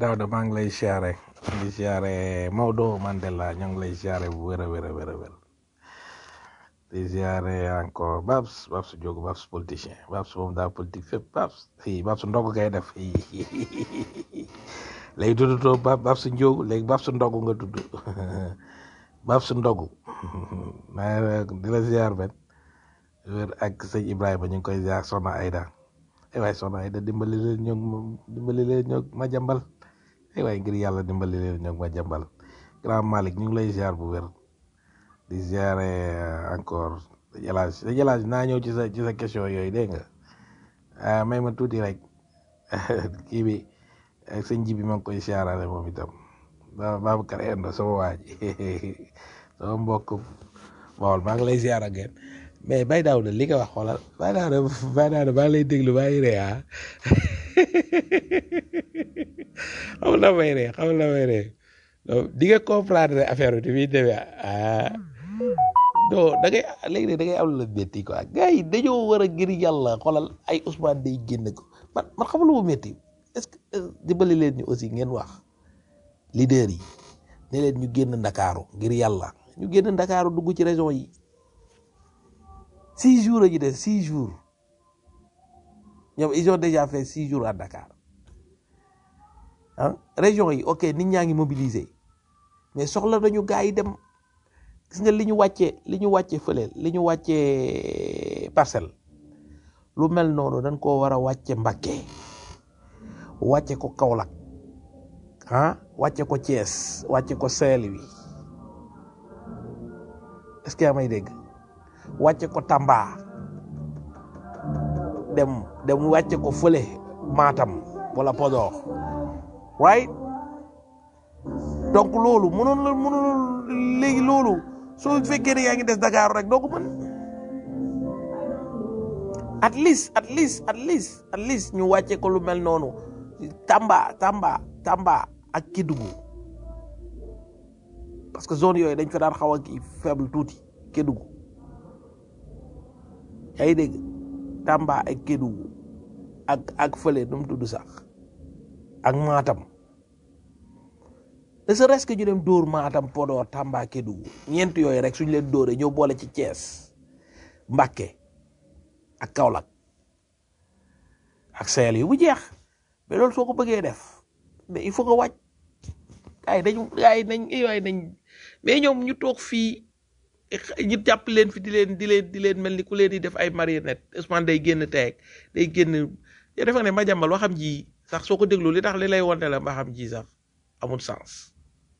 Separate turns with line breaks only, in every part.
Daouda maa ngi lay siyaare di siyaare Maodo Mandela ñoo ngi lay siyaare bu wér a wér a wér a wér di siyaare encore Babs Babs Diogo Babs politicien Babs moom daa politique fépp Babs fii Babs ndog ngay def léegi tuddutoo Bab Babs Diogo léegi Babs ndog nga tudd Babs ndog maa di la siyaar benn wér ak sëñ Ibrahima ñu ngi koy siyaar Soxna Aida ay waay Soxna Aida dimbali leen ñoog dimbali leen ñoog ma jàmbal ay waay ngir yàlla dimbali leen ñoog ma jàmbal grand Malick ñu ngi lay ziar bu wér di ziare encore jalaaj sa jalaaj naa ñëw ci sa ci sa question yooyu dégg nga ah may ma tuuti rek kii bi ak sëñ ji bi ma ngi koy ziarale moom itam ba Babacar Endo sama waa ji sama mbokk Bawol maa ngi lay ziar ak yéen mais Baye Daouda li nga wax xoolal Baye Daouda Baye Daouda maa ngi lay déglu maa ngi ree ah xam na may ree xam na may ree donc di nga comprendre affaire bi muy demee ah non da ngay léegi da ngay am la métti quoi gars yi dañoo war a ngir yàlla xoolal ay Ousmane day génn ko man man xam lu mu métti est-ce que dimbali leen ñu aussi ngeen wax leader yi ne leen ñu génn Ndakaaru ngir yàlla ñu génn Ndakaaru dugg ci région yi six jours a ñu des six jours ñoom ils ont déjà fait six jours à Dakar ah région yi ok nit ñaa ngi mobiliser mais soxla nañu gars yi dem gis nga li ñu wàccee li ñu wàccee fële li ñu wàccee parcelle lu mel noonu dañ koo war a wàcce Mbacké wàcce ko Kaolack ah wàcce ko Thiès wàcce ko Saint-Louis est-ce que yaa may dégg wàcce ko Tamba dem dem wàcce ko fële Matam wala Podor right donc loolu mënoon la mënoon léegi loolu soo fekkee ne yaa ngi des Dakar rek doo ko mën at least at least at least at least ñu wàcce ko lu mel noonu Tamba Tamba Tamba ak Kédougou parce que zone yooyu dañ fa daan xaw a kii faible tuuti Kédougou yaa ngi dégg Tamba ak Kédougou ak ak fële nu mu tudd sax ak Matam ne serait-ce que ñu dem dóor Matam Podor Tamba Kédougou ñeent yooyu rek suñu leen dóoree ñëw boole ci Thiès Mbacké ak Kaolack ak Seel yu bu jeex mais loolu soo ko bëggee def mais il faut que wàcc ay dañu ay nañ ay nañ mais ñoom ñu toog fii ñu jàpp leen fi di leen di leen di leen mel ni ku leen di def ay marionnette Ousmane day génn teeg day génn yow defe ne Madiambal waxam ji sax soo ko déglu li tax li lay wonte la waxam ji sax amul sens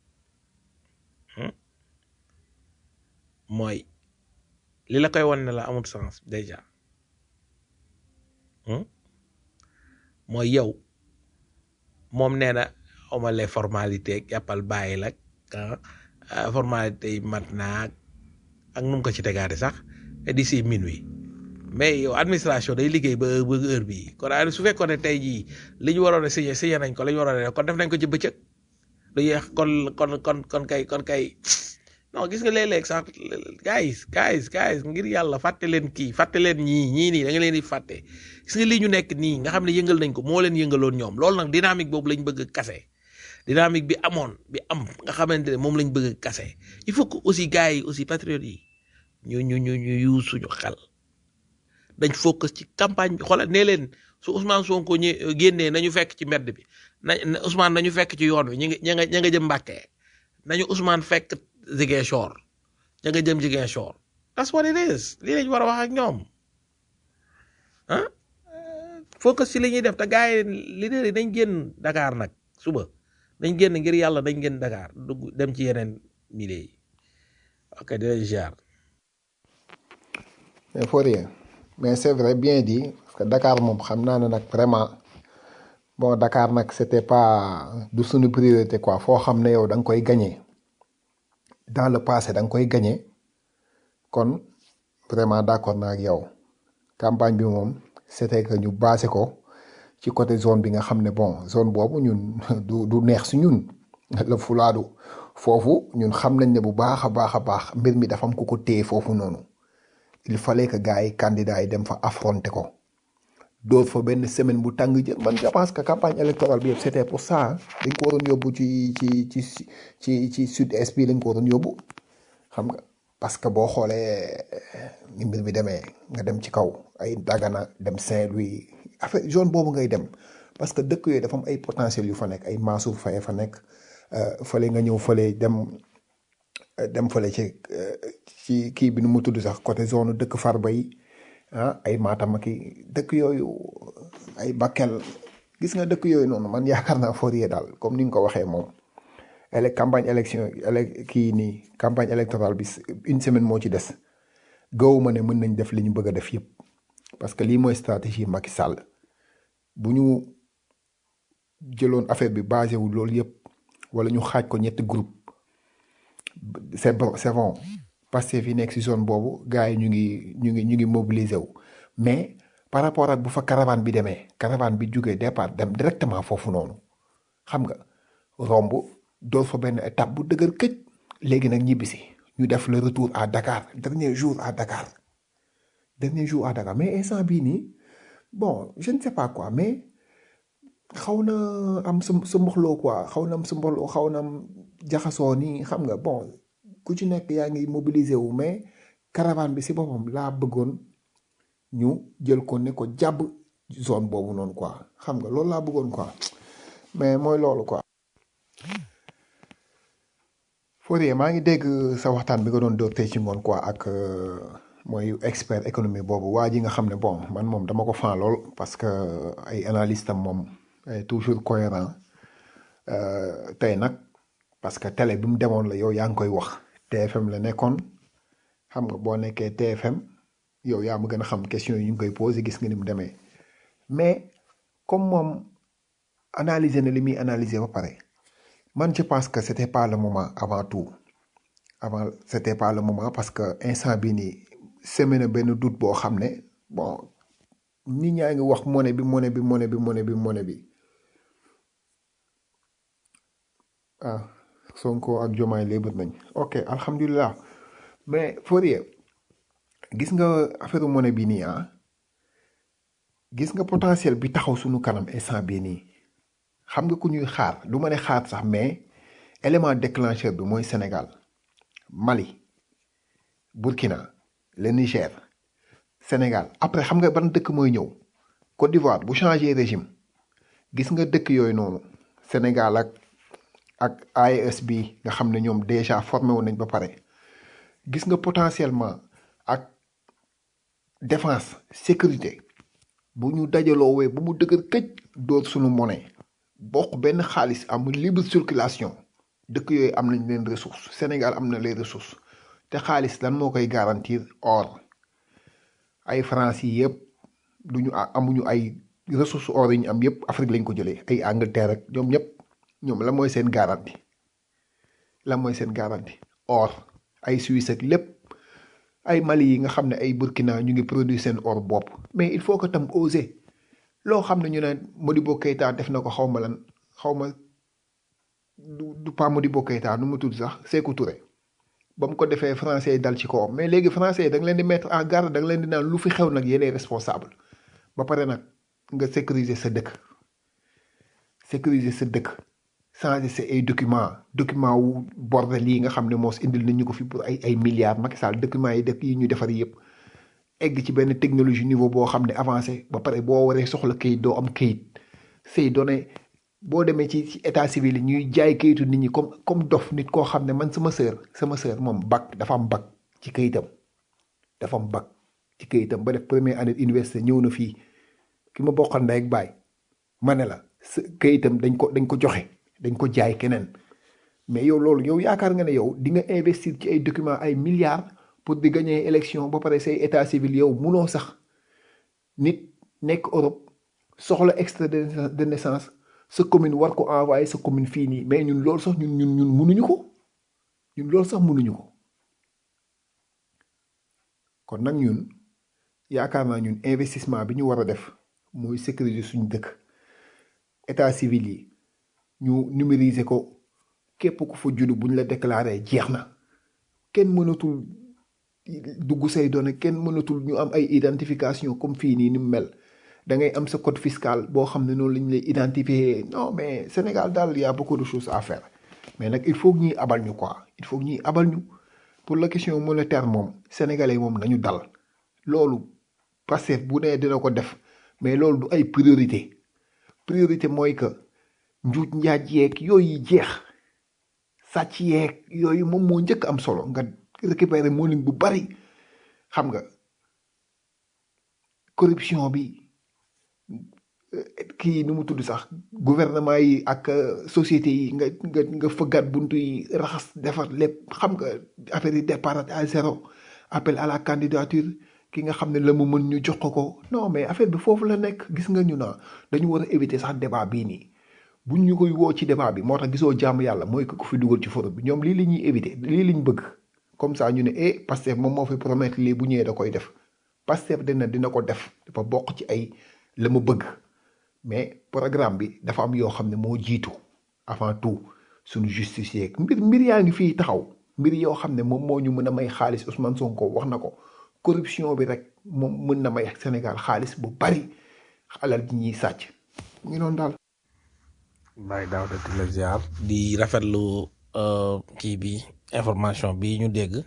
mooy li la koy won ne la amul sens déjà mooy yow moom nee na xawma les formalités jàppal bàyyi la ah formalité yi mat naag ak nu mu ko ci tegaate sax d'ici minuit mais yow administration day liggéey ba ba heure bii kon su fekkoon ne tey jii li ñu waroon a signé signé nañ ko la ñu waroon a def kon def nañ ko ci bëccëg du yeex kon kon kon kon kay kon kay non gis nga léeg-léeg sax guys guys guys ngir yàlla fàtte leen kii fàtte leen ñii ñii nii da nga leen di fàtte gis nga lii ñu nekk nii nga xam ne yëngal nañ ko moo leen yëngaloon ñoom loolu nag dynamique boobu lañ bëgg a kase dynamique bi amoon bi am nga xamante ne moom lañ bëgg a kase il faut que aussi gars yi aussi patriotes yi ñu ñu ñu ñu yu suñu xel dañ focus ci campagne bi xoolal nee leen su Ousmane Sonko ñë génnee nañu fekk ci mbedd bi na Ousmane nañu fekk ci yoon wi ñu ngi ña nga ña nga jëm Mbàkke nañu Ousmane fekk Ziguinchor ña nga jëm Ziguinchor that's what it is lii lañ war a wax ak ñoom ah focus ci li ñuy def te gars yi leader yi dañ génn Dakar nag suba dañ génn ngir yàlla dañ génn Dakar dugg dem ci yeneen milieu yi ok dinañ ziar
mais faut rien mais c'est vrai bien dit parce que Dakar moom xam naa ne nag vraiment bon Dakar nag c'était pas du suñu priorité quoi foo xam ne yow da nga koy gagné dans le passé da nga koy gagné kon vraiment d'accord naa ak yow campagne bi moom c'était que ñu basé ko ci côté zone bi nga xam ne bon zone boobu ñun du du neex si ñun la fulaadu foofu ñun xam nañ ne bu baax a baax a baax mbir mi dafa am ku ko téye foofu noonu il fallait que gars yi candidats yi dem fa affronter ko dóor fa benn semaine bu tàng jër man je pense que campagne électorale bi yëpp c'était pour ça dañ ko waroon yóbbu ci ci ci ci ci sud est bi lañ ko waroon yóbbu xam nga parce que boo xoolee ni mbir mi demee nga dem ci kaw ay Dagana dem Saint-Louis affaire zone boobu ngay dem parce que dëkk yooyu dafa am ay potentiel yu fa nekk ay Mansour Faye fa nekk fële nga ñëw fële dem dem fële ci ci kii bi nu mu tudd sax côté zone dëkk Farba yi ah ay Matam ak dëkk yooyu ay Bakel gis nga dëkk yooyu noonu man yaakaar naa Fourier daal comme ni nga ko waxee moom. ele campagne élection ele kii nii campagne électorale bi une semaine moo ci des gawuma ne mën nañ def li ñu bëgg a def yëpp parce que lii mooy stratégie Macky Sall bu ñu jëloon affaire bi basé wu loolu yëpp wala ñu xaaj ko ñetti groupe c'est bon c'est bon Pastef fi nekk si zone boobu gars yi ñu ngi ñu ngi ñu ngi mobiliser wu mais par rapport ak bu fa caravane bi demee caravane bi jógee départ dem directement foofu noonu xam nga romb door fa benn étape bu dëgër këj léegi nag ñibbisi ñu def le retour à Dakar dernier jour à Dakar dernier jour à Dakar mais instant bii nii bon je ne sais pas quoi mais xaw na am sa sa mboxloo quoi xaw na am sa mboxloo xaw na am jaxasoo nii xam nga bon ku ci nekk yaa ngi mobiliser wu mais caravane bi si boppam laa bëggoon ñu jël ko ne ko jàbb zone boobu noonu quoi xam nga loolu laa bëggoon quoi mais mooy loolu quoi. Fourier maa ngi dégg sa waxtaan bi nga doon door tey ci ngoon quoi ak mooy expert économie boobu waa ji nga xam ne bon man moom dama ko fan lool parce que ay analyste am moom toujours cohérent tey nag parce que télé bi mu demoon la yow yaa ngi koy wax TFM la nekkoon xam nga boo nekkee TFM yow yaa ma gën a xam question yi ñu ngi koy posé gis nga ni mu demee mais comme moom analyser na li muy analyser ba pare. man je pense que c'était pas le moment avant tout avant c'était pas le moment parce que instant bi nii semé na benn doute boo xam ne bon nit ñaa ngi wax monnaie bi monnaie bi monnaie bi monnaie bi monnaie bi ah Sonko ak Diomaye léebat nañ ok alhamdulilah mais Fourier gis nga affaire monnaie bi nii ah gis nga potentiel bi taxaw suñu kanam instant bii nii xam nga ku ñuy xaar du ma ne xaar sax mais élément déclencheur bi mooy Sénégal Mali Burkina le Niger Sénégal après xam nga ban dëkk mooy ñëw Côte d'Ivoire bu changé régime gis nga dëkk yooyu noonu Sénégal ak ak AES bi nga xam ne ñoom déjà formé wu nañ ba pare gis nga potentiellement ak défense sécurité bu ñu dajaloowee bu mu dëgër këj dóor suñu monnaie bokk benn xaalis amul libre circulation dëkk yooyu am nañ leen ressource Sénégal am na les ressources te xaalis lan moo koy garantir or ay France yi yëpp du ñu amuñu ay ressources or yi ñu am yëpp Afrique lañ ko jëlee ay Angleterre ak ñoom ñëpp ñoom la mooy seen garantie la mooy seen garantie or ay Suisse ak lépp ay Mali yi nga xam ne ay Burkina ñu ngi produire seen or bopp mais il faut que tam oser loo xam ne ñu ne Modibo Keïta def na ko xaw ma lan xaw ma du du pas Modibo Keïta nu mu tudd sax Sékou Touré ba mu ko defee français dal ci kawam mais léegi français yi da nga leen di mettre en garde da nga leen di naan lu fi xew nag yéenay responsable ba pare nag nga sécuriser sa dëkk sécuriser sa dëkk changer sa ay document document wu bordel yi nga xam ne moos indil nañu ko fi pour ay ay milliards Macky Sall document yi dëkk yi ñu defar yëpp egg ci benn technologie niveau boo xam ne avancé ba pare boo waree soxla kayit doo am kayit say données boo demee ci ci état civil yi ñuy jaay kayitu nit ñi comme comme dof nit koo xam ne man sama sœur sama sœur moom bac dafa am bac ci kayitam dafa am bac ci kayitam ba def première année université ñëw na fii ki ma bokkal ndey ak baay ma ne la sa kayitam dañ ko dañ ko joxe dañ ko jaay keneen mais yow loolu yow yaakaar nga ne yow di nga investir ci ay documents ay milliards pour di gagner élection ba pare say état civil yow munoo sax nit nekk Europe soxla extrait de naissance sa commune war ko envoyé sa commune fii nii mais ñun loolu sax ñun ñun ñun munuñu ko ñun loolu sax munuñu ko kon nag ñun yaakaar naa ñun investissement bi ñu war a def mooy sécuriser suñu dëkk état civil yi ñu numériser ko képp ku fa judd buñ la déclaré jeex na kenn mënatul dugg say données kenn mënatul ñu am ay identification comme fii nii ni mu mel da ngay am sa code fiscal boo xam ne noonu lañ lay identifier non mais Sénégal daal y a beaucoup de choses à faire mais nag il faut que ñuy abal ñu quoi il faut que ñuy abal ñu pour la question monétaire moom sénégalais moom nañu dal loolu Pastef bu nee dina ko def mais loolu du ay priorité priorité mooy que njuuj njaaj yeeg yooyu jeex sàcc yeeg yooyu moom moo njëkk am solo nga récupérer monnaie bu bari xam nga corruption bi kii nu mu tudd sax gouvernement yi ak euh, société yi nga nga nga fëggaat buntu yi raxas defar lépp xam nga affaire yi départ à zéro appel à la candidature ki nga xam ne la mu mën ñu jox ko ko non mais affaire bi foofu la nekk gis nga ñu na dañu war a éviter sax débat bii nii buñ ñu koy woo ci débat bi moo tax gisoo jàmm yàlla mooy ko ko fi dugal ci forum bi ñoom lii la ñuy éviter lii lañ bëgg comme ça ñu ne eh Pastef moom moo fi promettre lii bu ñëwee da koy def Pastef dina dina ko def dafa bokk ci ay la mu bëgg mais programme bi dafa am yoo xam ne moo jiitu avant tout suñu justice yeeg mbir mbir yaa ngi fii taxaw mbir yoo xam ne moom moo ñu mën a may xaalis Ousmane Sonko wax na ko corruption bi rek moom mën na may Sénégal xaalis bu bari alal ji ñuy sàcc mu ngi noonu daal.
Baye Daouda di la ziar di rafetlu euh, kii bi information bi ñu dégg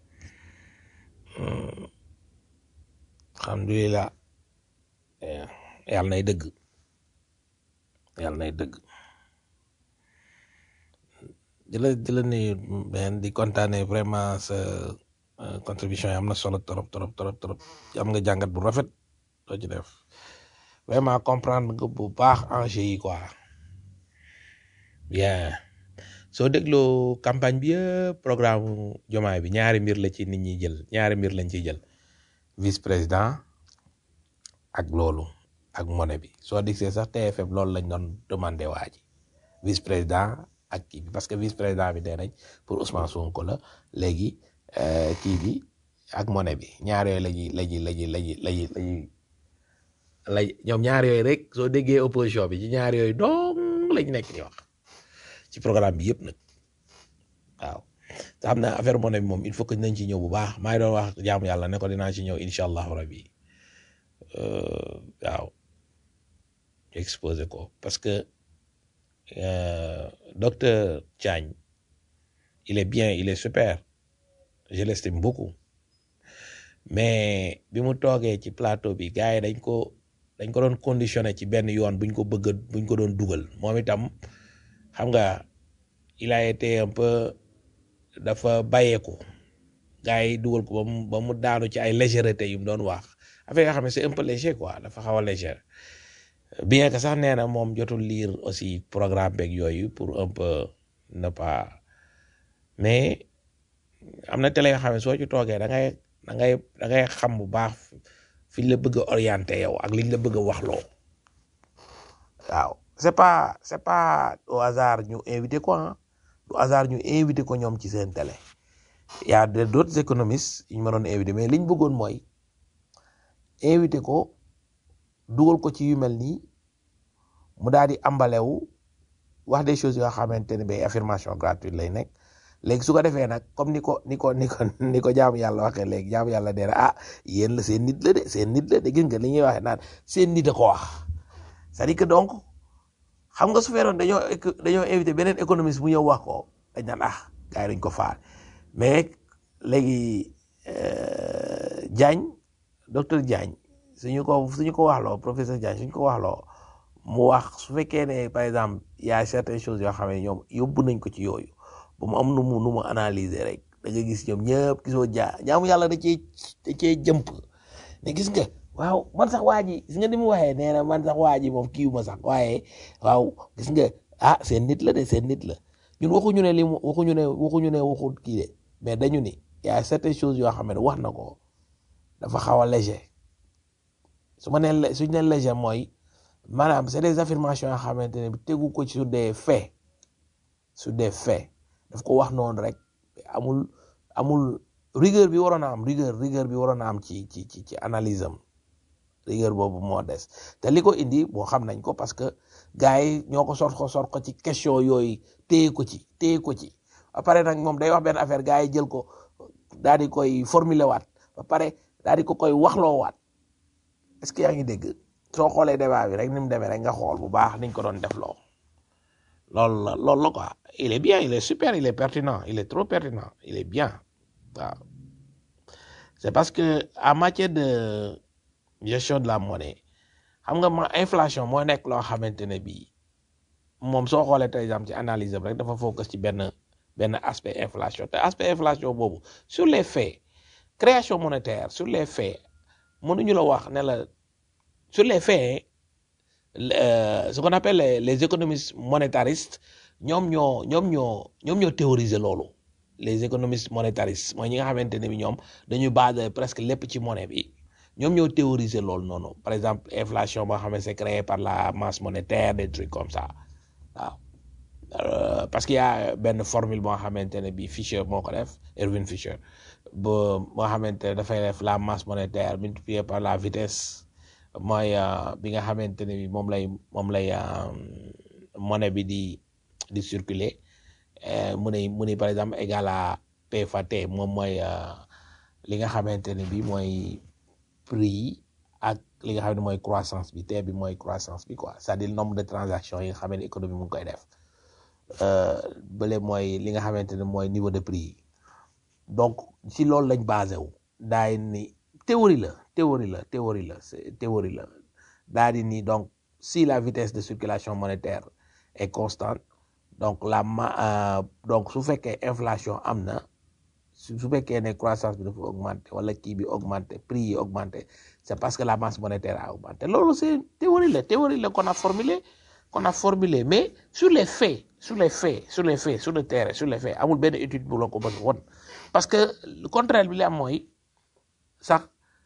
alhamdulilah eh, yàlla nay dëgg yàlla nay dëgg di la di la nuyu ben di kontaane vraiment sa euh, contribution yi am na solo trop trop trop trop am nga jàngat bu rafet doo ci def vraiment comprendre nga bu baax enjeu yi quoi bien soo dégloo campagne bi yëpp programme jomaay bi ñaari mbir la ci nit ñi jël ñaari mbir lañ ciy jël vice président ak loolu ak monnaie bi soo digsee sax TFM loolu lañ doon demandé waa ji vice président ak kii bi parce que vice président bi dee nañ pour Ousmane Sonko la léegi euh, kii bi ak monnaie bi ñaar yooyu la ñuy la ñuy la ñuy la ñuy la ñuy la ñuy la ñoom ñaar yooyu rek soo déggee opposition bi ci ñaar yooyu dong lañ nekk di wax ci programme bi yëpp nag waaw te xam na affaire monnaie bi moom il faut que nañ ci ñëw bu baax maa ngi doon wax jaamu yàlla ne ko dinaa ci ñëw incha allahu rabi euh, waaw exposé ko parce que euh, docteur Diagne il est bien il est super je l'estime beaucoup mais bi mu toogee ci plateau bi gars yi dañ ko dañ ko doon conditionné ci benn yoon buñ ko bëgg buñ ko doon dugal moom itam xam nga il a été un peu dafa bàyyeeku gars yi dugal ko ba mu ba mu daanu ci ay légèreté yu mu doon wax affaire yoo xam ne c'est un peu léger quoi dafa xaw a léger bien que sax nee na moom jotul lire aussi programme beeg yooyu pour un peu ne pas mais am na télé yoo xam ne soo ci toogee da ngay da ngay da ngay xam bu baax fi ñu la bëgg a orienté yow ak liñ la bëgg a waxloo waaw c'est pas c'est pas au hasard ñu invité ko ah du hasard ñu invité ko ñoom ci seen télé y a de d'autres économistes yu ñu ma doon invité mais liñ bëggoon mooy invité ko dugal ko ci yu mel nii mu daal di ambalewu wax des choses yoo xamante ne bay affirmation gratuite lay nekk léegi su ko defee nag comme ni ko ni ko ni ko ni ko jaamu yàlla waxee léegi jaamu yàlla dee ah yéen la seen nit la de seen nit la de gis nga li ñuy waxee naan seen nit a ko wax c'est-à-dire que donc xam nga su feeroon dañoo dañoo invité beneen économiste bu ñëw wax ko dañ naan ah gars yi dañ ko faal mais léegi Diagne docteur Diagne suñu ko suñu ko waxloo professeur Diagne suñu ko waxloo mu wax su fekkee ne par exemple y a certaines choses yoo xam ne ñoom yóbbu nañ ko ci yooyu ba mu am nu mu nu mu analyser rek da nga gis ñoom ñëpp gisoo jaa jaamu yàlla da cee da cee jëmp ne gis nga waaw man sax waa ji gis nga ni mu waxee nee na man sax waa ji moom kiiwu ma sax waaye waaw gis nga ah seen nit la de seen nit la ñun waxuñu ne li mu waxuñu ne waxuñu ne waxul kii de mais dañu ni y a certaines choses yoo xam ne wax na ko dafa xaw a léger su ma nee suñ ne léger mooy maanaam c'est des affirmations yoo xamante ne tegu ko sur des faits sur des faits daf ko wax noonu rek amul amul rigueur bi waroon a am rigueur rigueur bi waroon a am ci ci ci ci analyse am rigueur boobu moo des te li ko indi boo xam nañ ko parce que gars yi ñoo ko sort ko sort ko ci question yooyu téye ko ci téye ko ci ba pare nag moom day wax benn affaire gars yi jël ko daal di koy formuler waat ba pare daal di ko koy waxloo waat est-ce que yaa ngi dégg soo xoolee débat bi rek ni mu demee rek nga xool bu baax niñ ko doon def loo loolu la loolu la quoi il est bien il est super il est pertinent il est trop pertinent il est bien waaw c'est parce que en matière de gestion de la monnaie xam nga ma inflation moo nekk loo xamante ne bii moom soo xoolee par exemple ci analyse am rek dafa focus ci benn benn aspect inflation te aspect inflation boobu sur les faits création monétaire sur les faits mënuñu la wax ne la sur les faits euh, ce qu'on appelle les, les économistes monétaristes ñoom ñoo ñoom ñoo ñoom ñoo théoriser loolu les économistes monétaristes mooy ñi nga xamante ne bi ñoom dañuy basé presque lépp ci monnaie bi ñoom ñoo théoriser loolu noonu par exemple inflation boo xam ne c'est créé par la masse monétaire des trucs comme ça waaw Euh, parce qu'il y a benn formule boo xamante ne bi Fisher moo ko def Erwin Fisher ba boo xamante ne dafay def la masse monétaire multipliée par la vitesse mooy euh, bi nga xamante ne bi moom lay moom lay euh, monnaie bi di di circuler euh, mu ne mu ne par exemple égal à P fois T moom mooy euh, li nga xamante ne bi mooy prix ak li nga xam ne mooy croissance bi T bi mooy croissance bi quoi c'est-à-dire le nombre de transactions yi nga xam ne économie mu ngi koy def euh, bële mooy li nga xamante ne mooy niveau de prix yi donc si loolu lañ basé wu daay ni théorie la théorie la théorie la c'est théorie la daa di ni donc si la vitesse de circulation monétaire est constante donc la ma euh, donc su fekkee inflation am na su su fekkee ne croissance bi dafa augmenté wala kii bi augmenté prix yi augmenté c'est parce que la masse monétaire a augmenté loolu c'est théorie la théorie la qu'on a formulé qu'on a formulé mais sur les faits sur les faits sur les faits sur le terrain sur les faits amul benn étude bu la ko mën won parce que le contraire bi li am mooy sax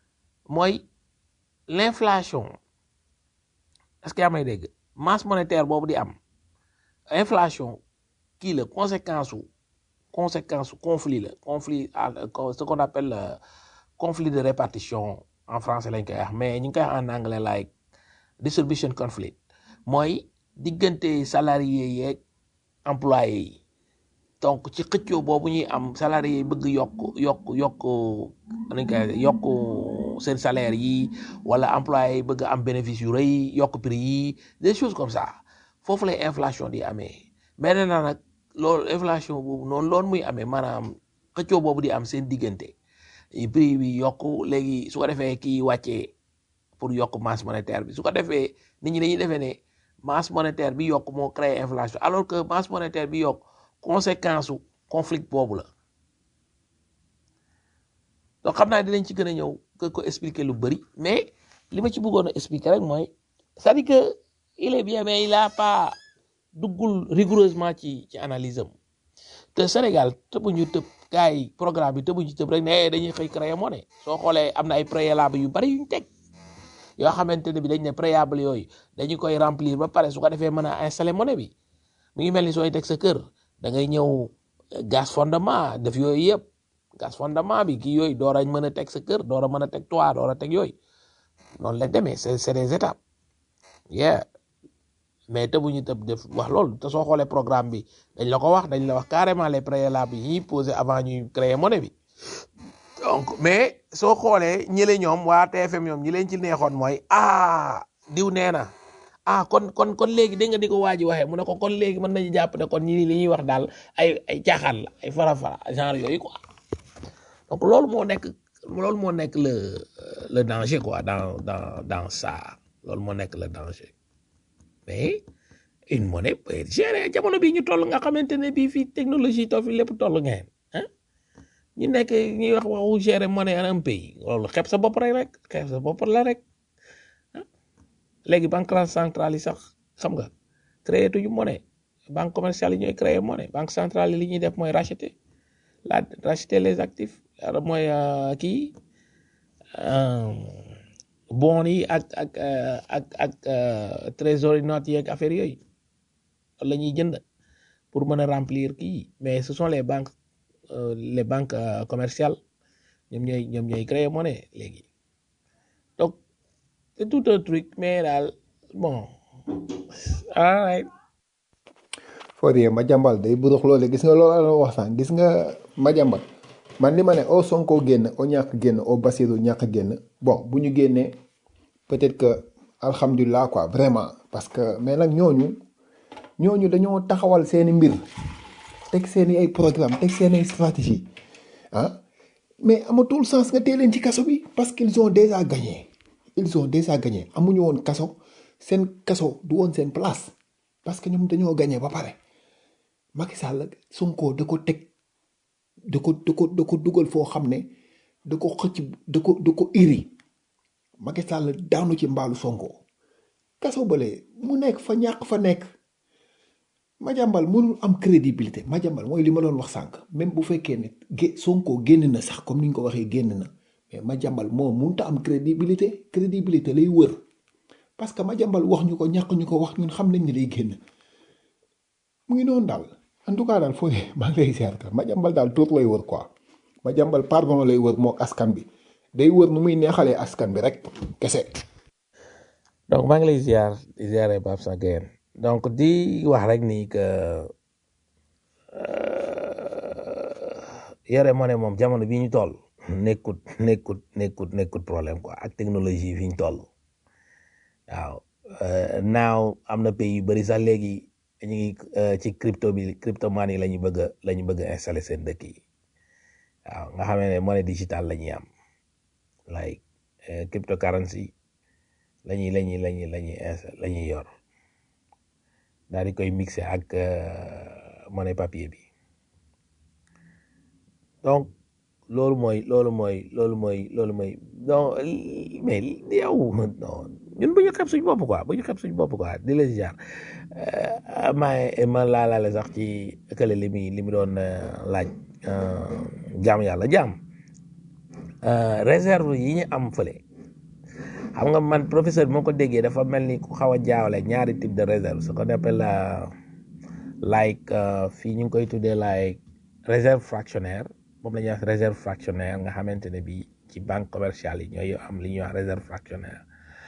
mooy l'inflation est-ce que yaa may dégg masse monétaire boobu di am inflation kii la conséquence su conséquence su conflit la conflit à- ce qu'on appelle le conflit de répartition en français lañ koy wax mais ñu ngi koy wax en anglais like distribution conflict mooy diggante salarié yeeg employé yi donc ci xëccoo boobu ñuy am salarié yi bëgg yokk yokk yokk nañ koy yokk seen salaire yi wala employé yi bëgg am bénéfice yu rëy yokk prix yi des choses comme ça foofu lay inflation di amee maintenant nag loolu inflation boobu noonu loolu muy amee maanaam xëccoo boobu di am seen diggante prix bi yokk léegi su ko defee kii wàccee pour yokk masse monétaire bi su ko defee nit ñi dañuy defee ne masse monétaire bi yokk moo créé inflation alors que masse monétaire bi yokk conséquence su conflit boobu la donc xam naa dinañ ci gën a ñëw que ko expliquer lu bëri mais li ma ci bëggoon a expliquer rek mooy c'est-à-dire que il est bien mais il a pas duggul rigoureusement ci ci analyse am te Sénégal tëbuñu tëb gars yi programme bi tëbuñu tëb rek ne dañuy xëy créer monnaie soo xoolee am na ay préalable yu bari yuñ teg yoo xamante ne bi dañ ne préalable yooyu dañu koy remplir ba pare su ko defee mën a installer monnaie bi mu ngi mel ni sooy teg sa kër da ngay ñëw gas fondement def yooyu yëpp gas fondement bi kii yooyu door a mën a teg sa kër door a mën a teg toit door a teg yooyu noonu la demee c'est c'est des étapes yeah mais tëbuñu tëb def wax loolu te soo xoolee programme bi dañ la ko wax dañ la wax carrément les préalables yi ñuy poser avant ñuy créer monnaie bi donc mais soo xoolee ñële ñoom waa TFM ñoom ñi leen ci neexoon mooy ah diw nee na ah kon kon kon léegi dégg nga di ko waa ji waxee mu ne ko kon léegi mën nañu jàpp ne kon ñi li ñuy wax daal ay ay caaxaan la ay fara-fara genre yooyu quoi donc loolu moo nekk loolu moo nekk le le danger quoi dans dans dans ça loolu moo nekk le danger mais une monnaie peut être gérée jamono bii ñu toll nga xamante ne bii fii technologie too fi lépp toll ngeen ah ñu nekk ñuy wax waxu gérer monnaie en un pays loolu xeeb sa bopp rek rek xeeb sa bopp la rek ah léegi banque centrale yi sax xam nga créé tuñu monnaie banque commerciale yi ñooy créer monnaie banque centrale yi li ñuy def mooy racheter la racheter les actifs alors mooy euh, kii euh, bon yi ak ak euh, ak ak euh, trésorerie notes yi ak affaire yooyu loolu la ñuy jënd pour mën a remplir kii mais ce sont les banques euh, les banques euh, commerciales ñoom ñooy ñoom ñooy créer monnaie léegi donc c'est tout un truc mais daal bon all right
Fodé Madiambal day burux loole gis nga loolu la wax sànq gis nga Madiambal man li ma ne au Sonko génn au ñàkk génn au Bassirou ñàkk génn bon bu ñu génnee peut-être que alhamdulilah quoi vraiment parce que mais nag ñooñu ñooñu dañoo taxawal seeni mbir teg seeni ay programme teg seeni ay stratégie ah mais amatul sens nga tee leen ci kaso bi parce qu'ils ont déjà gagné ils ont déjà gagné amuñu woon kaso seen kaso du woon seen place parce que ñoom dañoo gagné ba pare Macky Sall Sonko da ko teg da ko da ko da ko dugal foo xam ne da ko xëcc da ko da ko iri Macky Sall daanu ci mbaalu Sonko kaso bële mu nekk fa ñàkk fa nekk Madiambal mënul am crédibilité Madiambal mooy li ma doon wax sànq même bu fekkee ne gé Sonko génn na sax comme ni ñu ko waxee génn na mais Madiambal moo mënut a am crédibilité crédibilité lay wër parce que Madiambal wax ñu ko ñàkk ñu ko wax ñun xam nañ ne day génn mu ngi noonu daal en tout cas daal foo maa ngi lay ziar Madiambal daal tuut lay wër quoi Madiambal pardon lay wër mook askan bi day wër nu muy neexalee askan bi rek kese.
donc maa ngi lay ziar di ziare Pape Sanguène donc di wax rek ni que yore moo ne moom jamono bii ñu toll nekkut nekkut nekkut nekkut problème quoi ak technologie fi ñu toll waaw naaw am na pays yu bëri sax léegi ñu ngi ci crypto bi cryptomanie la ñu bëgg a la ñu bëgg a installé seen dëkk yi waaw nga xam ne monnaie digitale la ñuy am like cryptocurrency la ñuy la ñuy la ñuy la ñuy la ñuy yor daal di koy mixé ak monnaie papier bi donc loolu mooy loolu mooy loolu mooy loolu mooy donc mais yow non ñun bu ñu xeeb suñu bopp quoi bu ñu xeeb suñu bopp quoi di la ziar maa ma laalaale sax ci kële li muy li mu doon laaj jaam yàlla jaam réserve yi ñu am fële xam nga man professeur bi moo ko déggee dafa mel ni ku xaw a jaawale ñaari type de réserve ce qu'on appelle like fii ñu ngi koy tuddee like réserve fractionnaire moom la ñuy wax réserve fractionnaire nga xamante ne bii ci banque commerciale yi ñooy am li ñuy wax réserve fractionnaire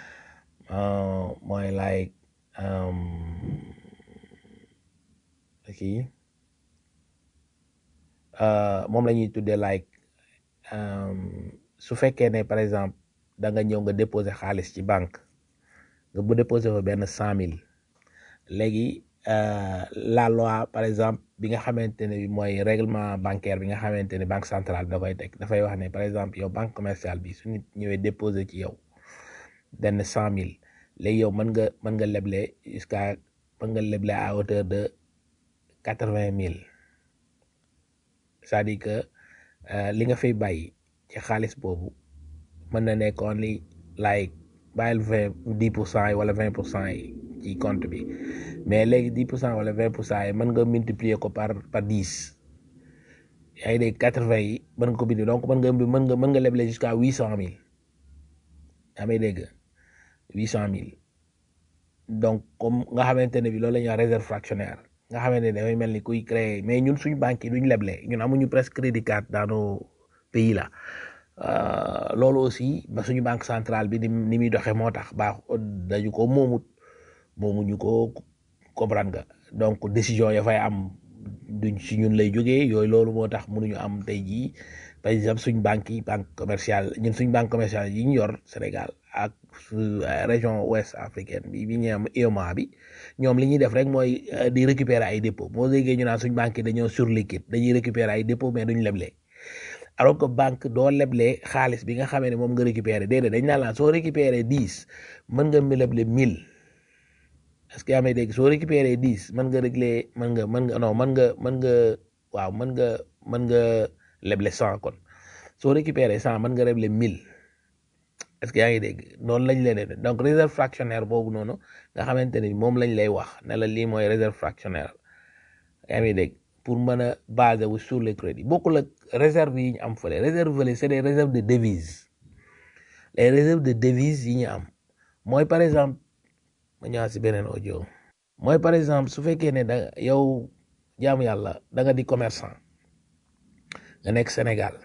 mooy like kii moom la ñuy tuddee like su fekkee ne par exemple da nga ñëw nga déposer xaalis ci banque nga bu déposer fa benn cent mille léegi la loi par exemple bi nga xamante ne bi mooy règlement bancaire bi nga xamante ne banque centrale da koy teg dafay wax ne par exemple yow banque commerciale bi su nit ñëwee déposer ci yow benn cent mille léegi yow mën nga mën nga leble jusqu'à mën nga leble à hauteur de quatre vingt mille c'est-à-dire que li nga fay bàyyi ci xaalis boobu mën na nekkoon li like bàyyil vingt dix pour cent yi wala vingt pour cent yi ci compte bi mais léegi dix pour cent wala vingt pour cent yi mën nga multiplier ko par par dix yaa ngi dégg quatre vingt yi mën nga ko bind donc mën nga mën nga mën nga leble jusqu'à huit cent mille yaa may dégg huit cent mille donc comme nga xamante ne bi loolu la ñuy wax réserve fractionnaire nga xamante ne dafay mel ni kuy créer mais ñun suñu banque yi duñ leble ñun amuñu presque crédit card dans nos pays là loolu aussi ba suñu banque centrale bi ni ni muy doxee moo tax baax dañu ko moomut moomuñu ko comprendre nga donc décision ya fay am duñ si ñun lay jógee yooyu loolu moo tax mënuñu am tey jii par exemple suñ banque yi banque commerciale ñun suñ banque commerciale yi ñu yor Sénégal ak région ouest africaine bi bi ñu am UEMOA bi ñoom li ñuy def rek mooy di récupérer ay dépôt moo déggee ñu naan suñ banque yi dañoo surliquide dañuy récupérer ay dépôt mais duñ leble alors que banque doo leble xaalis bi nga xamee ne moom nga récupérer déedéet dañ naan la soo récupérer dix mën nga leble mille est-ce que yaa may dégg soo récupérer dix mën nga régler mën nga mën nga non mën nga mën nga waaw mën nga mën nga leble cent kon soo récupérer cent mën nga leble mille est-ce que yaa ngi dégg noonu lañ leen donc réserve fractionnaire boobu noonu nga xamante ni moom lañ lay wax ne la lii mooy réserve fractionnaire yaa ngi dégg pour mën a baser wu sur les crédits bokkul ak réserve yi ñu am fële réserve fële c'est des réserves de devises les réserves de devises yi ñu am mooy par exemple ma ñëwaat si beneen audio mooy par exemple su fekkee ne da yow jaamu yàlla da nga di commerçant nga nekk Sénégal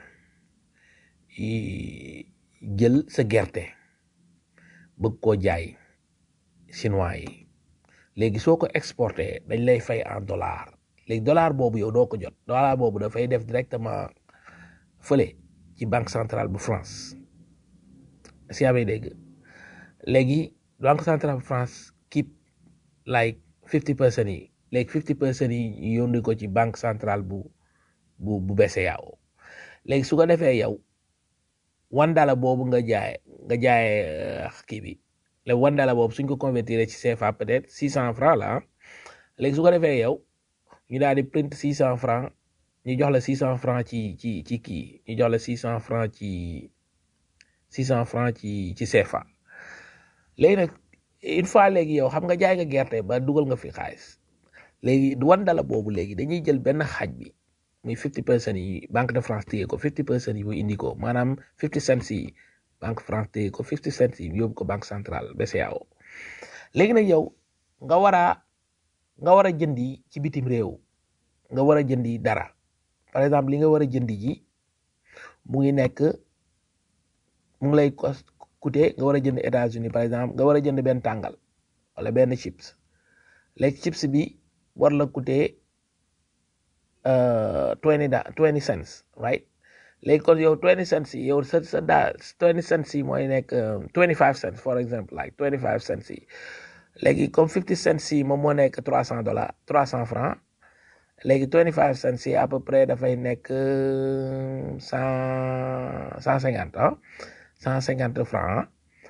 jël sa gerte bëgg koo jaay chinois yi léegi soo ko exporté dañ lay fay en dollar léegi dollar boobu yow doo ko jot dollar boobu dafay def directement fële ci banque centrale bu France si amee dégg léegi banque centrale France keep like fifty percent yi léegi fifty percent yi ñu yónni ko ci banque centrale bu bu bu BCEAO léegi su ko defee yow one dollar boobu nga jaay nga jaayee euh, kii bi le one dollar boobu suñ ko convertir ci CFA peut-être six cent francs la ah léegi su ko defee yow ñu daal di print six cent francs ñu jox la six cent francs ci ci ci kii ñu jox la six cent francs ci six cent francs ci ci CFA léegi nag une fois léegi yow xam nga jaay nga gerte ba dugal nga fi xaalis léegi one dollar boobu léegi dañuy jël benn xaaj bi muy fifty percent yi Banque de France téye ko fifty percent yi mu indi ko maanaam fifty cents yi Banque France téye ko fifty cents yi yóbbu ko Banque centrale BCEAO léegi nag yow nga war a nga war a jëndi ci bitim réew nga war a jëndi dara par exemple li nga war a jëndi ji mu ngi nekk mu ngi lay cost coûter nga war a jënd États-Unis par exemple nga war a jënd benn tàngal wala benn chips léegi chips bi war la coûter twenty da twenty cents right léegi kon yow twenty cents yi yow sa sa daa twenty cents yi mooy nekk twenty five cents for example like twenty five cents yi léegi comme fifty cents yi moom moo nekk trois cent dollars trois cent francs léegi twenty five cents yi à peu près dafay nekk cent cent cinquante ah cent cinquante francs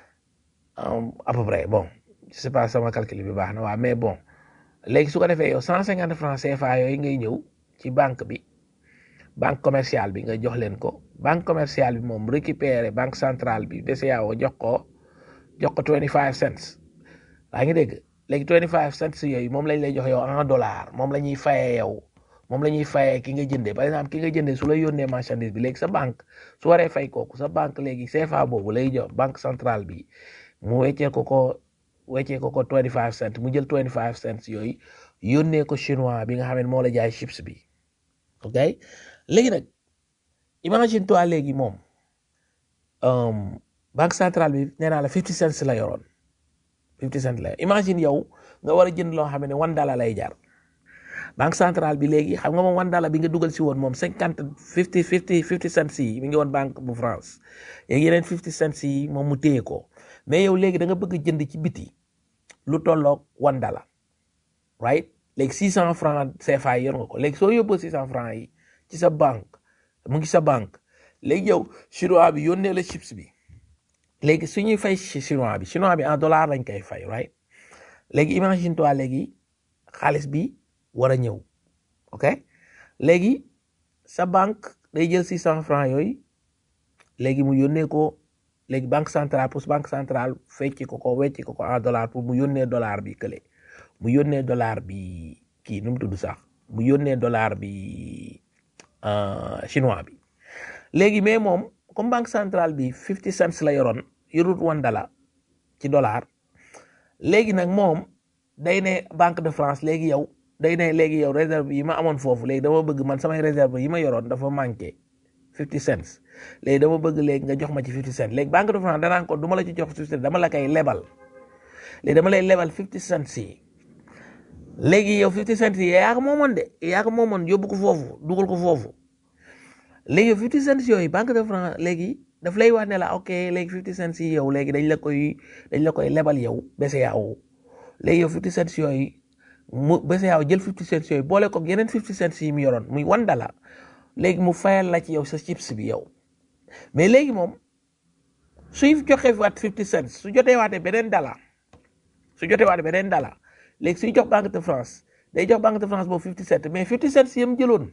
ah à peu près bon je sais pas sama calcul bi baax na waaw mais bon léegi su ko defee yow cent cinquante francs CFA yooyu ngay ñëw ci banque bi banque commerciale bi nga jox leen ko banque commerciale bi moom récupérer banque centrale bi BCEAO jox ko jox ko twenty five cents yaa ngi dégg léegi twenty five cents yooyu moom lañ lay jox yow en dollar moom la ñuy fayee yow moom la ñuy fayee ki nga jëndee par exemple ki nga jëndee su la yónnee marchandise bi léegi sa banque su waree fay kooku sa banque léegi CFA boobu lay jox banque centrale bi mu weccee ko ko weccee ko ko twenty five cents mu jël twenty five cents yooyu yónnee ko chinois bi nga xam ne moo la jaay chips bi ok léegi nag imagine toi léegi moom um, banque centrale bi nee naa la fifty cents la yoroon fifty cents la imagine yow nga war a jënd loo xam ne one dollar lay jar banque centrale bi léegi xam nga moom one dollar bi nga dugal si woon moom cinquante fifty fifty fifty cents yi mi ngi woon banque bu France léegi yeneen fifty cents yi moom mu téye ko mais yow léegi da nga bëgg jënd ci biti lu tolloog one dollar right léegi six cent francs CFA yi yor nga ko léegi soo yóbboo six cent francs yi ci sa banque mu ngi sa banque léegi yow chinois bi yónnee la chips bi léegi su ñuy fay chinois bi chinois bi en dollar lañ koy fay right léegi imagine toi léegi xaalis bi war a ñëw ok léegi sa banque day jël six cent francs yooyu léegi mu yónnee ko léegi banque centrale pour banque centrale fecci ko ko wecci ko ko en dollar pour mu yónnee dollar bi kële mu yónnee dollar bi kii nu mu tudd sax mu yónnee dollar bi chinois bi léegi mais moom comme banque centrale bi fifty cents la yoroon yorut one dollar ci dollar léegi nag moom day ne banque de France léegi yow day ne léegi yow réserve yi ma amoon foofu léegi dama bëgg man samay réserve yi ma yoroon dafa manqué fifty cents léegi dama bëgg léegi nga jox ma ci fifty cents léegi banque de France danaan ko du ma la ci jox fifty cents dama la koy lebal léegi dama lay lebal fifty cents yi léegi yow fifty cents yi yaa ko moomoon de yaa ko moomoon yóbbu ko foofu dugal ko foofu léegi fifty cents yooyu banque de France léegi daf lay wax ne la ok léegi fifty cents yi yow léegi dañ la koy dañ la koy lebal yow BCEAO léegi yow fifty cents yooyu mu BCEAO jël fifty cents yooyu boole ko yeneen fifty cents yi mu yoroon muy one dollar léegi mu fayal la ci yow sa chips bi yow mais léegi moom suy joxe waat fifty cents su jotee waatee beneen dollar su jotee waatee beneen dollar léegi suy jox banque de France day jox banque de France boobu fifty cents mais fifty cents yam jëloon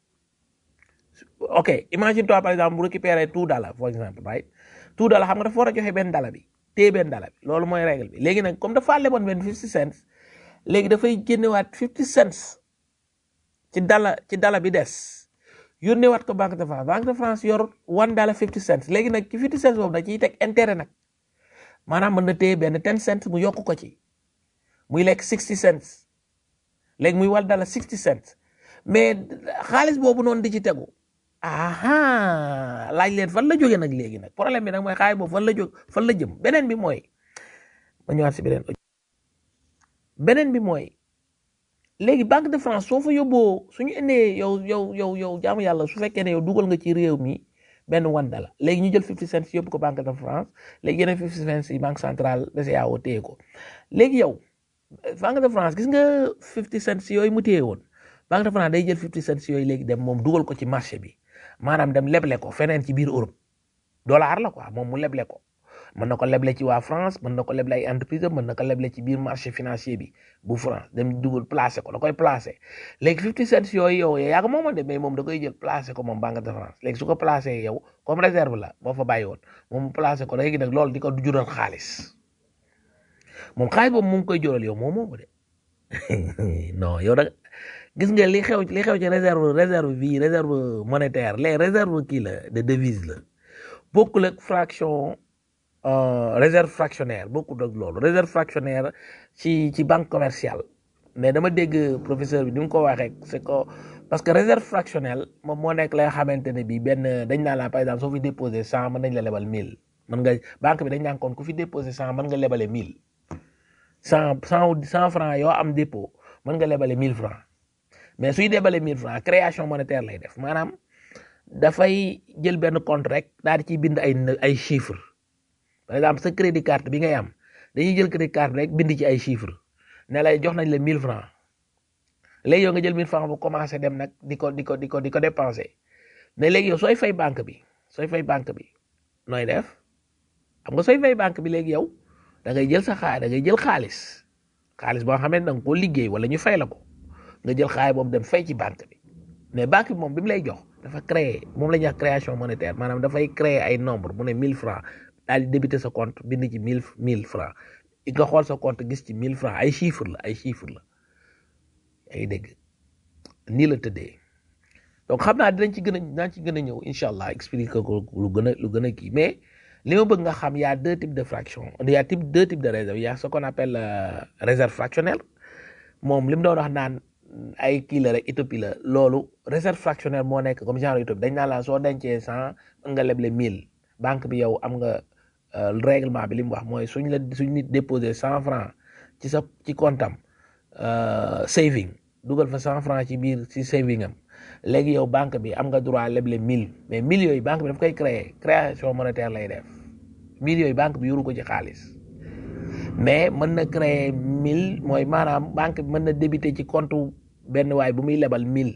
ok imagine toi par exemple mu récupérer two dollars for exemple right two dollars xam nga dafa war a joxe benn dollar bi téye benn dollar bi loolu mooy règle bi léegi nag comme dafa leboon benn fifty cents léegi dafay génnewaat fifty cents ci dala ci dala bi des yónneewaat ko banque de France banque de France yor one dollar fifty cents léegi nag ci fifty cents boobu da ciy teg intérêt nag maanaam mën na téye benn ten cents mu yokk ko ci muy lekk sixty cents léegi muy wal dala sixty cents mais xaalis boobu noonu di ci tegu aha laaj leen fan la jógee nag léegi nag problème bi nag mooy xaalis boobu fan la jóg fan la jëm beneen bi mooy ma ñëwaat si beneen beneen bi mooy léegi banque de France soo fa yóbboo suñu indee yow yow yow yow jaamu yàlla su fekkee ne yow dugal nga ci réew mi benn wanda la léegi ñu jël 50 cents yóbbu ko banque de France léegi yeneen 50 cents yi banque centrale BCEAO téye ko léegi yow banque de France gis nga 50 cents yooyu mu téye woon banque de France day jël 50 cents yooyu léegi dem moom dugal ko ci marché bi maanaam dem leble ko feneen ci biir Europe dollar la quoi moom mu leble ko mën na ko leble ci waa France mën na ko leble ay entreprise mën na ko leble ci biir marché financier bi bu France dem dugal placé ko da koy placé léegi 50 cents yooyu yow yaa ko moomoon de mais moom da koy jël placé ko moom banque de France léegi su ko placé yow comme réserve la boo fa bàyyi woon moom mu placé ko léegi nag loolu di ko jural xaalis moom xaalis boobu mu ngi koy jural yow moom moomu de non yow da gis nga li xew li xew ci réserve réserve bi réserve monétaire les réserve kii la de devise la bokkul ak fraction réserve fractionnaire bokkul ak loolu réserve fractionnaire ci ci banque commerciale mais dama dégg professeur bi ni mu ko waxee c'est que parce que réserve fractionnelle moom moo nekk la nga xamante ne bi benn dañ naan la par exemple soo fi déposé cent mën nañ la lebal mille mën nga banque bi dañ naan kon ku fi déposé cent mën nga lebale mille cent cent cent francs yoo am dépôt mën nga lebale mille francs mais suy débale mille francs création monétaire lay def maanaam dafay jël benn compte rek daal di ciy bind ay ay chiffres par exemple sa crédit carte bi ngay am dañuy jël crédit carte rek bind ci ay chiffres ne lay jox nañ la mille francs léegi yow nga jël mille francs bu commencé dem nag di ko di ko di ko di ko dépenser mais léegi yow sooy fay banque bi sooy fay banque bi nooy def xam nga sooy fay banque bi léegi yow da ngay jël sa xaalis da ngay jël xaalis xaalis boo xam ne da nga koo liggéey wala ñu fay la ko nga jël xaalis boobu dem fay ci banque bi mais banque bi moom bi mu lay jox dafa créer moom la ñuy wax création monétaire maanaam dafay créer ay nombre mu ne mille francs daal di débiter sa compte bind ci mille mille francs nga xool sa compte gis ci mille francs ay chiffres la ay chiffres la yaa ngi dégg nii la tëddee donc xam naa dinañ ci gën a dinañ ci gën a ñëw incha allah expliquer ko lu gën a lu gën a kii mais li ma bëgg nga xam y a deux types de fractions il y a type deux types de réserve il y a ce qu'on appelle euh, réserve fractionnelle moom li mu doon wax naan ay kii la rek utopie la loolu réserve fractionnelle moo nekk comme genre utopie dañ naan la soo dencee cent mën nga leble mille banque bi yow am nga règlement bi li mu wax mooy suñ la suñ nit déposé cent franc ci sa ci comptam saving dugal fa cent franc ci biir ci saving am léegi yow banque bi am nga droit leble mille mais mille yooyu banque bi daf koy créer création monétaire lay def mille yooyu banque bi yoru ko ci xaalis mais mën na créer mille mooy maanaam banque bi mën na débiter ci compte benn waay bu muy lebal mille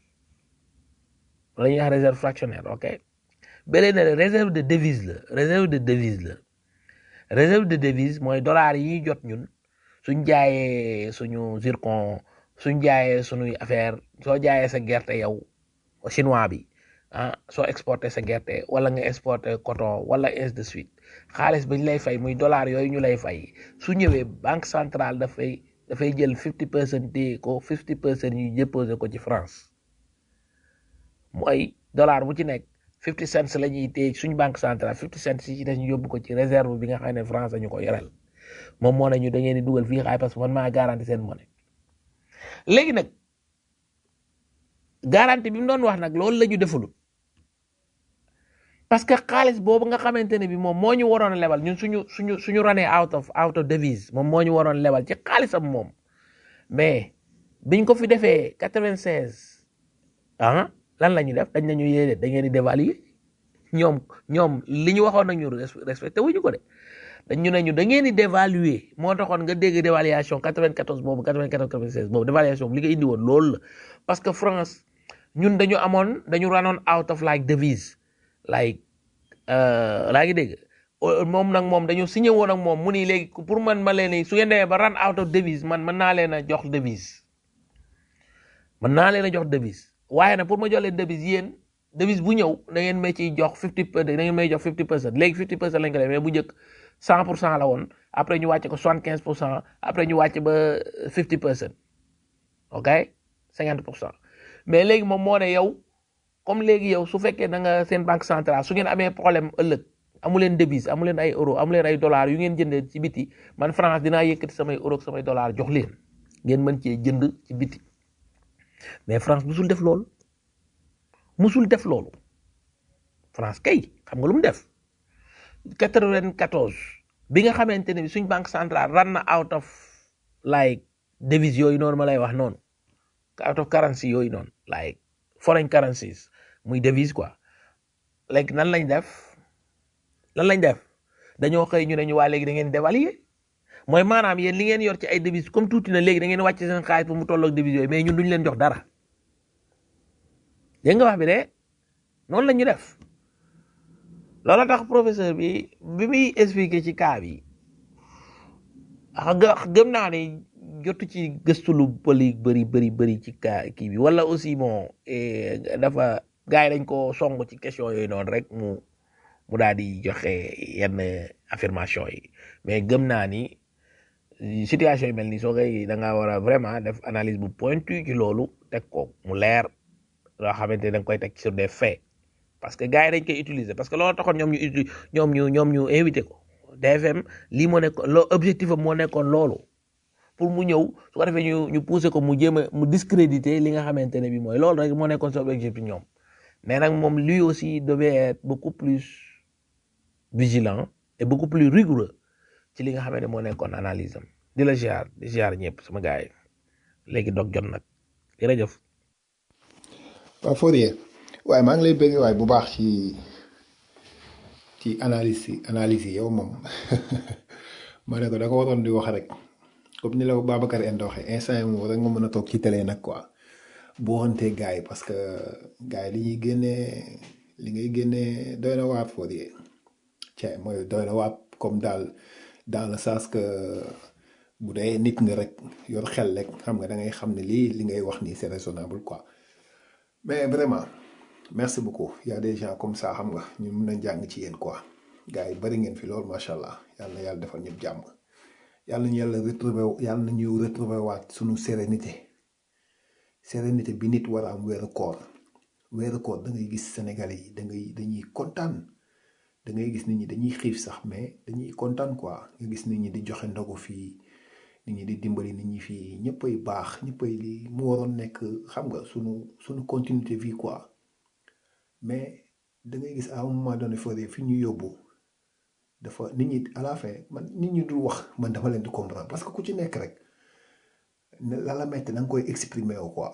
la ñuy wax réserve fractionnaire ok beneen ne réserve de devise la réserve de devise la réserve de devise mooy dollar yi ñuy jot ñun suñ jaayee suñu zircon suñ jaayee suñuy affaire soo jaayee sa gerte yow chinois bi ah soo exporté sa gerte wala nga exporté coton wala ainsi de suite xaalis bañ lay fay muy dollar yooyu ñu lay fay su ñëwee banque centrale dafay dafay jël fifty percent téye ko fifty percent yu déposé ko ci France mooy dollar bu ci nekk fifty cents la ñuy téye suñ banque centrale fifty cents yi ci des ñu yóbbu ko ci réserve bi nga xam ne France dañu ko yoreel moom moo ne ñu da ngeen di dugal fii xaay parce que man maa garanti seen monnaie léegi nag garantie bi mu doon wax nag loolu la ñu deful parce que xaalis boobu nga xamante ne bi moom moo ñu waroon a lebal ñun suñu suñu suñu runee out of out of devise moom moo ñu waroon lebal ci xaalisam moom mais biñ ko fi defee quatre-vingt-seize ah lan la ñuy def dañ nañu yéede da ngeen di dévaluer ñoom ñoom li ñu waxoon nañu respecté wuñu ko de dañ ñu ne ñu da ngeen di dévaluer moo taxoon nga dégg dévaluation 94 boobu 94 96 boobu dévaluation bi li nga indi woon loolu la parce que France ñun dañu amoon dañu ranoon out of like devise like laa ngi dégg moom nag moom dañu signé woon ak moom mu ni léegi pour man ma leen su ngeen demee ba run out of devise man mën naa leen a jox devise mën naa leen a jox devise waaye nag pour ma jox leen devise yéen devise bu ñëw da ngeen may ciy jox 50 da ngeen may jox 50 percent léegi 50 percent lañ ko def mais bu njëkk 100 pour cent la woon après ñu wàcce ko 75 pour cent après ñu wàcce ba 50 percent ok 50 pour cent mais léegi moom moo ne yow comme léegi yow su fekkee da nga seen banque centrale su ngeen amee problème ëllëg amu leen devise amu leen ay euro amu leen ay dollars yu ngeen jëndee ci biti man France dinaa yëkkati samay euro ak samay dollars jox leen ngeen mën cee jënd ci biti mais France musul def loolu musul def loolu France kay xam nga lu mu def 94 bi nga xamante ne bi suñ banque centrale ran na out of like devise yooyu noonu ma lay wax noonu out of currency yooyu noonu like foreign currencies muy devise quoi léegi nan lañ def lan lañ def dañoo xëy ñu ne ñu waa léegi da ngeen dévaluer mooy maanaam yéen li ngeen yor ci ay devises comme tuuti na léegi da ngeen wàcc seen xaalis ba mu tolloog devises yooyu mais ñun duñ leen jox dara dégg nga wax bi de noonu la ñu def loolu tax professeur bi bi muy expliquer ci cas bi ah gëm naa ne jotu ci gëstu lu bëri bëri bëri bëri ci cas kii bi wala aussi bon dafa gars yi dañ ko song ci question yooyu noonu rek mu mu daal di joxe yenn affirmation yi mais gëm naa ni situation yi mel nii soo koy da ngaa war a vraiment def analyse bu pointu ci loolu teg ko mu leer loo xamante ne da nga koy teg sur des faits parce que gars yi dañ koy utiliser parce que loolu taxoon ñoom ñu uti ñoom ñu ñoom ñu invité ko DFM lii moo nekkoon loo objectif am moo nekkoon loolu pour mu ñëw su ko defee ñu ñu pousser ko mu jéem a mu discréditer li nga xamante ne bi mooy loolu rek moo nekkoon sa objectif ñoom mais nag moom lui aussi devait être beaucoup plus vigilant et beaucoup plus rigoureux ci li nga xamante ne moo nekkoon analyse am di la ziar di ziar ñëpp sama gars yi léegi dog jot nag jërëjëf.
waaw Fourier waaye maa ngi lay bëgg waaye bu baax ci ci analyse yi analyse yi yow moom ma ne ko da ko waroon di wax rek comme ni la ko Babacar Endo waxee instant yi moom rek nga mën a toog ci télé nag quoi boo xamante gars yi parce que gars yi li ñuy génnee li ngay génnee doy na waat Fourier cee mooy doy na waat comme daal dans le sens que bu dee nit nga rek yor xel rek xam nga da ngay xam ne lii li ngay wax nii c'est raisonnable quoi mais vraiment merci beaucoup y a des gens comme ça xam nga ñu mën a jàng ci yéen quoi gars yi bari ngeen fi loolu macha allah yàlla na yàlla defal ñëpp jàmm yàlla nañu yàlla retrouver yàlla nañu retrouver waat suñu sérénité sérénité bi nit war a am weeru koor weeru koor da ngay gis Sénégalais yi da ngay dañuy kontaan da ngay gis nit ñi dañuy xiif sax mais dañuy kontaan quoi nga gis nit ñi di joxe ndogu fii nit ñi di dimbali nit ñi fii ñëppay baax ñëppay lii mu waroon nekk xam nga sunu sunu continuité vie quoi mais da ngay gis à un moment donné fore fi ñu yóbbu dafa nit ñi à la fin man nit ñi dul wax man dama leen di comprendre parce que ku ci nekk rek ne la la metti da nga koy exprimer wu quoi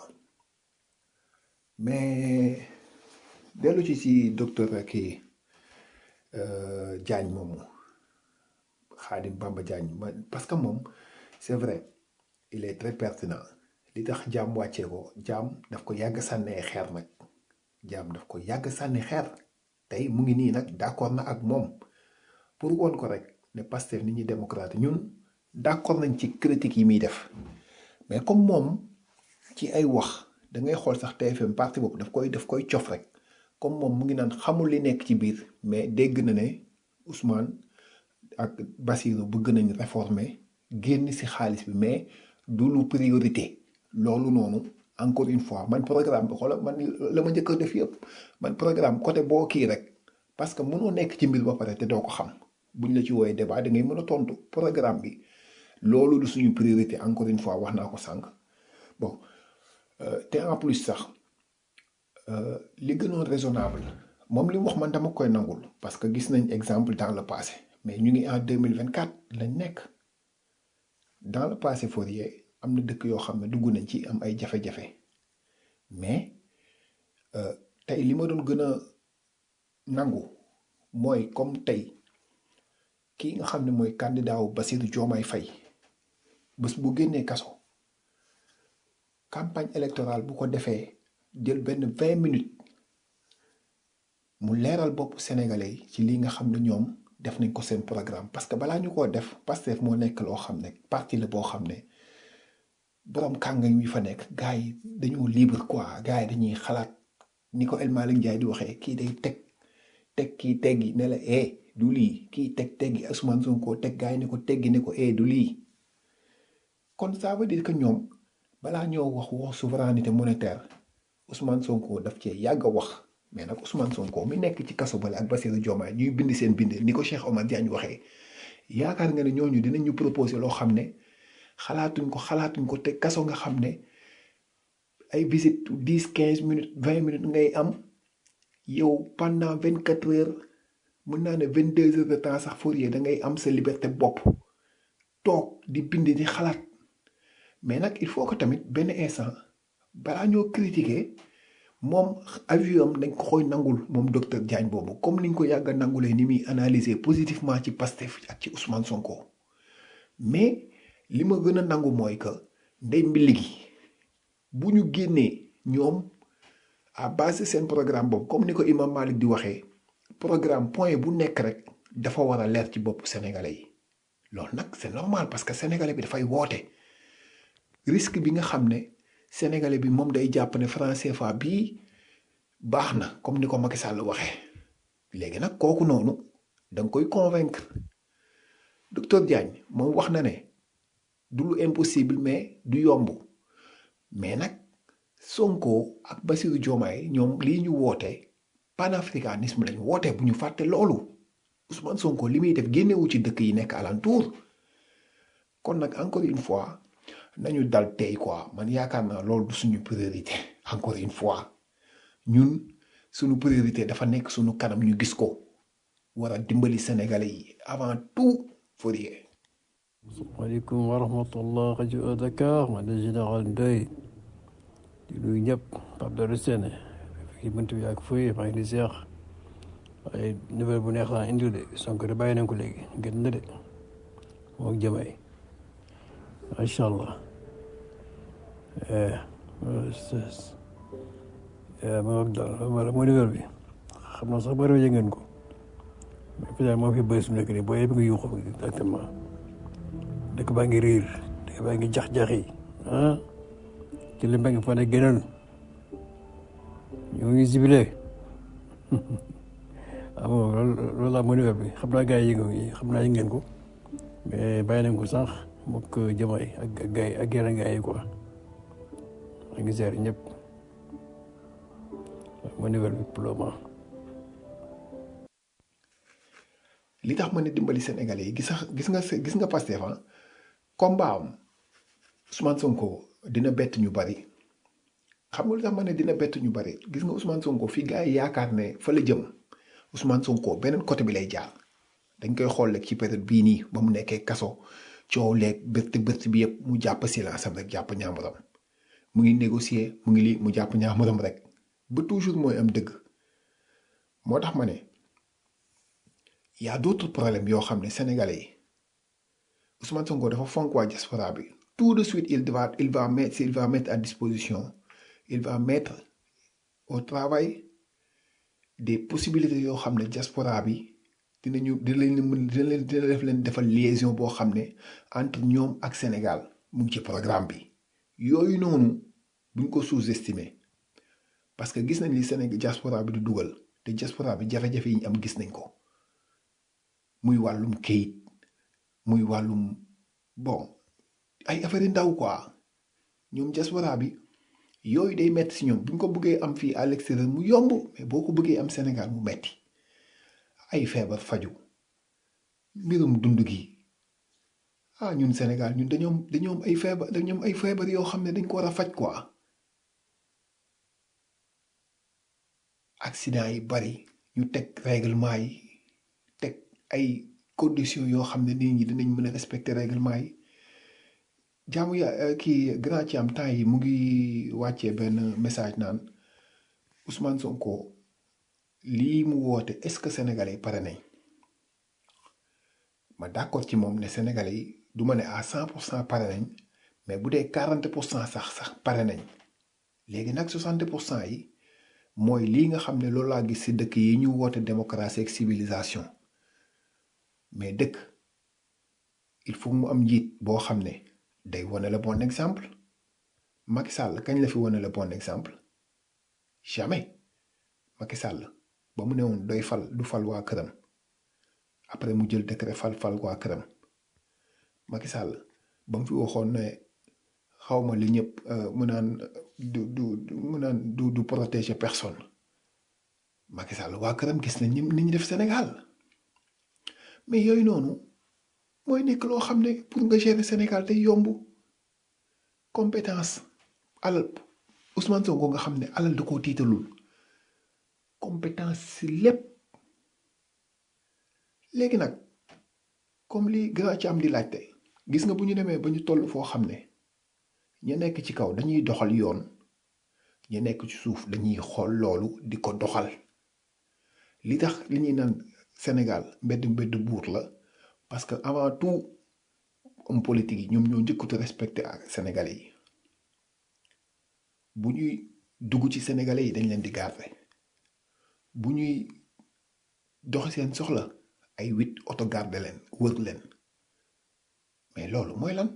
mais dellu ci si docteur kii Diagne moomu Khadim Bamba Diagne parce que moom c'est vrai il est très pertinent li tax jaam wàccee ko jaam daf ko yàgg sànnee xeer nag jaam daf ko yàgg sànni xeer tey mu ngi nii nag d'accord na ak moom pour woon ko rek ne Pastef nit ñi démocrate ñun d'accord nañ ci critique yi muy def mais comme moom ci ay wax da ngay xool sax TFM parti boobu daf koy daf koy cof rek comme moom mu ngi naan xamul li nekk ci biir mais dégg na ne Ousmane ak Bassirou bëgg nañ réformer génn ci xaalis bi mais du lu priorité loolu noonu encore une fois man programme bi xoolal man la ma njëkk a def yëpp man programme côté boo kii rek parce que mënoo nekk ci mbir ba pare te doo ko xam buñ la ci woowee débat da ngay mën a tontu programme bi loolu du suñu priorité encore une fois wax naa ko sànq bon te en plus sax li gënoon raisonnable moom li mu wax man dama koy nangul parce que gis nañ exemple dans le passé mais ñu ngi en deux mille vingt quatre lañ nekk dans le passé Fourier am na dëkk yoo xam ne dugg nañ ci am ay jafe-jafe mais tey li ma doon gën a nangu mooy comme tey kii nga xam ne mooy candidat wu Bassirou Diomaye Faye bés bu génnee kaso campagne électorale bu ko defee jël benn vingt minutes mu leeral bopp sénégalais yi ci li nga xam ne ñoom def nañ ko seen programme parce que balaa ñu koo def Pastef moo nekk loo xam ne parti la boo xam ne boroom kànga yu fa nekk gars yi dañoo libre quoi gars yi dañuy xalaat ni ko El Malick Ndiaye di waxee kii day teg teg kii teggi ne la eh du lii kii teg teggi Ousmane Sonko teg gars yi ne ko teggi ne ko eh du lii kon ça veut dire que ñoom balaa ñoo wax wax souveraineté monétaire Ousmane Sonko daf cee yàgg a wax mais nag Ousmane Sonko mi nekk ci kaso bale ak Bassirou Diomaye ñuy bind seen bind ni ko Cheikh Omar Diagne waxee yaakaar nga ne ñooñu dinañ ñu proposer loo xam ne xalaatuñ ko xalaatuñ ko te kaso nga xam ne ay visite dix quinze minutes vingt minutes ngay am yow pendant vingt quatre heures mën naa ne vingt deux heures de temps sax Fourier da ngay am sa liberté bopp toog di bind di xalaat mais nag il faut que tamit benn instant balaa ñoo critiquer moom avion am dañ ko koy nangul moom docteur Diagne boobu comme niñ ko yàgg a nangulee ni muy analyser positivement ci Pastef ak ci Ousmane Sonko mais li ma gën a nangu mooy que ndey mbilli gi bu ñu génnee ñoom à base de seen programme boobu comme ni ko Imam Malik di waxee programme point bu nekk rek dafa war a leer ci bopp sénégalais yi loolu nag c'est normal parce que sénégalais bi dafay woote risque bi nga xam ne sénégalais bi moom day jàpp ne franc CFA bii baax na comme ni ko Macky Sall waxee léegi nag kooku noonu da nga koy convaincre docteur Diagne moom wax na ne du lu impossible mais du yomb mais nag Sonko ak Bassirou Diomaye ñoom lii ñu woote panafricanisme lañ woote bu ñu fàtte loolu Ousmane Sonko li muy def génnewu ci dëkk yi nekk alentour kon nag encore une fois nañu dal tey quoi man yaakaar naa loolu du suñu priorité encore une fois ñun suñu priorité dafa nekk suñu kanam ñu gis ko war a dimbali sénégalais yi avant tout Fourier.
asalaamaaleykum wa rahmatullah rajo Dakar man de général Ndoye di nuyu ñëpp Pape Dore Sène fii mënti bi ak Fourier maa ngi di seex waaye nouvelle bu neex laa indi de Sonko de bàyyi nañ ko léegi gën na de moom jëmay macha allah ma wax daal wala mooy nouvelle bi xam naa sax bari yëg ngeen ko mais fi daal moo fi bëri su nekk nii boo yëpp nga yuuxu exactement dëkk baa ngi riir dëkk baa ngi jax-jax yi ah ci li mbéy fa ne gënal ñoo ngi sibile ah bon loolu loolu laa mooy nouvelle bi xam naa gars yi yëngu xam naa yëg ngeen ko mais bàyyi nañ ko sax mook jëmay ak gars yi ak yeneen gars yi quoi maa ngi seer ñëpp mooy nouvelle bi pour le moment.
li tax ma ne dimbali sénégalais yi gis nga gis nga gis nga Pastef ah combat am Ousmane Sonko dina bett ñu bari xam nga lu tax ma ne dina bett ñu bari gis nga Ousmane Sonko fii gars yi yaakaar ne fa la jëm Ousmane Sonko beneen côté bi lay jaar dañ koy xool rek ci période bii nii ba mu nekkee kaso coow leeg bërti bërti bi yëpp mu jàpp silence am rek jàpp ñaamuram mu ngi négocier mu ngi lii mu jàpp ñaamuram rek ba toujours mooy am dëgg moo tax ma ne. y a d'autres problèmes yoo xam ne sénégalais yi Ousmane Sonko dafa fonk waa diaspora bi tout de suite il va il va mettre il va mettre à disposition il va mettre au travail des possibilités yoo xam ne diaspora bi dinañu dina leen mën dina leen dina def leen defal liaison boo xam ne entre ñoom ak Sénégal mu ngi ci programme bi yooyu noonu buñ ko sous-estimer parce que gis nañ li Sénégal diaspora bi di dugal te diaspora bi jafe-jafe yi ñu am gis nañ ko. muy wàllum kayit muy wàllum bon ay affaire ndaw quoi ñoom diaspora bi yooyu day metti si ñoom bu ñu ko bëggee am fii à l'extérieur mu yomb mais boo ko bëggee am Sénégal mu metti ay feebar faju mbirum dund gi ah ñun Sénégal ñun dañoom dañoom ay feebar dañoom ay feebar yoo xam ne dañ ko war a faj quoi accident yi bari ñu teg règlement yi teg ay conditions yoo xam ne nit ñi dinañ mën a respecter règlement yi jaamu ya kii grand ci am temps yi mu ngi wàccee benn message naan Ousmane Sonko lii mu woote est-ce que sénégalais yi pare nañ ma d'accord ci moom ne sénégalais yi du ma ne à cent pour cent pare nañ mais bu dee quarante pour cent sax sax pare nañ léegi nag soixante pour cent yi mooy lii nga xam ne loolu laa gis ci dëkk yi ñu woote démocratie ak civilisation mais dëkk il faut mu am njiit boo xam ne day wane le bon exemple Macky Sall kañ la fi wane le bon exemple jamais Macky Sall ba mu ne woon doy fal du fal waa këram après mu jël décret fal fal waa këram Macky Sall ba mu fi waxoon ne xawma li ñëpp mu naan du du mu naan du du protéger personne Macky Sall waa këram gis nañ ni ñu def Sénégal mais yooyu noonu mooy nekk loo xam ne pour nga gérer Sénégal day yomb compétence alal Ousmane Sonko nga xam ne alal da koo tiitalul compétence si lépp léegi nag comme li grand ci am di laajte gis nga bu ñu demee ba ñu toll foo xam ne ñu nekk ci kaw dañuy doxal yoon ñi nekk ci suuf dañuy xool loolu di ko doxal li tax li ñuy naan Sénégal mbedd mbedd buur la parce que avant tout homme politique yi ñoom ñoo njëkkatu respecté ak sénégalais yi bu ñuy dugg ci sénégalais yi dañ leen di garder bu ñuy doxi seen soxla ay huit auto garder leen wër leen mais loolu mooy lan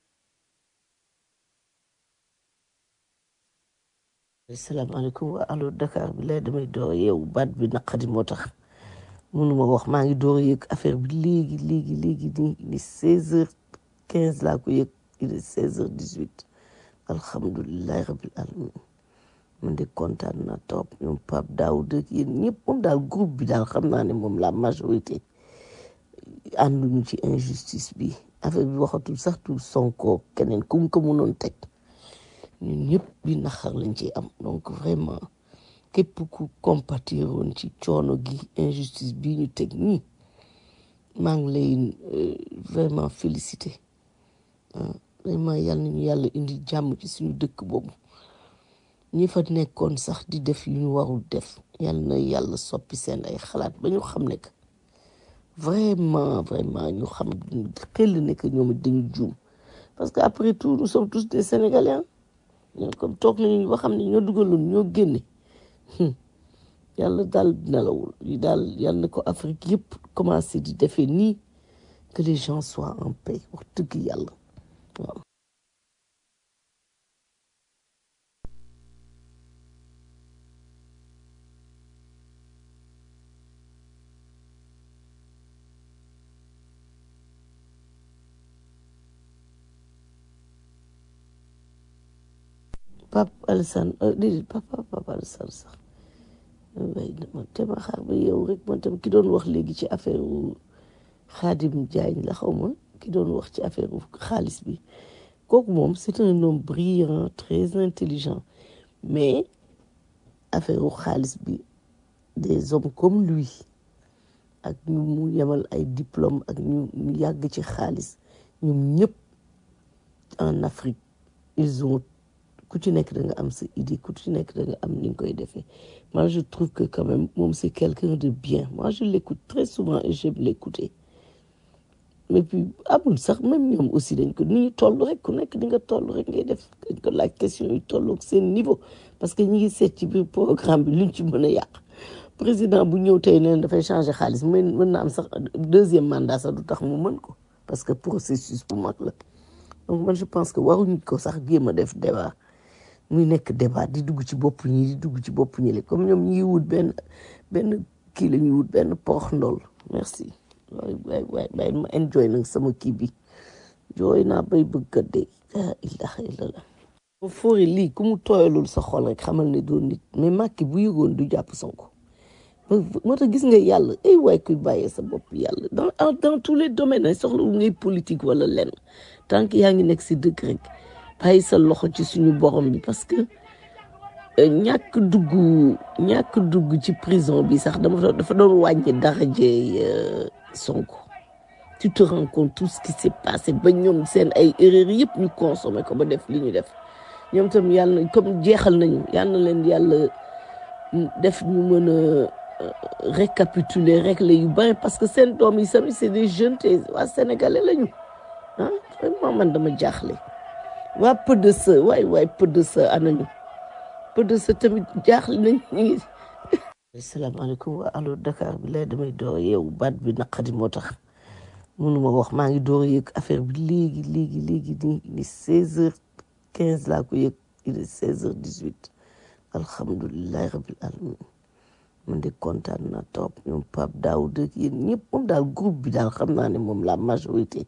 asalaamaaleykum waa allo Dakar bi lay damay door yeewu baat bi naqadi moo tax mënuma wax maa ngi door a yëg affaire bi léegi léegi léegi nii ni seize heures quinze laa ko yëg il est seize heures dix huit alhamdulilahi rabil alamin man de kontaan naa trop ñoom Pape Daoud ak yéen ñëpp moom daal groupe bi daal xam naa ne moom la majorité ànduñu ci injustice bi affaire bi waxatul sax tu Sonko keneen ku mu ko mënoon teg ñun ñëpp bi naxar lañ ci am donc vraiment képp ku compatir woon ci coono gi injustice bi ñu teg nii maa ngi lay euh, vraiment félicité ah vraiment yàlla nañu yàlla indi jàmm ci suñu dëkk boobu ñi fa nekkoon sax di def yu ñu warul def yàlla na yàlla soppi seen ay xalaat ba ñu xam ne que vraiment vraiment ñu xam xel ne que ñoom it dañu juum parce que après tout nous sommes tous des sénégalais ah ñoo comme toog nañu ba xam ne ñoo dugaloon ñoo génne Hmm. yàlla daal nelawul yi daal yàlla na ko Afrique yëpp commencé di defee nii que les gens soient en paix wax dëgg yàlla waaw. Pape Alassane euh, déedéet papa Pape Alassane sax waaye dama te ma xaar ba yow rek man tam ki doon wax léegi ci affaire wu Khadim Diagne la xaw ma ki doon wax ci affaire wu xaalis bi kooku moom c'est un homme brillant très intelligent mais affaire wu xaalis bi des hommes comme lui ak ñu mu yemal ay diplôme ak ñu ñu yàgg ci xaalis ñoom ñëpp en Afrique ils ont ku ci nekk da nga am sa idée ku ci nekk da nga am ni nga koy defee moi je trouve que quand même moom c'est quelqu'un de bien moi je l'écoute très souvent et j'aime l'écouter mais puis amul sax même ñoom aussi dañ ko ni ñu toll rek ku nekk di nga toll rek ngay def dañ ko laaj question yu toll ak seen niveau parce que ñi ngi seet ci biir programme bi luñ ci mën a yàq président bu ñëw tey neen dafay changer xaalis mën mën na am sax deuxième mandat sax du tax mu mën ko parce que processus bu mag la donc man je pense que waruñu ko sax jéem a def débat muy nekk débat di dugg ci bopp ñi di dugg ci bopp ñi comme ñoom ñi ngi wut benn benn kii la ñuy wut benn porox ndool merci waay waay waay waay ma enjoy nag sama kii bi jooy naa bay bëgg a dee la ilaha illallah ba foori lii ku mu tooyalul sa xol rek xamal ne doon nit mais Macky bu yëgoon du jàpp Sonko moo tax gis nga yàlla ay waay kuy bàyyee sa bopp yàlla dans dans tous les domaines soxlawul ngay politique wala lenn tant que yaa ngi nekk si dëkk rek bàyyi sa loxo ci suñu borom bi parce que ñàkk dugg ñàkk dugg ci prison bi sax dama dafa doon wàññi daraje Sonko tu te rends compte tout ce qui s'est passé ba ñoom seen ay erreurs yëpp ñu consommé ko ba def li ñu def ñoom tam yàlla na comme jeexal nañu yàlla na leen yàlla def ñu mën a récapituler régler yu bari parce que seen doom yi sami c'est des jeunes te waa sénégalais lañu ah vraiment man dama jaaxle waa PDS waay waay PDS anañu PDS tamit jaaxle nañ ñu ngi asalaamaaleykum waa allo Dakar bi lay damay door yeewu baat bi naqadi moo tax mënuma wax maa ngi door a yëg affaire bi léegi léegi léegi nii ni seize heures quinze laa ko yëg il est seize heures dix huit alhamdulilahi rabil alamin man de kontaan naa trop ñoom Pape Daoud ak yéen ñëpp moom daal groupe bi daal xam naa ne moom la majorité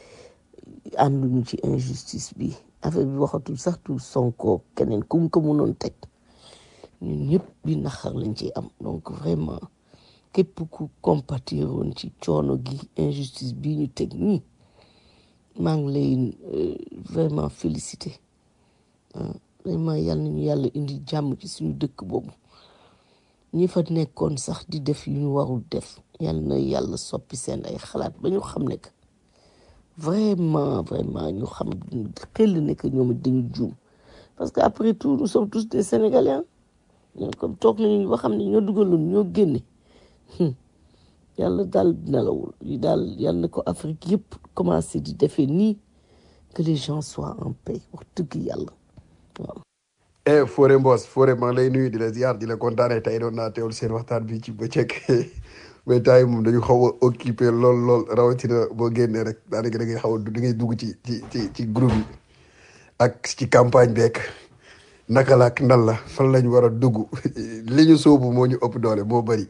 ànduñu ci injustice bi affaire bi waxatul sax tu Sonko keneen ku mu ko mënoon teg ñun ñëpp bi naxar lañ ci am donc vraiment képp ku compatir woon ci coono gi injustice bi ñu teg nii maa ngi lay euh, vraiment félicité ah vraiment yàlla nañu yàlla indi jàmm ci suñu dëkk boobu ñi fa nekkoon sax di def yu ñu warul def yàlla na yàlla soppi seen ay xalaat ba ñu xam ne que vraiment vraiment ñu xam xel ne que ñoom it dañu juum parce que après tout nous sommes tous des Sénégalais hein. ñun comme toog nañu ba xam ne ñoo dugaloon ñoo génne hmm. yàlla daal nelawul yi daal yàlla na ko Afrique yëpp commencé di defee nii que les gens soient en paix wax dëgg yàlla waaw.
eh Fodé Mbos Fodé maa ngi lay nuyu di la ziar di la kontaanee tey doon naa teewlu seen waxtaan bi ci bëccëg mais temps yi moom dañu xaw a occupé lool lool rawatina boo génnee rek daanaka da ngay xaw a da ngay dugg ci ci ci ci groupe yi ak ci campagne beeg naka la ak nan la fan lañ war a dugg li ñu sóobu moo ñu ëpp doole moo bëri.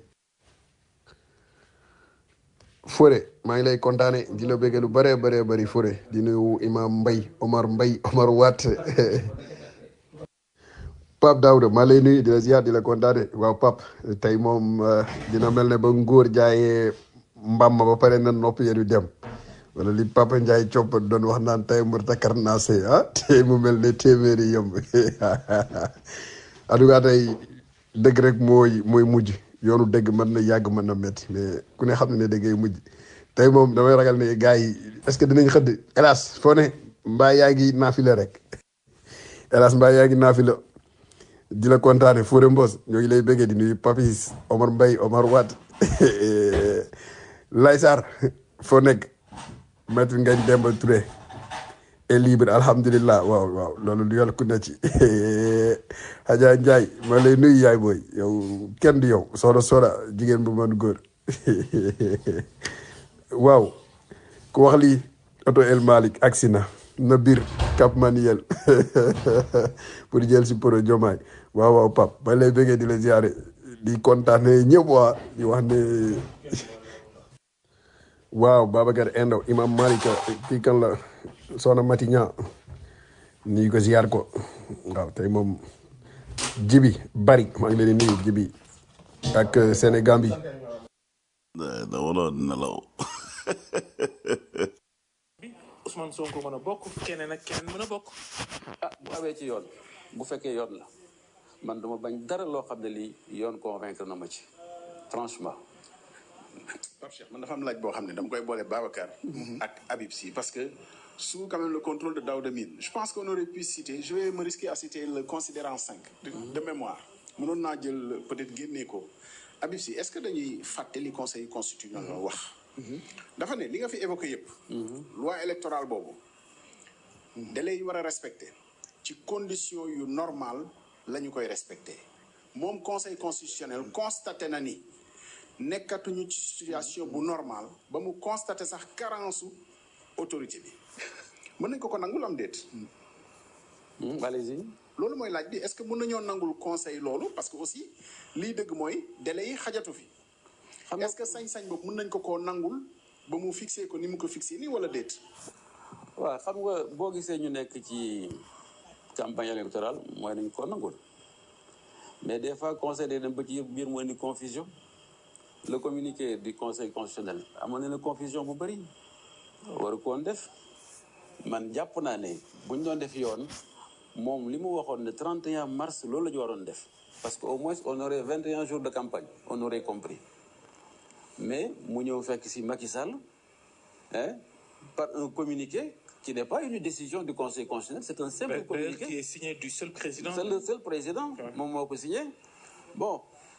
Fodé maa ngi lay kontaane di la bëgg lu bëree bëree bëri Fodé di nuyu Imam Mbay Omar Mbay Omar Watt Pape Daouda maa lay nuyu di la ziar di la kontaane waaw Pape tey moom eh, dina mel ne ba ngóor jaayee mbam ma ba pare na nopp yéen yu dem wala li Papa Ndiaye copp doon wax naan tey mu takkar naa see ah tey mu mel ne téeméeri yëmb en tout cas tey dëgg rek mooy mooy mujj yoonu dëgg mën na yàgg mën na métti mais ku ne xam ne ne dëggay mujj tey moom damay ragal ne gars yi est-ce que dinañ xëdd hélas foo ne mbaa yaa ngi naafila rek hélas mbaa yaa ngi naafila di la kontaane Fodé Mbos ñoo ngi lay bëggee di nuyu Papis Omar Mbaye Omar Wade Lay Sarr foo nekk maître Ngagne Demba Touré est libre alhamdulilah waaw waaw loolu lu yàlla ku ne ci Adja Ndiaye ma lay nuyu yaay booy yow kenn du yow soxna soxna jigéen bu mën góor waaw ku wax lii oto El Malick agsi na na biir Cap Manuel pour jël si pro Jomaay waaw waaw Pape ma lay bëggee di la ziare di kontaane ñëpp waa di wax ne waaw Babacar Endo Imam Malick kii kan la soxna Mati Ñaa nuyu ko ziar ko waaw tey moom jibi bari maa ngi leen di nuyu jibi ak Sénégal bi
da da waroon nelaw
Ousmane Sonko mën a bokk keneen ak keneen mën a bokk
ah bu awee ci yoon bu fekkee yoon la man duma bañ dara loo xam ne lii yoon convaincre na ma ci franchement
Pape Cheikh man dafa am laaj boo xam ne dama koy boole Babacar ak Habib Sy parce que sous quand même le contrôle de Daouda Mine je pense qu'on aurait pu citer je vais me risquer à citer le considérant 5 de, de mémoire mënoon naa jël peut-être génnee ko Habib Sy est-ce que dañuy fàtte li conseil constitutionnel wax dafa ne li nga fi évoqué yëpp loi électorale boobu délai yi war a respecté ci condition yu normal la ñu koy respecté moom conseil constitutionnel constaté na ni nekkatuñu ci situation bu normal ba mu constaté sax carence su autorité bi mën nañ ko ko nangul am déet
Hmm, allez-y
loolu mooy laaj bi est-ce que mën nañoo nangul conseil loolu parce que aussi liy dëgg mooy délai yi xajatu fi
xam nga
est-ce que sañ-sañ boobu mën nañ ko koo nangul ba mu fixé ko ni mu ko fixé nii wala déet
waaw xam nga boo gisee ñu nekk ci campagne électorale mooy nañ ko nangul mais des fois conseil day dem ba ci yëpp biir mooy ni confusion le communiqué du conseil constitutionnel amoon na ne confusion bu bëri waru ko woon def man jàpp naa ne bu ñu doon def yoon moom li mu waxoon ne 31 mars loolu la ñu waroon def parce que au moins on aurait 21 jours de campagne on aurait compris mais mu ñëw fekk si Macky Sall hein, par un communiqué qui n'est pas une décision du conseil constitutionnel c'est un simple
D'ailleurs,
communiqué
qui est signé du seul président
c'est le seul président moom moo ko signé bon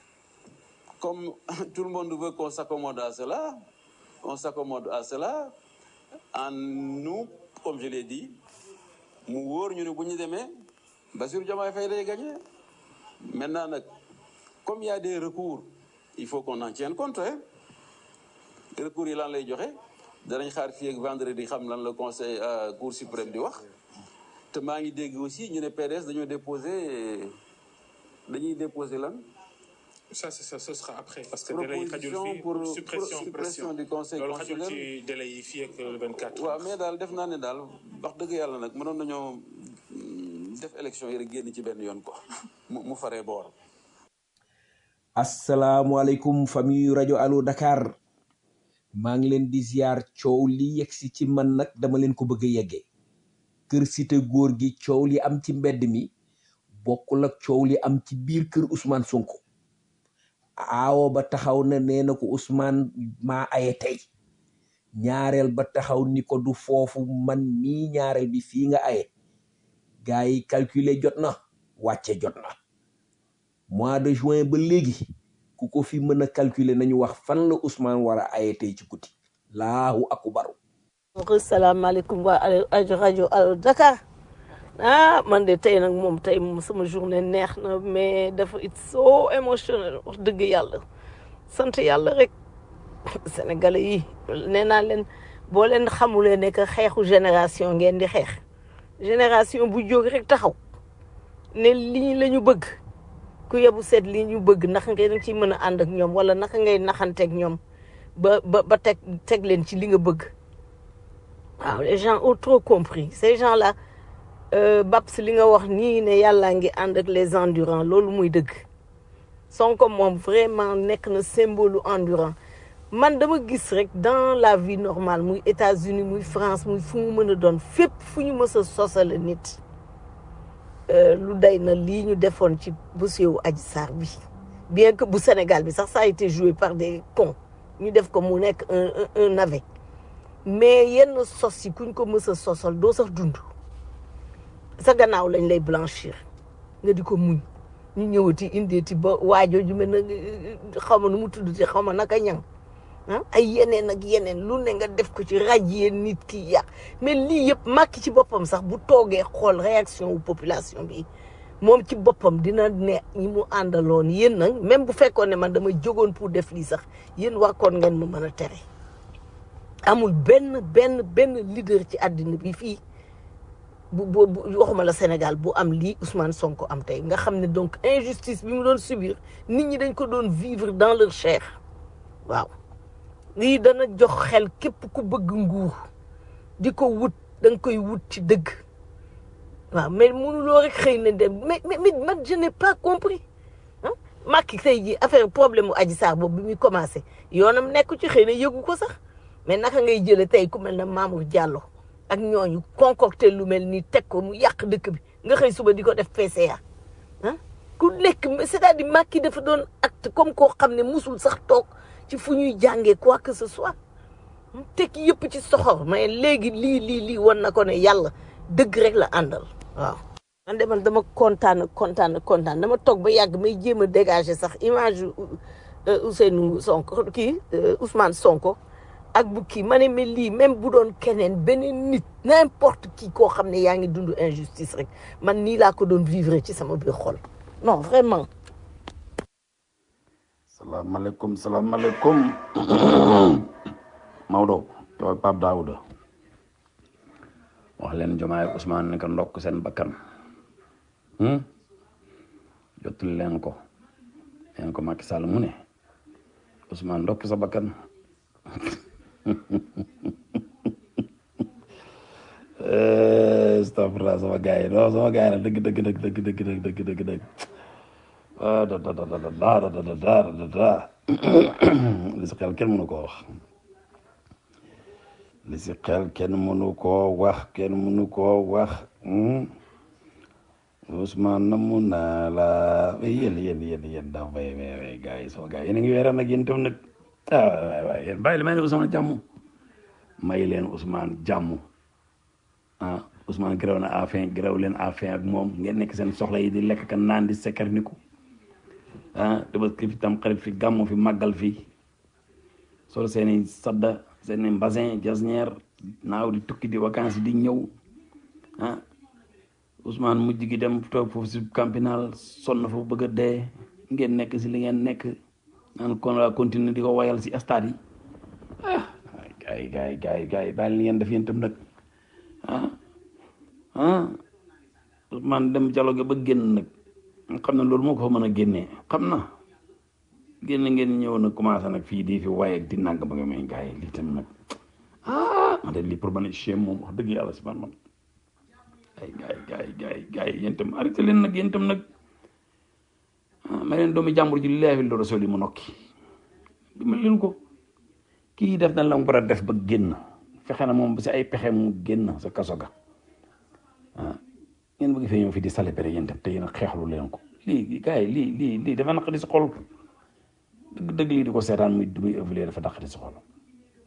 comme tout le monde veut qu'on s'accommode à cela on s'accommode à cela en nous comme je l'ai dit mu wóor ñu ne bu ñu demee Bassirou Diomaye Faye day gagné maintenant nag comme il y a des recours il faut qu'on en tienne compte hein recours yi lan lay joxe danañ xaar fii ak vendredi xam lan la conseil euh, cour suprême di wax te maa ngi dégg aussi ñu ne PDS dañoo déposé dañuy déposé lan
ça c'est ça ce sera après parce que délai yi xajul
proposition
fii
pour pour
suppression
suppression du conseil
loolu xajul
constitutionnel
ci délai yi fii ak le 24
waaw mais daal def naa ne daal wax dëgg yàlla nag mënoon nañoo mm, def élection yi rek génn ci benn yoon ko mu mu faree boor
asalaamualeykum famille rajo allo Dakar maa ngi leen di ziar coow li yegsi ci man nag dama leen ko bëgg a yeggee kër cité góor gi coow li am ci mbedd mi bokkul ak coow li am ci biir kër Ousmane Sonko aawo ba taxaw na nee na ko Ousmane maa aye tey ñaareel ba taxaw ni ko du foofu man mii ñaareel bi fii nga aye gars yi calculer jot na wàcce jot na mois de juin ba léegi ku ko fi mën a calculer nañu wax fan la Ousmane war a aye tey ci guddi laahu akubaru
salaamaaleykum waa rajo rajo Allo Dakar ah man de tey nag moom tey moom sama journée neex na mais dafa it so émotionnel wax dëgg yàlla sant yàlla rek sénégalais yi nee naa leen boo leen xamulee ne que xeexu génération ngeen di xeex génération bu jóg rek taxaw ne lii la ñu bëgg ku yebu seet lii ñu bëgg naka ngeen ci mën a ànd ak ñoom wala naka ngay naxanteeg ñoom ba ba ba teg teg leen ci li nga bëgg waaw les gens ont trop compris ces gens là Babs li nga wax nii ne yàllaa ngi ànd ak les endurants loolu muy dëgg Sonko moom vraiment nekk na symbole endurant man dama gis rek dans la vie normale muy États-Unis muy France muy fu mu mën a doon fépp fu ñu mës a sosale nit lu day na lii ñu defoon ci dossier wu Adji Sarr bi bien que bu Sénégal bi sax ça a été joué par des cons ñu def ko mu nekk un un navet mais yenn sos yi kuñ ko mës a sosal doo sax dund sa gannaaw lañ lay blanchir nga di ko muñ ñu ñëwati indeeti ba waajoo ju mel na xaw ma nu mu tudd ci xaw ma naka ñang ah ay yeneen ak yeneen lu ne nga def ko ci rajee nit ki yàq mais lii yëpp màkki ci boppam sax bu toogee xool réaction wu population bi moom ci boppam dina ne ñi mu àndaloon yéen nag même bu fekkoon ne man dama jógoon pour def lii sax yéen wakkoon ngeen ma mën a tere amul benn benn benn leader ci àddina bi fii bu bu bu waxuma la Sénégal bu am lii Ousmane Sonko am tey nga xam ne donc injustice bi mu doon subir nit ñi dañ ko doon vivre dans leur chair waaw lii dana jox xel képp ku bëgg nguur di ko wut da nga koy wut ci dëgg waaw mais mënuloo rek xëy na dem mais mais mais man je n'ai pas compris ah Macky tey jii affaire problème mu Adji Sarr boobu bi muy commencé yoonam nekk ci xëy na yëgu ko sax mais naka ngay jëlee tey ku mel ne Mamour Diallo ak ñooñu concocté lu mel ni teg ko mu yàq dëkk bi nga xëy suba di ko def PCA ah ku nekk c'est-à-dire Macky dafa doon acte comme koo xam ne musul sax toog ci fu ñuy jàngee quoi que ce soit teg yëpp ci soxor mais léegi lii lii lii wan na ko ne yàlla dëgg rek la àndal waaw. man de man dama kontaan kontaan kontaan dama toog ba yàgg may jéem a dégager sax image yu Ousseynou Sonko kii Ousmane Sonko. ak bu kii ma ne mais lii même bu doon keneen beneen nit n'importe qui koo xam ne yaa ngi dund injustice rek man nii laa ko doon vivre ci sama biir xol non vraiment.
salaamaaleykum salaamaaleykum Maodo yow ak Pape Daouda wax leen Diomaye ak Ousmane ne ko ndokk seen bakkan jotul leen ko leen ko Macky Sall mu ne Ousmane ndokk sa bakkan astafurlah sama gars yi non sama gars yi nag dëgg dëgg dëgg dëgg dëgg dëgg dëgg dëgg dëgg ah da da da da da da da da da da li si xel kenn mënu koo wax li si xel kenn mënu koo wax kenn mënu koo wax Ousmane namu naa la yéen yéen yéen yéen daa fay way gars yi sama gars yi yéen a ngi weeraan nag yéen tam nag ah waay waay yéen bàyyi leen may leen Ousmane jàmm may leen Ousmane jàmm ah Ousmane gërëw na afin gërëw leen afin ak moom ngeen nekk seen soxla yi di lekk ka naan di sekkar ni ko ah Tabaski fi tam xarit fi gàmmu fi màggal fi solo seeni sadda seeni mbasin jasneer naaw di tukki di vacances di ñëw ah Ousmane mujj gi dem toog foofu si campinal sonn foofu bëgg a dee ngeen nekk si li ngeen nekk naan kon la continuer di ko wayal si stade yi ah gars yi gars yi gars yi gars yi bàyyi li ngeen def yéen tam nag ah ah Ousmane dem dialogue ba génn nag xam na loolu moo ko fa mën a génnee xam na génn ngeen ñëw na commencé nag fii di fi waye ak di nang ba nga may gars yi lii tam nag ah man de lii pour man chien moom wax dëgg yàlla si man man ay gars yi gars yi gars yi gars yi yéen tam arrêté leen nag yéen tam nag ah ma leen doomi jàmbur ji leefi lu rasul yi mu nokki dimbali leen ko kii def na la mu war a def ba génn fexe na moom si ay pexe mu génn sa kaso ga ah ngeen bëgg fee ñëw fi di célébrer yéen tam te yéen a xeexlu leen ko lii gars yi lii lii lii dafa naqari si xol dëgg dëgg lii di ko seetaan muy muy évoluer dafa naqari si xol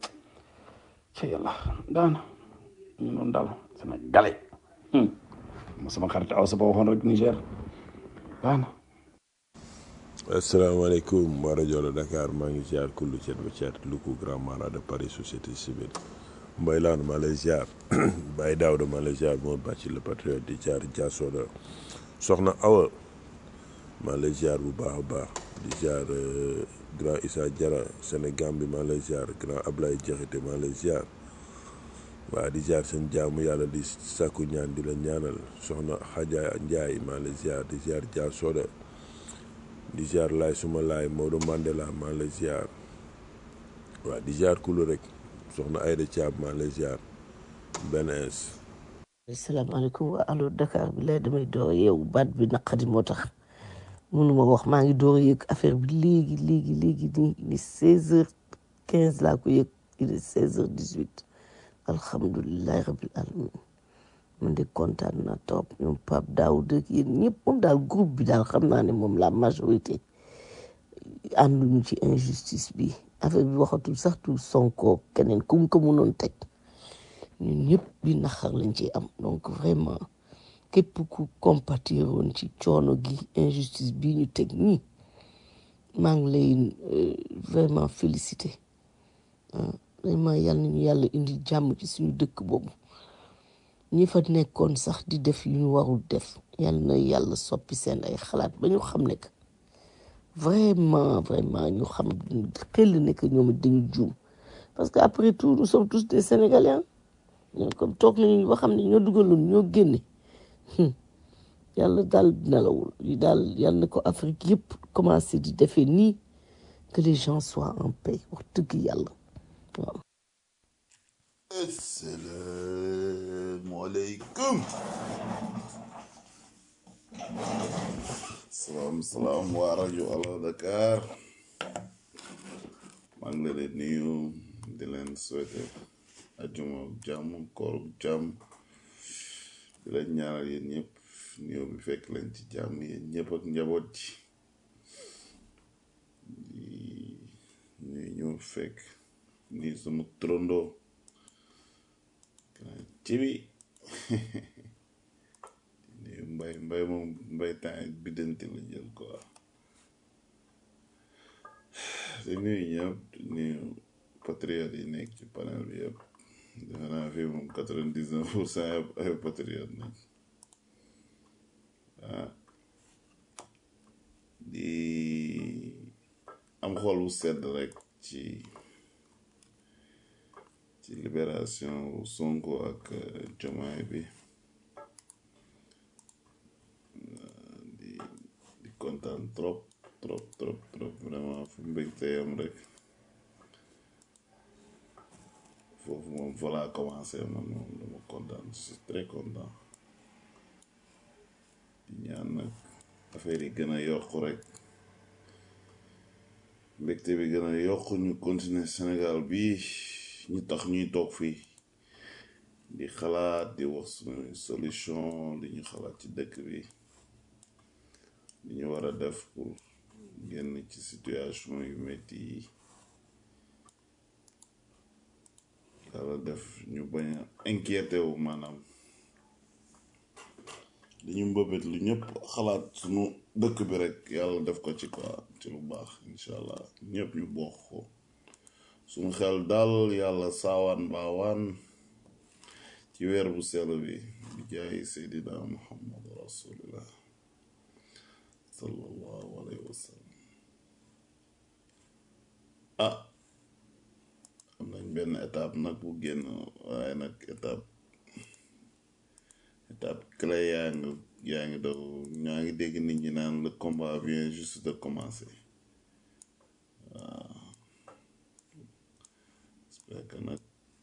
ci yàlla daana ñu noonu daal Sénégalais ma sama xarit aw sa ba waxoon rek Niger baax na
asalaamaaleykum waa rajo la Dakar maa ngi ziar kullu cet ba cet Luku Grand Mara de Paris société civile Mbaye Laan maa lay ziar Baye Daouda maa lay ziar moo bàcci le patriote di ziar Diasoda soxna Awa maa lay ziar bu baax a baax di ziar grand Issa Diarra Sénégal bi maa lay ziar grand Ablaye Diakhaté maa lay ziar waa di ziar seen jaamu yàlla di sàkku ñaan di la ñaanal soxna Xaja Njaay maa lay ziar di ziar Diasoda di ziar laay suma laay Maodo Mandela maa lay ziar waa di ziar kulu rek soxna Ayda Thiam maa lay ziar benn ins
asalaamaaleykum waa allo Dakar bi lay damay door yeewu baat bi naqadi moo tax mënuma wax maa ngi door a yëg affaire bi léegi léegi léegi nii ni seize heures quinze laa ko yëg il est seize heures dix huit alhamdulilahi rabil alamin man de kontaan naa trop ñoom Pape Daouda ak yéen ñëpp moom daal groupe bi daal xam naa ne moom la majorité ànduñu ci injustice bi affaire bi waxatul sax tu Sonko keneen ku mu ko mënoon teg ñun ñëpp bi naxar lañ ci am donc vraiment képp ku compatir woon ci coono gi injustice bi ñu teg ñii maa ngi lay vraiment félicité vraiment yàlla nañu yàlla indi jàmm ci suñu dëkk boobu ñi fa nekkoon sax di def yu ñu warul def yàlla na yàlla soppi seen ay xalaat ba ñu xam ne que vraiment vraiment ñu xam xel ne que ñoom dañu juum parce que après tout nous sommes tous des sénégalais ñoo comme toog nañu ba xam ne ñoo dugaloon ñoo génne yàlla daal nelawul yi daal yàlla na ko Afrique yëpp commencé di defee nii que les gens soient en paix wax dëgg yàlla waaw.
asalaamaaleykum salaam salaam waa rajo Allo Dakar maa ngi leen di nuyu di leen souhaiter ajuma jàmm koor jàmm di leen ñaanal yéen ñëpp nuyu bi fekk leen ci jàmm yéen ñëpp ak njaboot ji di nuyu ñu fekk ni sama trondo ci bi nuyu mbay mbay moom mbay temps biddanti la jël quoi di nuyu ñëpp di nuyu patriote yi nekk ci panel bi yëpp defe naa fii moom quatre-vingt-dix-neuf pour cent yëpp ay patriote nañ ah di am xol bu sedd rek ci ci libération Sonko ak Diomaye bi di di kontaan trop trop trop trop vraiment fu mbégte yam rek foofu moom fa laa commencé man moom dama kontaan je suis très content di ñaan nag affaire yi gën a yokku rek mbégte bi gën a yokku ñu continuer Sénégal bi ñu tax ñuy toog fii di xalaat di wax suñu solution li ñu xalaat ci dëkk bi li ñu war a def pour génn ci situation yu metti yi yàlla def ñu bañ a inquiété wu maanaam li ñu mbëbët lu ñëpp xalaat suñu dëkk bi rek yàlla def ko ci quoi ci lu baax incha allah ñëpp ñu bokk ko suñu xel daal yàlla saawaan baawaan ci weer bu sell bi bi jaay seydina muhammad rasulillah sallallahu alayhi wa sallam ah am nañ benn étape nag bu génn waaye nag étape étape clé yaa ngi yaa ngi daw ñaa ngi dégg nit ñi naan le combat vient juste de commencer waaw j'espère que nag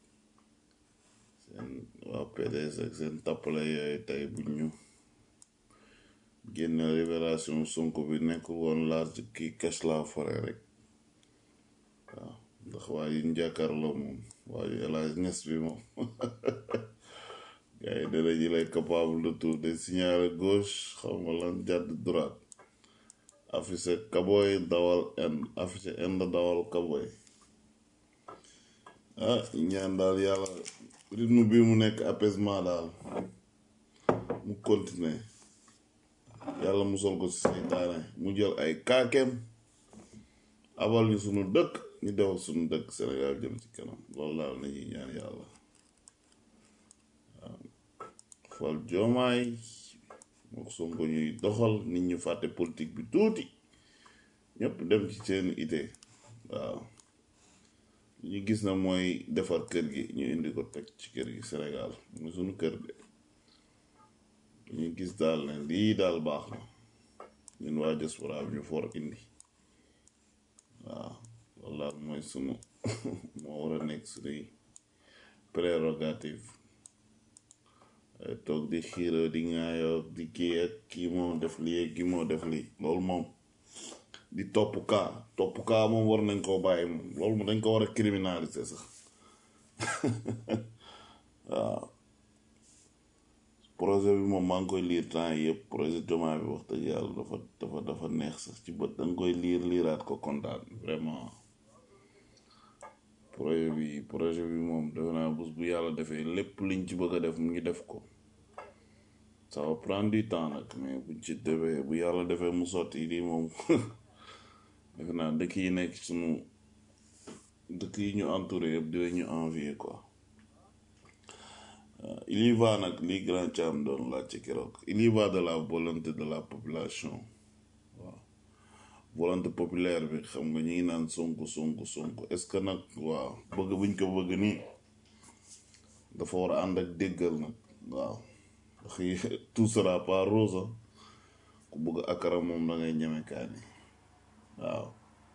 seen waa PDS ak seen tappale yooyu tey bu ñu génne libération Sonko bi nekk woon large kii cache la forêt rek waaw ndax waa yi ñu jàkkaarloo moom waa yu El Hadj Niass bi moom gars yi dana ji lay capable de tout de signaler gauche xam nga lan jàdd droite affiché kaboy dawal end affiché end dawal kaboy ah ñaan daal yàlla rythme bi mu nekk apaisement daal mu continuer yàlla musal ko si seytaane mu jël ay kaakeem abal ñu sunu dëkk ñu defal sunu dëkk Sénégal jëm ci kanam loolu daal nañuy ñaan yàlla fal joomaay moo Sonko ñuy doxal nit ñu fàtte politique bi tuuti ñëpp dem ci seen ité waaw ñu gis na mooy defar kër gi ñu indi ko teg ci kër gi Sénégal mu sunu kër de ñu gis daal ne lii daal baax na ñun waa diaspora bi ñu for indi waaw loolu daal mooy sunu moo war a nekk sunuy prérogative ay toog di xiiroo di ŋaayoo di kii ak kii moo def lii ak kii moo def lii loolu moom di topp kaa topp kaa moom war nañ koo bàyyi moom loolu moom dañ ko war a criminaliser sax waaw projet bi moom maa ngi koy liir temps yi yëpp projet Diomaye bi wax dëgg yàlla dafa dafa dafa neex sax ci bët da nga koy liir liiraat ko kontaan vraiment projet bi projet bi moom defe naa bés bu yàlla defee lépp liñ ci bëgg a def mu ngi def ko ça va prendre du temps nag mais buñ ci defee bu yàlla defee mu sotti lii moom defe naa dëkk yi nekk sunu dëkk yi ñu entouré yëpp dinañu envier quoi Euh, il y va nag li grand Thiam doon laajte keroog il y va de la volonté de la population waaw volonté populaire bi xam nga ñu ngi naan sonko sonko sonko est-ce que nag waaw bëgg buñ ko bëgg nii dafa war a ànd ak déggal nag waaw ndax yi- tout sera pas rose ah. ku bëgg akara moom da ngay ñeme kaani waaw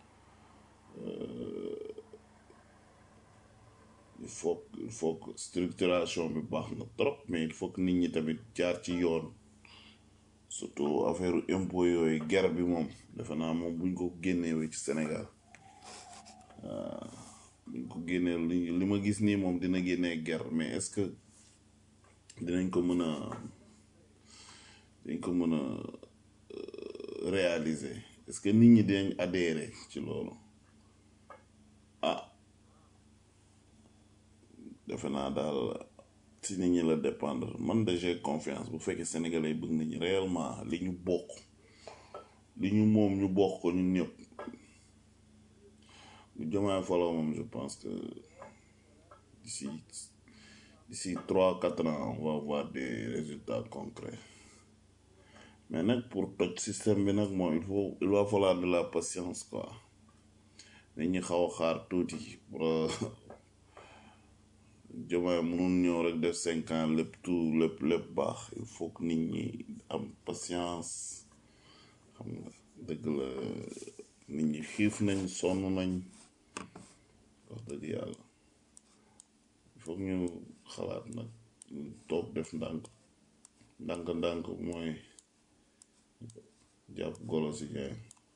il faut que- il faut que structuration bi baax na trop mais il faut que nit ñi tamit jaar ci yoon surtout affaire impôt yooyu guerre bi moom defe naa moom buñ ko génnewee ci Sénégal ah, buñ ko génnee li li ma gis nii moom dina génnee guerre mais est-ce que dinañ ko mën a dinañ ko mën a euh, réaliser est-ce que nit ñi dinañ adhérer ci loolu ah defe naa daal ci nit ñi la dépendre man de j'ai confiance bu fekkee sénégalais bëgg nañu réellement li ñu bokk li ñu moom ñu bokk ko ñun ñëpp bu jëmaay faloo moom je pense que d'ici d'ici trois quatre ans on va voir des résultats concrets mais nag pour toj système bi nag moom il faut il va falloir de la patience quoi nit ñi xaw a xaar tuuti pour Diomaye mënul ñëw rek def cinq ans lépp tout lépp lépp baax il faut que nit ñi am patience xam nga dëgg la nit ñi xiif nañ sonn nañ wax dëgg yàlla il faut que ñu xalaat nag ñu toog def ndànk ndànk ndànk mooy jàpp golo si gaay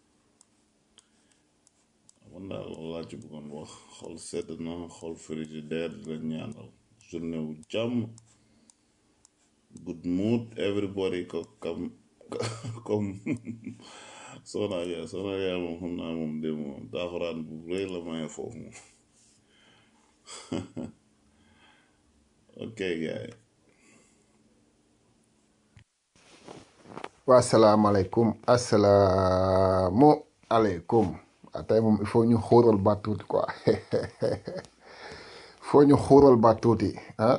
man daal loolu laa ci bëggoon wax xol sedd na xol frigidaire di la ñaanal journée wu jàmm good mood everybody ko kam comme soxna yaa soxna yaa moom xam naa moom de moom taaxuraan bu rëy la maye foofu moom ok gaay
waa asalaamaaleykum asalaamu aleykum ah tey moom il faut ñu xuural baat tuuti quoi il faut ñu xuural baat tuuti ah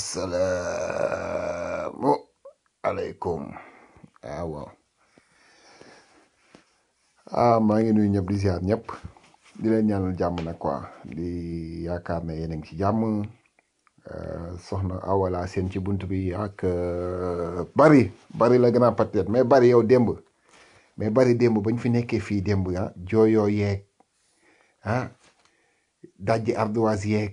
asalaamu aleykum ah waaw ah maa ngi nuyu ñëpp di ziar ñëpp di leen ñaanal jàmm nag quoi di yaakaar ne yéen a ngi ci jàmm euh, soxna awala seen ci bunt bi ak euh, bari bari la grand patriote mais bari yow démb mais bari démb bañ fi nekkee fii démb ah jooyoo yeeg ah dajji ardoise yeeg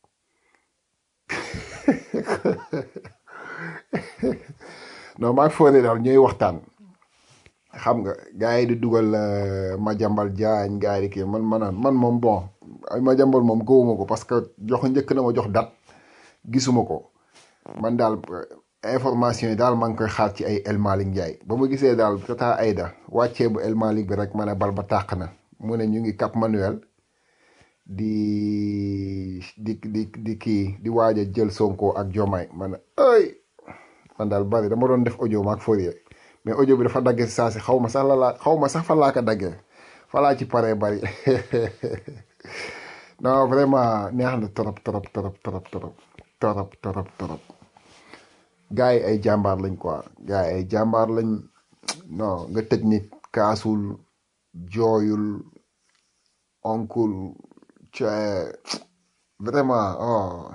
non maa ngi foog ne daal ñooy waxtaan xam nga gars yi di dugal euh, Madiambal Diagne gars yi di kii man man man moom bon ay Madiambal moom gëwuma ko parce que jox njëkk na ma jox date gisuma ko man daal euh, information yi daal maa ngi koy xaar ci ay El Malick Ndiaye ba ma gisee daal tata Aïda wàccee bu El Malick bi rek ma ne bal ba tàq na mu ne ñu ngi Cap Manuel di di di di kii di waaj a jël Sonko ak Jomaay ma ne ay man daal bari dama doon def audio maak Fourier mais audio bi dafa dagge si saa si xaw ma sax la laa xaw ma sax fan laa ko daggee fa laa ci paree bari non vraiment neex na trop trop trop trop trop trop trop trop gars yi ay jàmbaar lañ quoi gars yi ay jàmbaar lañ non nga tëj nit kaasul jooyul onkul ca vraiment oh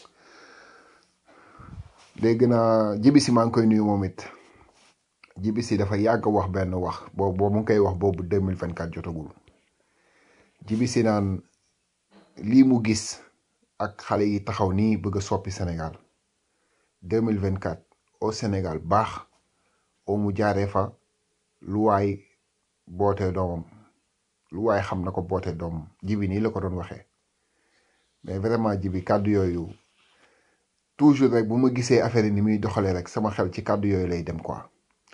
dégg naa jibisi maa ngi koy nuyu moom it jibisi dafa yàgg wax benn wax boobu boobu mu ngi koy wax boobu 2024 jotagul jibisi naan lii mu gis ak xale yi taxaw nii bëgg a soppi Sénégal 2024 au Sénégal baax oo mu jaaree fa lu waay bootee doomam lu waay xam na ko bootee doomam jibi nii la ko doon waxee mais vraiment jibi kàddu yooyu toujours rek bu ma gisee affaire yi ni muy doxalee rek sama xel ci kàddu yooyu lay dem quoi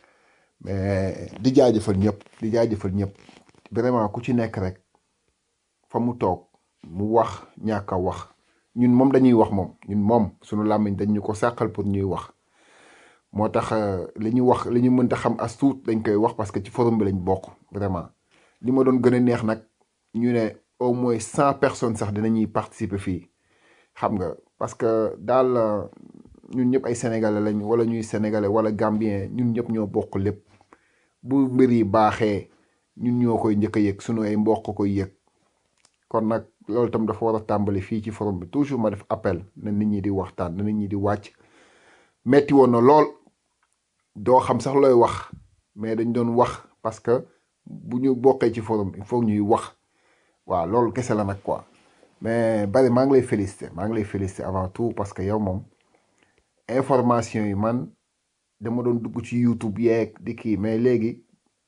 mais di jaajëfal ñëpp di jaajëfal ñëpp vraiment ku ci nekk rek fa mu toog mu wax ñàkk a wax ñun moom dañuy wax moom ñun moom sunu làmmiñ dañ ñu ko sàqal pour ñuy wax moo tax li ñu wax li ñu mënta xam as tuut dañ koy wax parce que ci forum bi lañ bokk vraiment li ma doon gën a neex nag ñu ne au moins cent personnes sax dinañuy participer fii xam nga parce que daal ñun ñëpp ay sénégalais lañ wala ñuy sénégalais wala gambien ñun ñëpp ñoo bokk lépp bu mbir yi baaxee ñun ñoo koy njëkk a yëg sunu ay mbokk koy yëg kon nag loolu tam dafa war a tàmbali fii ci forum bi toujours ma def appel na nit ñi di waxtaan na nit ñi di wàcc metti woon na lool doo xam sax looy wax mais dañ doon wax parce que bu ñu bokkee ci forum il faut ñuy wax waaw loolu kese la nag quoi mais bari maa ngi lay féliciter maa ngi lay féliciter avant tout parce que yow moom information yi man dama doon dugg ci YouTube yeeg di kii mais léegi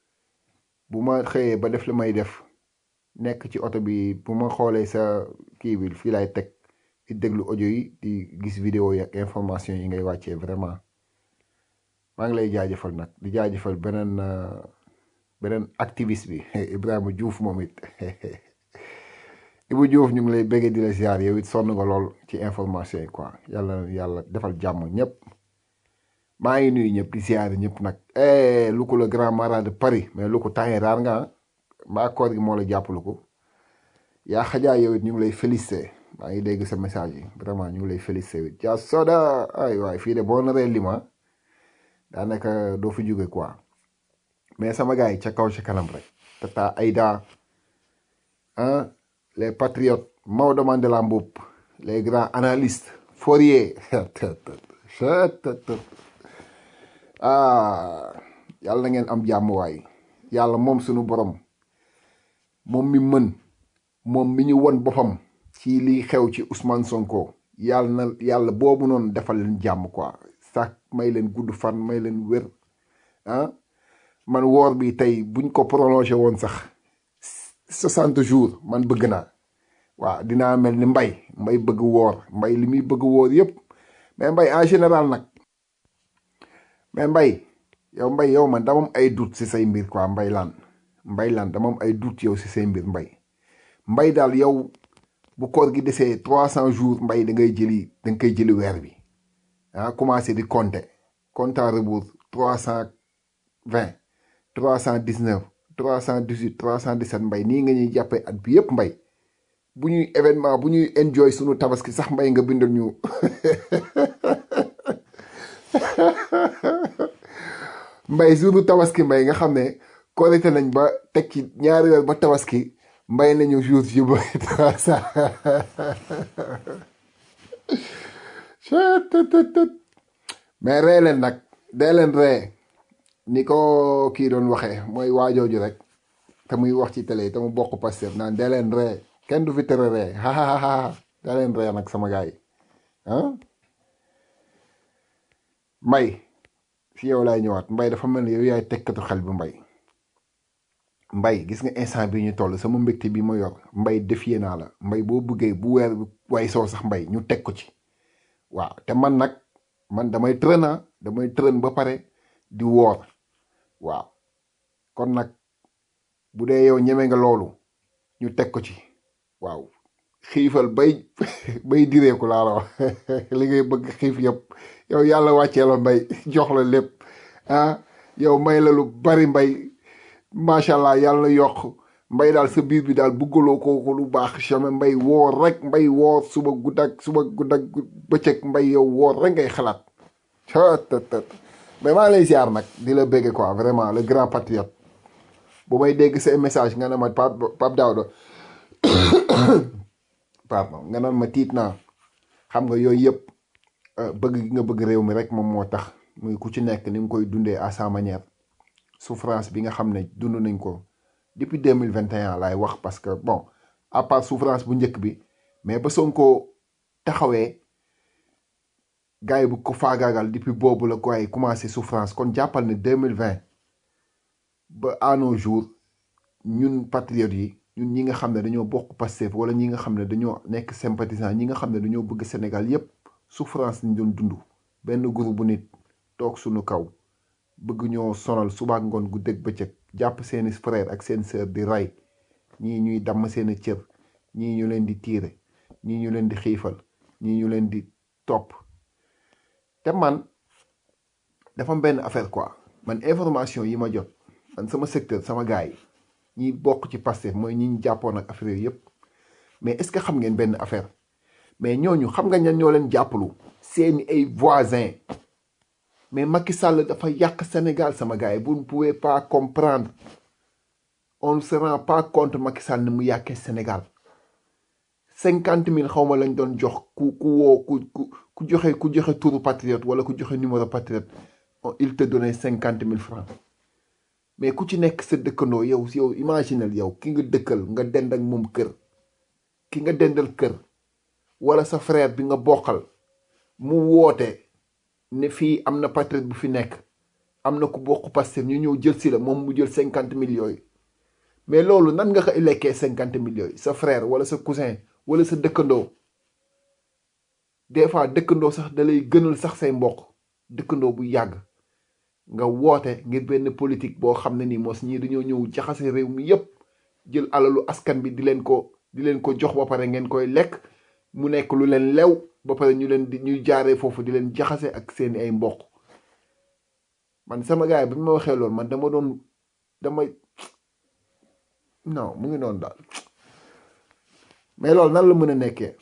bu ma xëyee ba def li may def nekk ci oto bi bu ma xoolee sa kii bi fii laay teg di déglu audio yi di gis vidéo yi ak information yi ngay wàccee vraiment maa ngi lay jaajëfal nag di jaajëfal beneen beneen activiste bi Ibrahima Diouf moom it Ibu Diouf ñu ngi lay bëggee di la ziar yow it sonn nga lool ci information yi quoi yàlla yàlla defal jàmm ñëpp maa ngi nuyu ñëpp di ziar ñëpp nag eh lu ko le grand marat de Paris mais lu ko taxee raar nga mbaa koor gi moo la jàppalu ko yaa xajaa yow it ñu ngi lay félicité maa ngi dégg sa message yi vraiment ñu ngi lay félicité wit ja soda ay waay fii de boo naree lima daanaka doo fi jóge quoi mais sama gars yi ca kaw ca kanam rek tata Aïda ah les patriotes Maodo Mandela Mboup les grands analystes Fourier ah yàlla na ngeen am jàmm waay yàlla moom sunu borom moom mi mën moom mi ñu won boppam ci liy xew ci Ousmane Sonko yàlla na yàlla boobu noonu defal leen jàmm quoi sax may leen gudd fan may leen wér ah man woor bi tey buñ ko prolongé woon sax soixante jours man bëgg naa waaw dinaa mel ni mbay mbay bëgg woor mbay li muy bëgg woor yépp mais mbay en général nag mais mbay yow mbay yow man dama am ay doute si say mbir quoi mbay laan mbay laan dama am ay doute yow si say mbir mbay mbay daal yow bu koor gi desee trois cent jours mbay da ngay jëli da nga koy jëli weer bi ah commencé di compter compte à rebours trois cent vingt trois cent dix neuf trois cent dix huit trois cent dix sept mbay nii nga ñuy jàppee at bi yëpp mbay bu ñuy événement bu ñuy enjoy sunu tabaski sax mbay nga bindal ñu mbay sunu tabaski mbay nga xam ne korite nañ ba teg ci ñaari weer ba tabaski mbay nañu jour yu bëri trois cent mais ree leen nag dee leen ree ni ko kii doon waxee mooy waajooju rek te muy wax ci télé te mu bokk Pastef naan dee leen ree kenn du fi tere ree hahaha dee leen ree nag sama gars yi ah mbay fi yow laay ñëwaat mbay dafa mel ni yow yaay tekkatu xel bi mbay mbay gis nga instant bi ñu toll sama mbégte bi ma yor mbay defiyee naa la mbay boo bëggee bu weer way soo sax mbay ñu teg ko ci waaw te man nag man damay trëna damay trën ba pare di woor waaw kon nag bu dee yow ñeme nga loolu ñu teg ko ci waaw xiifal bay bay direeku laa la wax li ngay bëgg xiif yëpp yow yàlla wàccee la mbay jox la lépp ah yow may la lu bari mbay macha allah yàlla yokk mbay daal sa biir bi daal bëggaloo ko ko lu baax jamais mbay woor rek mbay woor suba guddak suba guddak bëccëg mbay yow woor rek ngay xalaat tët mais maa ngi lay ziar nag di la bégge quoi vraiment le grand patriote bu may dégg say message nga ne ma Pape Pape Daouda pardon nga naan ma tiit naa xam nga yooyu yëpp bëgg gi nga bëgg réew mi rek moom moo tax muy ku ci nekk ni nga koy dundee à sa manière souffrance bi nga xam ne dund nañ ko depuis deux mille vingt et un laay wax parce que bon à part souffrance bu njëkk bi mais ba Sonko taxawee gars yi bu ko faagaagal depuis boobu la ko ay commencé souffrance kon jàppal ne deux mille vingt ba à nos jours ñun patriotes yi ñun ñi nga xam ne dañoo bokk Pastef wala ñi nga xam ne dañoo nekk sympathisant ñi nga xam ne dañoo bëgg Sénégal yépp souffrance lañ doon dund benn groupe bu nit toog suñu kaw bëgg ñoo sonal subaak ngoon gu dëgg bëccëg jàpp seeni frère ak seen sœur di rey ñii ñuy damm seeni cër ñii ñu leen di tiire ñii ñu leen di xiifal ñii ñu leen di topp te man dafa am benn affaire quoi man information yi ma jot man sama secteur sama gars yi ñi bokk ci Pastef mooy ñi ñu jàppoon ak affaire yooyu yëpp mais est-ce que xam ngeen benn affaire mais ñooñu xam nga ñan ñoo leen jàppalu seeni ay voisins mais Macky Sall dafa yàq Sénégal sama gars yi vous ne pouvez pas comprendre on ne se rend pas compte Macky Sall ni mu yàqee Sénégal cinquante mille xaw ma lañ doon jox ku ku woo ku ku ku joxe ku joxe turu patriote wala ku joxe numéro patriote il te donnait cinquante mille francs mais ku ci nekk sa dëkkandoo yow yow imaginal yow ki nga dëkkal nga dend ak moom kër ki nga dendal kër wala sa frère bi nga bokkal mu woote ne fii am na patriote bu fi nekk am na ku bokk Pastef ñu ñëw jël si la moom mu jël cinquante mille yooyu mais loolu nan nga ko lekkee cinquante mille yooyu sa frère wala sa cousin wala sa dëkkandoo des fois dëkkandoo sax da lay gënal sax say mbokk dëkkandoo bu yàgg nga woote ngir benn politique boo xam ne nii mos ñii dañoo ñëw jaxase réew mi yépp jël alalu askan bi di leen ko di leen ko jox ba pare ngeen koy lekk mu nekk lu leen lew ba pare ñu leen di ñuy jaaree foofu di leen jaxase ak seeni ay mbokk man sama gars yi bi ma waxee loolu man dama doon dama non mu ngi noonu daal mais loolu nan la mën a nekkee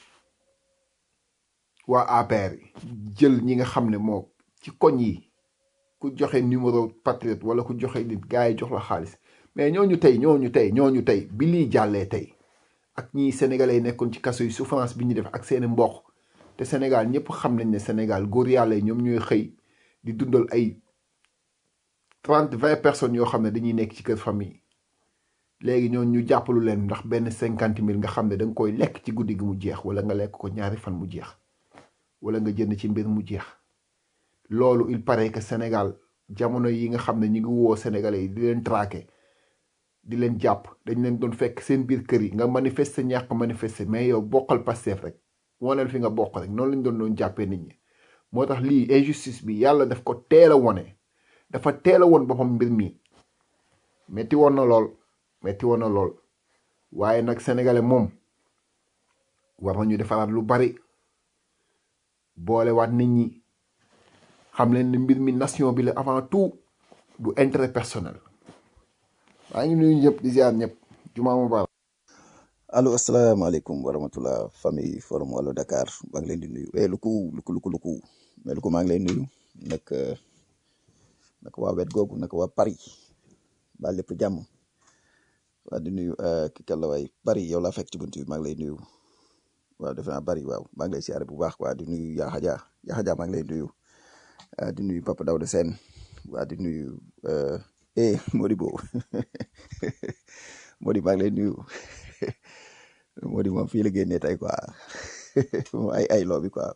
waa APR yi jël ñi nga xam ne moo ci koñ yi ku joxe numéro patriote wala ku joxe nit gars yi jox la xaalis mais ñooñu tey ñooñu tey ñooñu tey bi lii jàllee tey ak ñi sénégalais yi nekkoon ci kaso yi souffrance bi ñu def ak seeni mbokk te Sénégal ñëpp xam nañ ne Sénégal góor yàlla yi ñoom ñooy xëy di dundal ay trente vingt personnes yoo xam ne dañuy nekk ci kër famille léegi ñoo ñu jàppalu leen ndax benn cinquante mille nga xam ne da nga koy lekk ci guddi gi mu jeex wala nga lekk ko ñaari fan mu jeex wala nga jënd ci mbir mu jeex loolu il paraît que Sénégal jamono yi nga xam ne ñu ngi woo Sénégalais yi di leen traqué di leen jàpp dañ leen doon fekk seen biir kër yi nga manifester ñàkk manifester mais yow bokkal Pastef rek waneel fi nga bokk rek noonu lañ doon doon jàppee nit ñi moo tax lii injustice bi yàlla daf ko teel a wone dafa teel a woon boppam mbir mi metti woon na lool metti woon na lool waaye nag sénégalais moom war nañu defaraat lu bari boolewaat nit ñi xam leen ne mbir mi nation bi la avant tout du intérêt personnel maa ngi nuyu ñëpp di ziar ñëpp jumaa mubarak
allo asalaamaaleykum wa rahmatullah famille forum wàllu Dakar maa ngi leen di nuyu eh luku luku luku luku mais luku maa ngi lay nuyu nag nag waa wet googu nag waa Paris ba lépp jàmm waa di nuyu ki kàlla waay Paris yow laa fekk ci bunt bi maa ngi lay nuyu waaw defe naa Paris waaw maa ngi lay siyaare bu baax waa di nuyu Yaxa Dia Yaxa Dia maa ngi lay nuyu di nuyu Papa Daouda Sène waa di nuyu eh Modibo Modi maa ngi lay nuyu Modi moom fii la génnee tey quoi moom ay ay loo bi quoi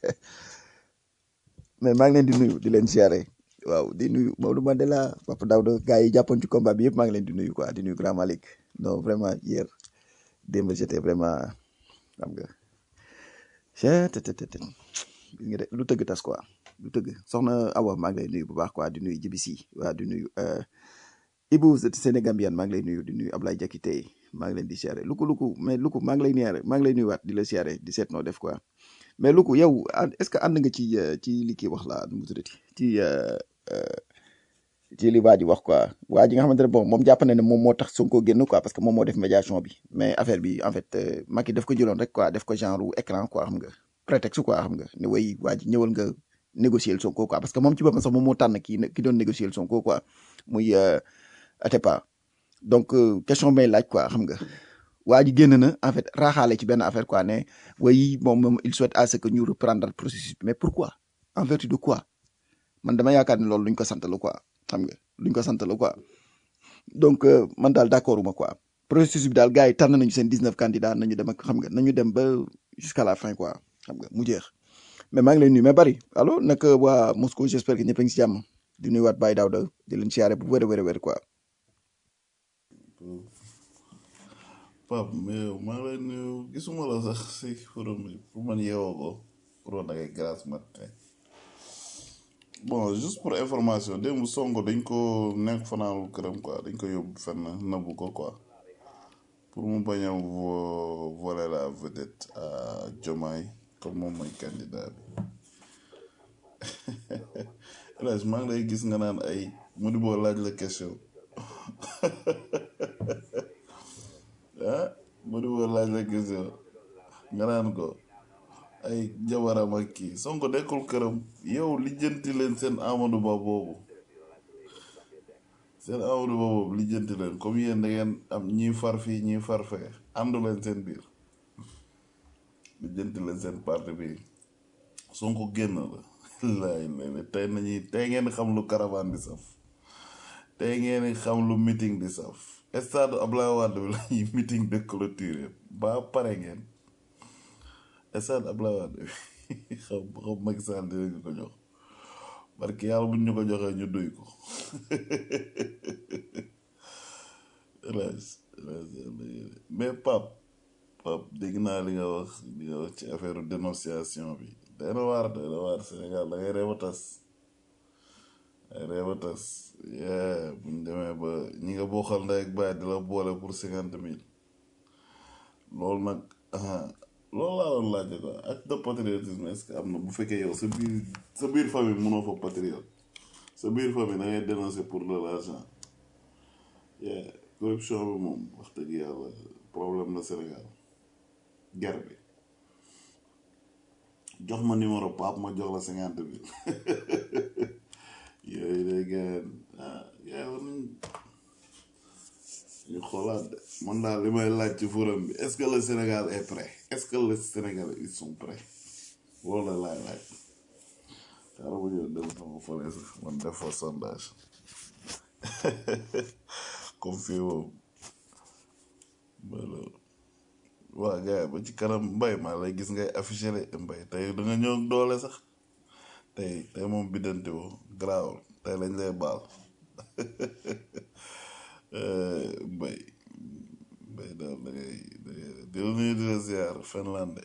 mais maa ngi leen di nuyu di leen siyaare waaw di nuyu Maodo Mandela Papa Daouda gars yi jàppoon ci combat bi yëpp maa ngi leen di nuyu quoi di nuyu Grand Malick non vraiment hier démb j'étais vraiment xam nga cettt gis nga de lu tëgg tas quoi lu tëgg soxna Awa maa ngi lay nuyu bu baax quoi di nuyu Jibi Si waa di nuyu Ibou Sénégambien maa ngi lay nuyu di nuyu Ablaye Jakite maa ngi leen di siyaare luku luku mais luku maa ngi lay niyaare maa ngi lay nuyuwaat di la siyaare di seet noo def quoi mais luku yow ànd- est-ce que ànd nga ci euh, ci li kii wax la nu mu tuddati ci euh, euh, ci li waa ji wax quoi waa ji nga xamante ne bon moom jàpp na ne moom moo tax Sonko génn quoi parce que moom moo def médiation bi mais affaire bi en fait euh, Macky daf ko jëloon rek quoi def ko genre écran quoi xam nga prétexte quoi xam nga ne way waa ji ñëwal nga négocier Sonko quoi parce que moom ci boppam sax moom moo tànn kii ki doon négocier Sonko quoi muy euh, Atepa donc euh, question may laaj quoi xam nga waa ji génn na en fait raaxaale ci benn affaire quoi ne way moom moom il souhaite à ce que ñu reprendre processus bi mais pourquoi en vertu de quoi man dama yaakaar ne loolu luñ ko sant la quoi xam nga luñ ko sant la quoi donc euh, man daal d'accord uma quoi processus bi daal gars yi tànn nañu seen 19 candidats nañu dem ak xam nga nañu dem ba jusqu'à la fin quoi xam nga mu jeex mais maa ngi lay nuyu mais bari allo naka waa Moscou j'espère que ñëpp a ngi si jàmm di nuyuwaat Baye Daouda di leen siyaare bu wér a wér a wér quoi
Pape mais yow maa ngi lay nuyu gisuma la sax si forum bi pour man yeewoo ko pour woon ak grâce matin bon juste pour information démb Sonko dañ ko nekk fanaanul këram quoi dañ ko yóbbu fenn nëbbu ko quoi pour mu bañ a vo- voler la vedette à Diomaye comme moom mooy candidat bi Elhadj maa ngi lay gis nga naan ay mu di boo laaj la question ah mu di boo laaj la question nga naan ko ay jabaram ak kii Sonko nekkul këram yow lijjanti leen seen Amadou Ba boobu seen Amadou Ba boobu lijjanti leen comme yéen da ngeen am ñii far fii ñii far fee àndu leen seen biir lijjanti leen seen parti bi Sonko génn la laay lay tey nañuy tey ngeen xam lu caravane di saf tey ngeen xam lu meeting di saf stade Ablaye Wade bi lañuy meeting de clôture ba pare ngeen stade Ablaye Wade bi xam xam Macky Sall dinañu ko jox parce que yàlla buñ ñu ko joxee ñu duy ko Elhadj Elhadj mais Pape Pape dégg naa li nga wax li nga wax ci affaire dénonciation bi day na waar day na waar Sénégal da ngay reew a tas ay reew a tas yee buñ demee ba ñi nga bokkal ndey ak baay di la boole pour cinquante mille loolu nag ah loolu laa doon laajte quoi acte de patriotisme est-ce que am na bu fekkee yow sa biir sa biir famille mënoo fa patriote sa biir famille da ngay dénoncer pour de l'argent yeah corruption bi moom wax dëgg yàlla problème la Sénégal guerre bi jox ma numéro Pape ma jox la cinquante mille yooyu day gën ah yaa war nañ ñu xoolaat de man daal li may laaj ci forum bi est-ce que le Sénégal est prêt est-ce que le Sénégal ils sont prêts loolu la laay laaj xaaral ma ñëw dem sama fële sax man def fa sondage comme fii moom voilà waa gars ba ci kanam mbay maa lay gis ngay affiché de mbay tey da nga ñëw ak doole sax tey tey moom biddante woo garaawul tey lañ lay baal Eh, mbay mbay daal da ngay da ngay di la nuyu di la ziar Finlande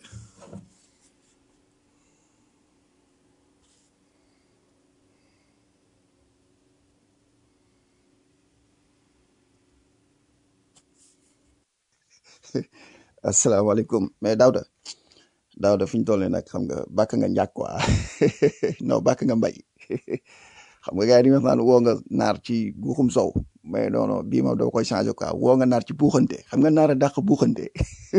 asalaamaaleykum mais Daouda Daouda fi ñu toll nii nag xam nga bàkk nga njàkk quoi non bàkk nga mbay xam nga gars yi dañuy wax naan woo nga naar ci guuxum sow mais non non bii moom doo koy changé quoi woo nga naar ci buuxante xam nga naar a dàq buuxante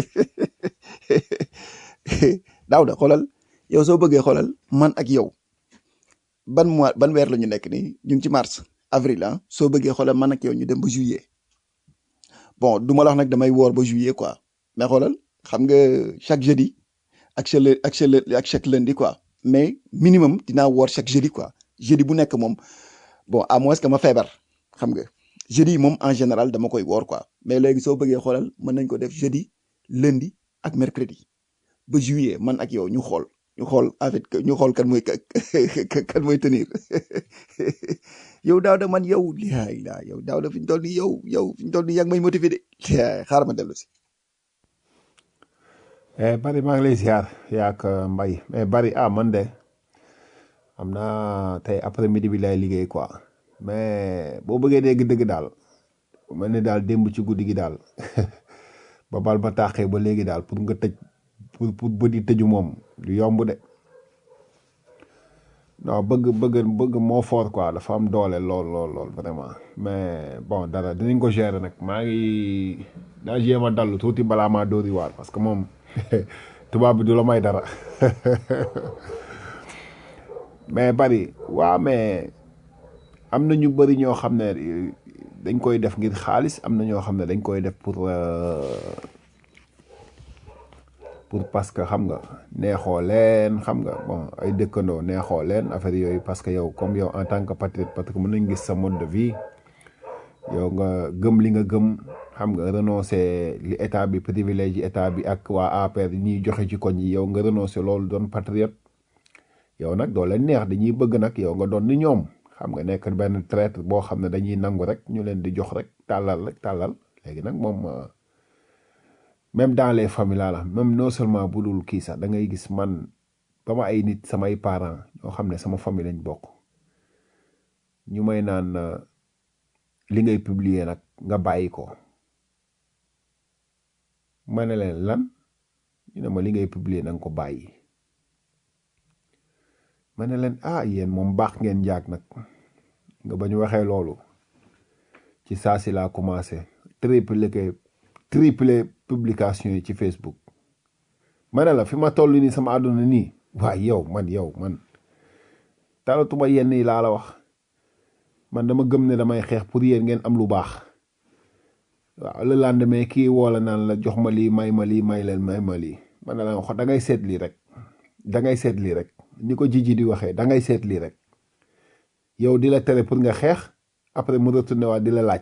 Daouda xoolal yow soo bëggee xoolal man ak yow ban mois ban weer la ñu nekk nii ñu ngi ci mars avril ah soo bëggee xoolal man ak yow ñu dem ba juillet bon du ma la wax nag damay woor ba juillet quoi mais xoolal xam nga chaque jeudi ak chaque lë- ak chaque lë- ak chaque lundi quoi mais minimum dinaa woor chaque jeudi quoi jeudi bu nekk moom bon à moins que ma feebar xam nga jeudi yi moom en général dama koy woor quoi mais léegi soo bëggee xoolal mën nañ ko def jeudi lundi ak mercredi ba juillet man ak yow ñu xool ñu xool en fait que ñu xool kan mooy ka- kan mooy tenir yow daaw da man yow laa ilaa yow daaw da fi ñu toll nii yow yow fi ñu toll nii yaa ngi may motivé de Laay, xaaral ma dellu si
Eh, bari maa ngi lay ziar yaak mbay mais bari ah man de xam naa tey après midi bi lay liggéey quoi mais boo bëggee dégg dëgg daal mel ni daal démb ci guddi gi daal
ba bal ba taaxee ba léegi daal pour nga tëj pour pour bët yi tëju moom du yomb de non bëgg bëgg bëgg moo fort quoi dafa am doole lool lool lool vraiment mais bon dara dinañ ko gérer nag maa ngi daa jéem a dallu tuuti balaa maa dóori waar parce que moom tubaab bi du la may dara mais bari waaw mais am na ñu bëri ñoo xam ne dañ koy def ngir xaalis am na ñoo xam ne dañ koy def pour pour parce que xam nga neexoo leen xam nga bon ay dëkkandoo neexoo leen affaire yooyu parce que yow comme yow en tant que patriote parce que mën nañ gis sa mode de vie yow nga gëm li nga gëm xam nga renoncer li état bi privilège état bi ak waa APR yi ñuy joxe ci koñ yi yow nga renoncer loolu doon patriote yow nag doo leen neex dañuy bëgg nag yow nga doon ni ñoom xam nga nekk benn traître boo xam ne dañuy nangu rek ñu leen di jox rek tàllal rek tàllal léegi nag moom même dans les familles laa la même non seulement bu dul kii sax da ngay gis man ba ma ay nit samay parents ñoo xam ne sama famille lañ bokk ñu may naan li ngay publier nag nga bàyyi ko ma ne leen lan ñu ne ma li ngay publier na nga ko bàyyi ma ne leen ah yéen moom baax ngeen njaag nag nga ba ñu waxee loolu ci saa si laa commencé triple triple publication yi ci Facebook ma ne la fi ma toll nii sama àdduna nii waaye yow man yow man talatuma yenn yi laa la wax man dama gëm ne damay xeex pour yéen ngeen am lu baax waaw le lendemain kii woola naan la jox ma lii may ma lii may leen may ma lii ma ne la wax da ngay seet lii rek da ngay seet lii rek ni ko jiji di waxee da ngay seet lii rek yow di la tere pour nga xeex après mu retourné waat di la laaj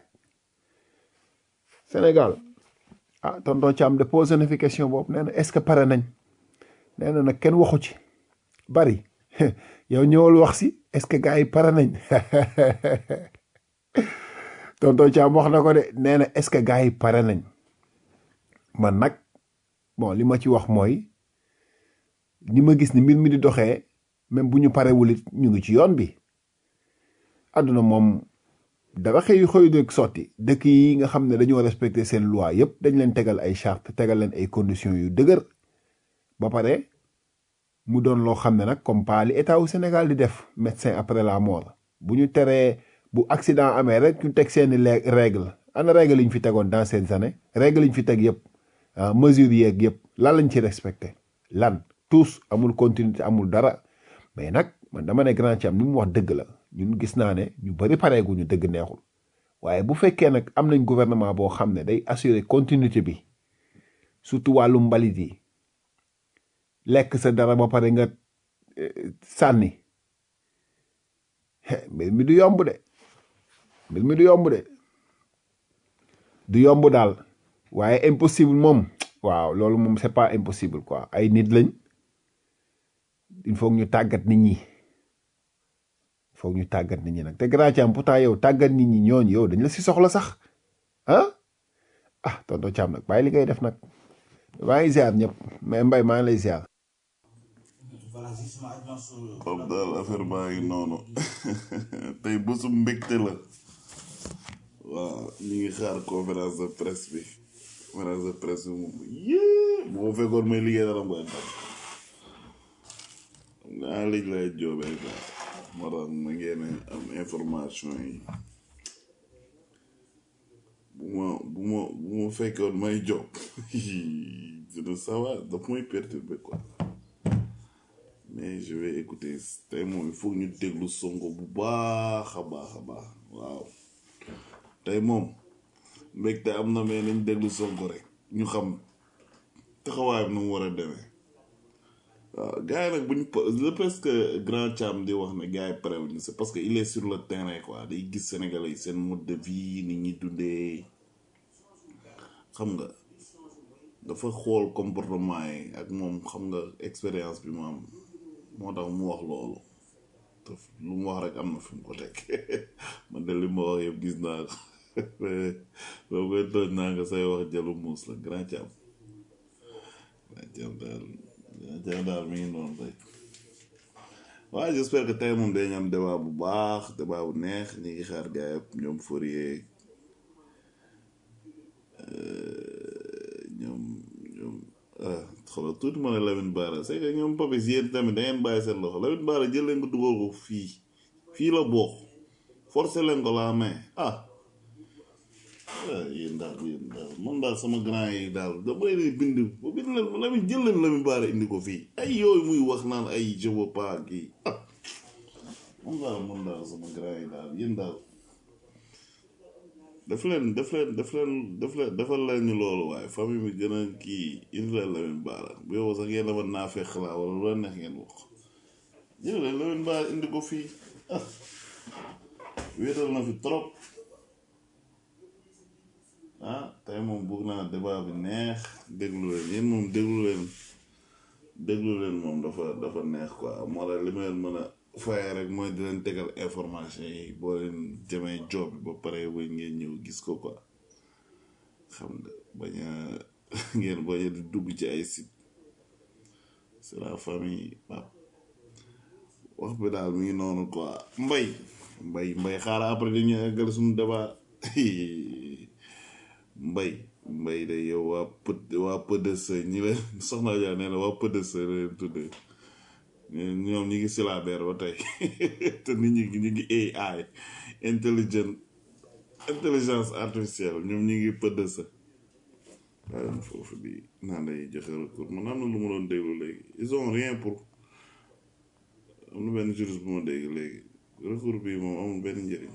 Sénégal ah tonton Thiam de posé na fi question boobu nee na est-ce que pare nañ nee na nag kenn waxu ci bari yow ñëwal wax si est-ce que gars yi pare nañ tonton Thiam wax na ko de nee na est-ce que gars yi pare nañ man nag bon li ma ci wax mooy ni ma gis ni mbir mi di doxee même bu ñu parewul it ñu ngi ci yoon bi àdduna moom dara xëy xëy rek sotti dëkk yi nga xam ne dañoo respecté seen loi yépp dañ leen tegal ay charte tegal leen ay conditions yu dëgër ba pare mu doon loo xam ne nag comme pas li état wu Sénégal di def médecin après la mort bu ñu teree bu accident amee rek ñu teg seeni règle ana règle yi ñu fi tegoon dans ces années règle yi ñu fi teg yépp mesures yeeg yépp lan lañ ci respecté lan tous amul continuité amul dara mais nag man dama ne grand ci am ni mu wax dëgg la ñun gis naa ne ñu bari pareeguñu dëgg neexul waaye bu fekkee nag am nañ gouvernement boo xam ne day assurer continuité bi surtout wàllu mbalit yi lekk sa dara ba pare nga sànni mbir mi du yomb de mbir mi du yomb de du yomb daal waaye impossible moom waaw loolu moom c'est pas impossible quoi ay nit lañ il faut ñu tàggat nit ñi il faut ñu tàggat nit ñi nag te grand Thiam pourtant yow tàggat nit ñi ñooñu yow dañ la si soxla sax ah ah tonton Thiam nag bàyyi li ngay def nag maa ngi ziar ñëpp mais mbay maa ngi lay ziar.
Pape daal affaire baa ngi noonu tey bésu mbégte la waaw ñu ngi xaar conférence de presse bi conférence de presse bi moom yée bu ma fekkoon may liggéey dara mooy tam nga léegi lay joobee quoi moo tax ma ngeen am information yi bu ma bu ma bu ma fekkoon may job dina sawa daf may perturber quoi mais je vais écouter tey moom il faut ñu déglu sonko bu baax a baax a baax waaw tey moom mbégte am na mais nañ déglu sonko rek ñu xam taxawaayam nu mu war a demee waaw gars yi nag bu ñu le presque grand Thiam di wax ne gars yi pare wuñu c'est parce que il est sur le terrain quoi day gis Sénégalais yi seen mode de vie ni ñuy dundee xam nga dafa xool comportement yi ak moom xam nga expérience bi mu am moo tax mu wax loolu te lu mu wax rek am na fi mu ko teg man de li ma wax yëpp gis naa ko boo koy tooñ naa nga say wax jalu muus la grand Thiam grand Thiam daal grand Thiam daal mi ngi noonu rek waaye j'espère que tey moom dañu am débat bu baax débat bu neex ñi ngi xaar gars yëpp ñoom Fourier ah xoolal tuuti ma ne Lamine Bara c'est que ñoom Papis yéen tamit da ngeen bàyyi seen loxo Lamine Bara jël leen ko dugal ko fii fii la bokk forcé leen ko la main ah ah yéen daal yéen daal man daal sama grand yi daal da bay leen bind ba bind leen Lamine jël leen Lamine Bara indi ko fii ay yooyu muy wax naan ay je veux pas kii ah man daal man daal sama grand yi daal yéen daal def leen def leen def leen def leen defal leen ñu loolu waaye famille bi gën a kii indi leen Lamine Bara bu yow sax ngeen dama naa fekk laa wala lu la neex ngeen wax jël leen Lamine Bara indi ko fii ah wéetal na fi trop ah tey moom bëgg naa débat bi neex déglu leen yéen moom déglu leen déglu leen moom dafa dafa neex quoi moo tax li ma leen mën a faye rek mooy di leen tegal information yi boo leen jëmee job bi ba pare ba ngeen ñëw gis ko quoi xam nga bañ a ngeen bañ a di dugg ci ay site c'est la famille pap wax bi daal mi ngi noonu quoi mbay mbay mbay xaaral après dañu eggal suñu débat mbay mbay de yow waa pët waa PDS ñi leen soxna Dia nee na waa PDS la leen tuddee ñoom ñi ngi silabeer ba tey te nit ñi ñu ngi AI intelligent intelligence artificielle ñoom ñi ngi PDS waaye foofu di naan day joxe recours man am na lu ma doon déglu léegi ils ont rien pour am na benn juriste bu ma dégg léegi recours bi moom amul benn njëriñ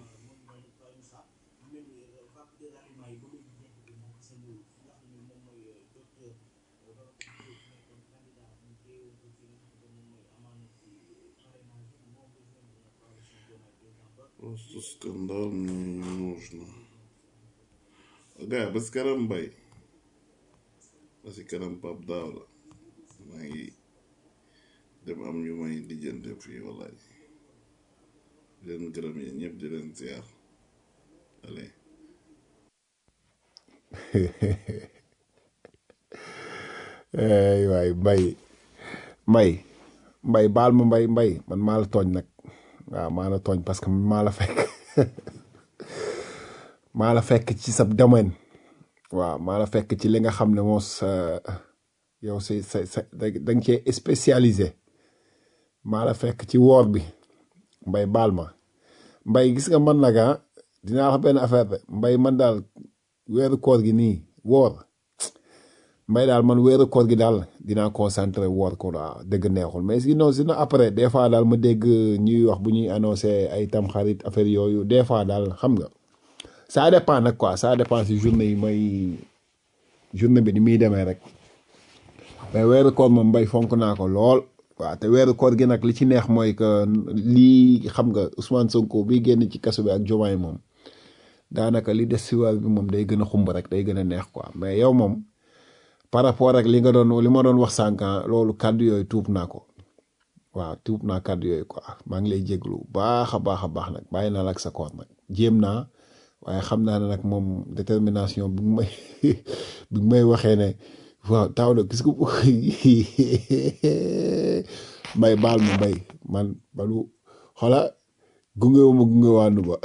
Просто скандал мне не нужно. Ага, без карамбай. Parce que kanam pap daaw la maa ngi dem am ñu may lijjante fii wallaay di leen gërëm yéen ñëpp di leen ziar allez
ay waay mbay mbay mbay baal ma mbay mbay man maa la tooñ nag waaw maa la tooñ parce que maa la fekk maa la fekk ci sa domaine waaw maa la fekk ci li nga xam ne moo sa yow si sa sa da nga cee spécialisé maa la fekk ci woor bi mbay baal ma mbay gis nga man nag ah dinaa wax benn affaire de mbay man daal weeru koor gi nii woor mbay daal man weeru koor gi daal dinaa concentré woor ko waaw dëgg neexul mais sinon sinon après des fois daal ma dégg ñuy wax bu ñuy annoncé ay tamxarit affaire yooyu des fois daal xam nga ça dépend nag quoi ça dépend si journée yi may journée bi ni muy demee rek mais weeru koor moom mbay fonk naa ko lool waaw te weeru koor gi nag li ci neex mooy que lii xam nga Ousmane Sonko bi génn ci kaso bi ak Diomaye moom daanaka li des si weer bi moom day gën a xumb rek day gën a neex quoi mais yow moom par rapport ak li nga doon li ma doon wax sànq loolu kàddu yooyu tuub naa ko waaw tuub naa kàddu yooyu quoi maa ngi lay jéglu baax a baax a baax nag bàyyi naa la ak sa koor nag jéem naa waaye xam naa ne nag moom détermination bi may bi may waxee ne waaw taw na gis nga mbay baal ma mbay man balu xola gunge wu ma gunge waandu ba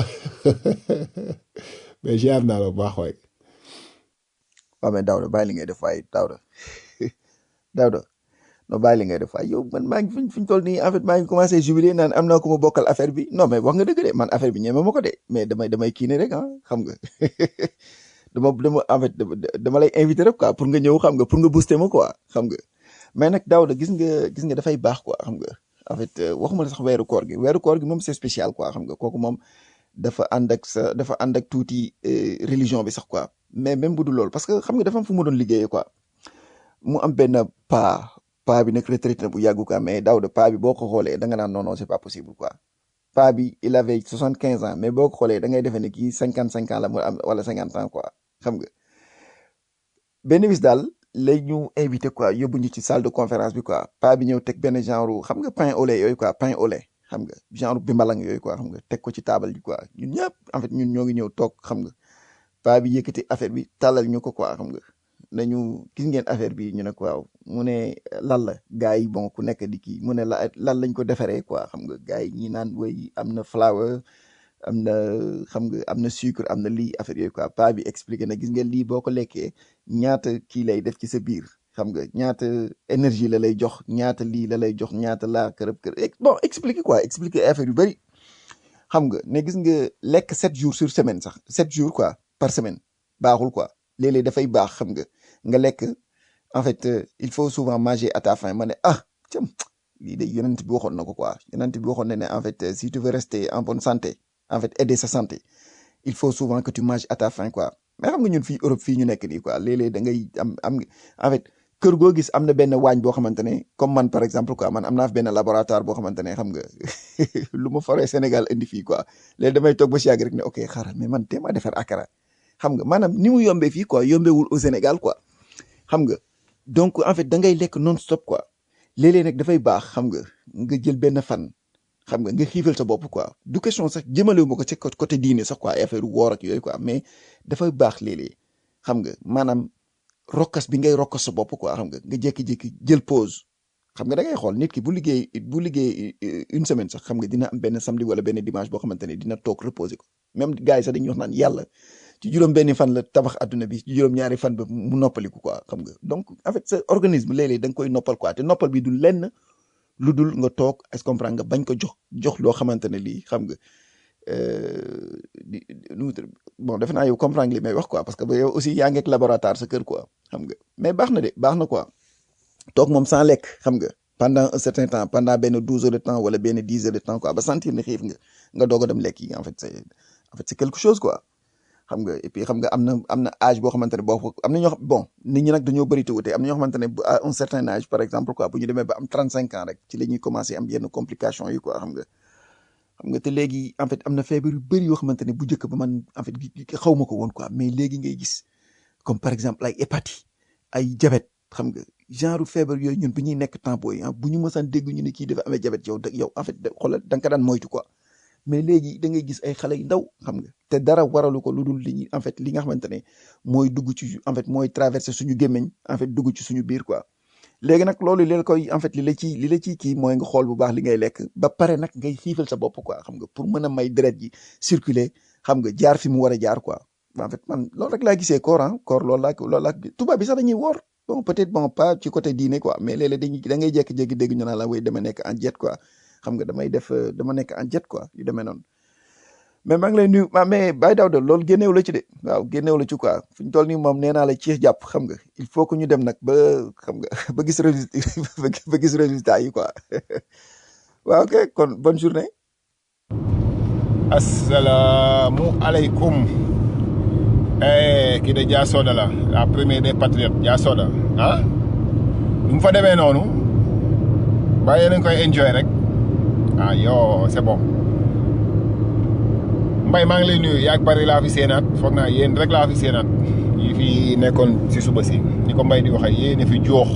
mais ziar naa la bu baax waay
waaw mais Daouda bàyyi li ngay def waay Daouda Daouda non bàyyi li ngay def waay yow man maa ngi fi ñu toll nii en fait maa ngi commencé jubilé naan am naa ko ma bokkal affaire bi non mais wax nga dëgg de man affaire bi ñeme ma ko de mais damay damay kii ne rek ah xam nga dama dama en fait dama lay invité rek quoi pour nga ñëw xam nga pour nga booster ma quoi xam nga mais nag Daouda gis nga gis nga dafay baax quoi xam nga en fait waxuma la sax weeru koor gi weeru koor gi moom c'est spécial quoi xam nga kooku moom dafa ànd ak sa dafa ànd ak tuuti religion bi sax quoi mais même bu dul loolu parce que xam nga dafa am fu mu doon liggéeyee quoi mu am benn pa pa bi nag retraité na bu yàggu quoi mais Daouda pa bi boo ko xoolee da nga naan non non c'est pas possible quoi pa bi il avait soixante quinze ans mais boo ko xoolee da ngay defee ne kii cinquante cinq ans la mu am wala cinquante ans quoi xam nga benn bis daal lay ñu invité quoi yóbbu ñu ci salle de conférence bi quoi pa bi ñëw teg benn genre xam nga pain au lait yooyu quoi pain au lait xam nga genre bimbalang yooyu quoi xam nga teg ko ci taabal ji quoi ñun ñëpp en fait ñun ñoo ngi ñëw toog xam nga pa bi yëkkati affaire bi tàllal ñu ko quoi xam nga nañu gis ngeen affaire bi ñu ne ko waaw mu ne lan la gars yi bon ku nekk di kii mu ne la lan lañ ko defaree quoi xam nga gars yi ñi naan way am na flour am na xam nga am na sucre am na lii affaire yooyu quoi pa bi expliqué na gis ngeen lii boo ko lekkee ñaata kii lay def ci sa biir xam nga ñaata énergie la lay jox ñaata lii la lay jox ñaata laa kërëb kër ex- bon expliquer quoi expliquer affaire yu bëri xam nga ne gis nga lekk sept jours sur semaine sax sept jours quoi par semaine baaxul quoi léeg-léeg dafay baax xam nga nga lekk en fait euh, il faut souvent manger à ta faim ma ne ah cam lii de yonent bi waxoon na ko quoi yonent bi waxoon na ne en fait euh, si tu veux rester en bonne santé en fait aider sa santé il faut souvent que tu manges à ta faim quoi mais xam nga ñun fii Europe fii ñu nekk nii quoi léeg-léeg da ngay am am en fait kër goo gis am na benn waañ boo xamante ne comme man par exemple quoi man am naa fi benn laboratoire boo xamante ne xam nga lu ma foree Sénégal indi fii quoi léegi damay toog ba si yàgg rek ne ok xaaral mais man téema defar akara xam nga maanaam ni mu yombee fii quoi yombewul au Sénégal quoi xam nga donc en fait da ngay lekk non stop quoi léeg-léeg nag dafay baax xam nga nga jël benn fan xam nga nga xiifal sa bopp quoi du question sax jëmalewu ma ko ci côté côté diine sax quoi ay affaire woor ak yooyu quoi mais dafay baax léeg-léeg xam nga maanaam rokkas bi ngay rokkas sa bopp quoi xam nga nga jékki-jékki jël pause xam nga da ngay xool nit ki bu liggéey bu liggéey euh, une semaine sax xam nga dina am benn samedi wala benn dimanche boo xamante ne dina toog reposer ko même gars yi sax dañuy wax naan yàlla ci juróom benni fan la tabax adduna bi ci juróom ñaari fan ba mu noppaliku quoi xam nga donc en fait sa organisme léeg-léeg da nga koy noppal quoi te noppal bi du lenn lu dul nga toog est-ce que comprendre nga bañ ko jox jox loo xamante ne lii xam nga euh, di di- nu mu tudd bon defe naa yow comprendre li may wax quoi parce que ba yow aussi yaa ngi ak laboratoire sa kër quoi xam nga mais baax na de baax na quoi toog moom sans lekk xam nga pendant un certain temps pendant benn douze heures de temps wala benn dix heures de temps quoi ba sentir ne xiif nga nga doog a dem lekk yi en fait c'est en fait c'est quelque chose quoi xam nga et puis xam nga am na am na âge boo xamante ne boo ko am na ñoo xam bon nit ñi nag dañoo bëri te wute am na ñoo xamante ne bu- à un certain âge par exemple quoi bu ñu demee ba am trente cinq ans rek ci la ñuy commencé am yenn complications yi quoi xam nga xam nga te léegi en fait am na feebar yu bëri yoo xamante ne bu njëkk ba man en fait gi- gi- xaw ma ko woon quoi mais léegi ngay gis comme par exemple ay hépatite ay diabète xam nga genre feebar yooyu ñun bu ñuy nekk temps booy ah bu ñu mësaan dégg ñu ne kii dafa amee diabète yow da yow en fait da xoolal da nga ko daan moytu quoi mais léegi da ngay gis ay xale yu ndaw xam nga te dara waralu ko lu dul li ñuy en fait li nga xamante ne mooy dugg ci en fait mooy traverser suñu gémmiñ en fait dugg ci suñu biir quoi léegi nag loolu li la koy en fait li la ci li la ciy kii mooy nga xool bu baax li ngay lekk ba pare nag ngay xiifal sa bopp quoi xam nga pour mën a may deret ji circuler xam nga jaar fi mu war a jaar quoi en fait man loolu rek laa gisee koor ah koor loolu laa loolu laa tubaab bi sax dañuy woor bon peut-être bon pas ci côté diine quoi mais léeg-léeg dañuy da ngay jékki-jékki dégg ñu naan la way dama nekk en jet quoi xam nga damay def euh, dama nekk en jet quoi yu demee noonu mais maa ngi lay nuyu ma mais Baye Daouda loolu génneew la ci de waaw génneew la ci quoi fu ñu toll nii moom nee naa la ci jàpp xam nga il faut que ñu dem nag ba xam nga ba gis résultat ba gis résultat yi quoi waaw ok kon bonne journée.
asalaamu aleykum eh kii de Dia Soda la la première des patriotes Dia Soda ah nu mu fa demee noonu ba yéen a ngi koy enjoy rek ah yo c'est bon mbay maa ngi lay nuyu yaag bari laa fi seenaat foog naa yéen rek laa fi seenaat yi fi nekkoon si suba si ni ko mbay di waxee yéen a fi joox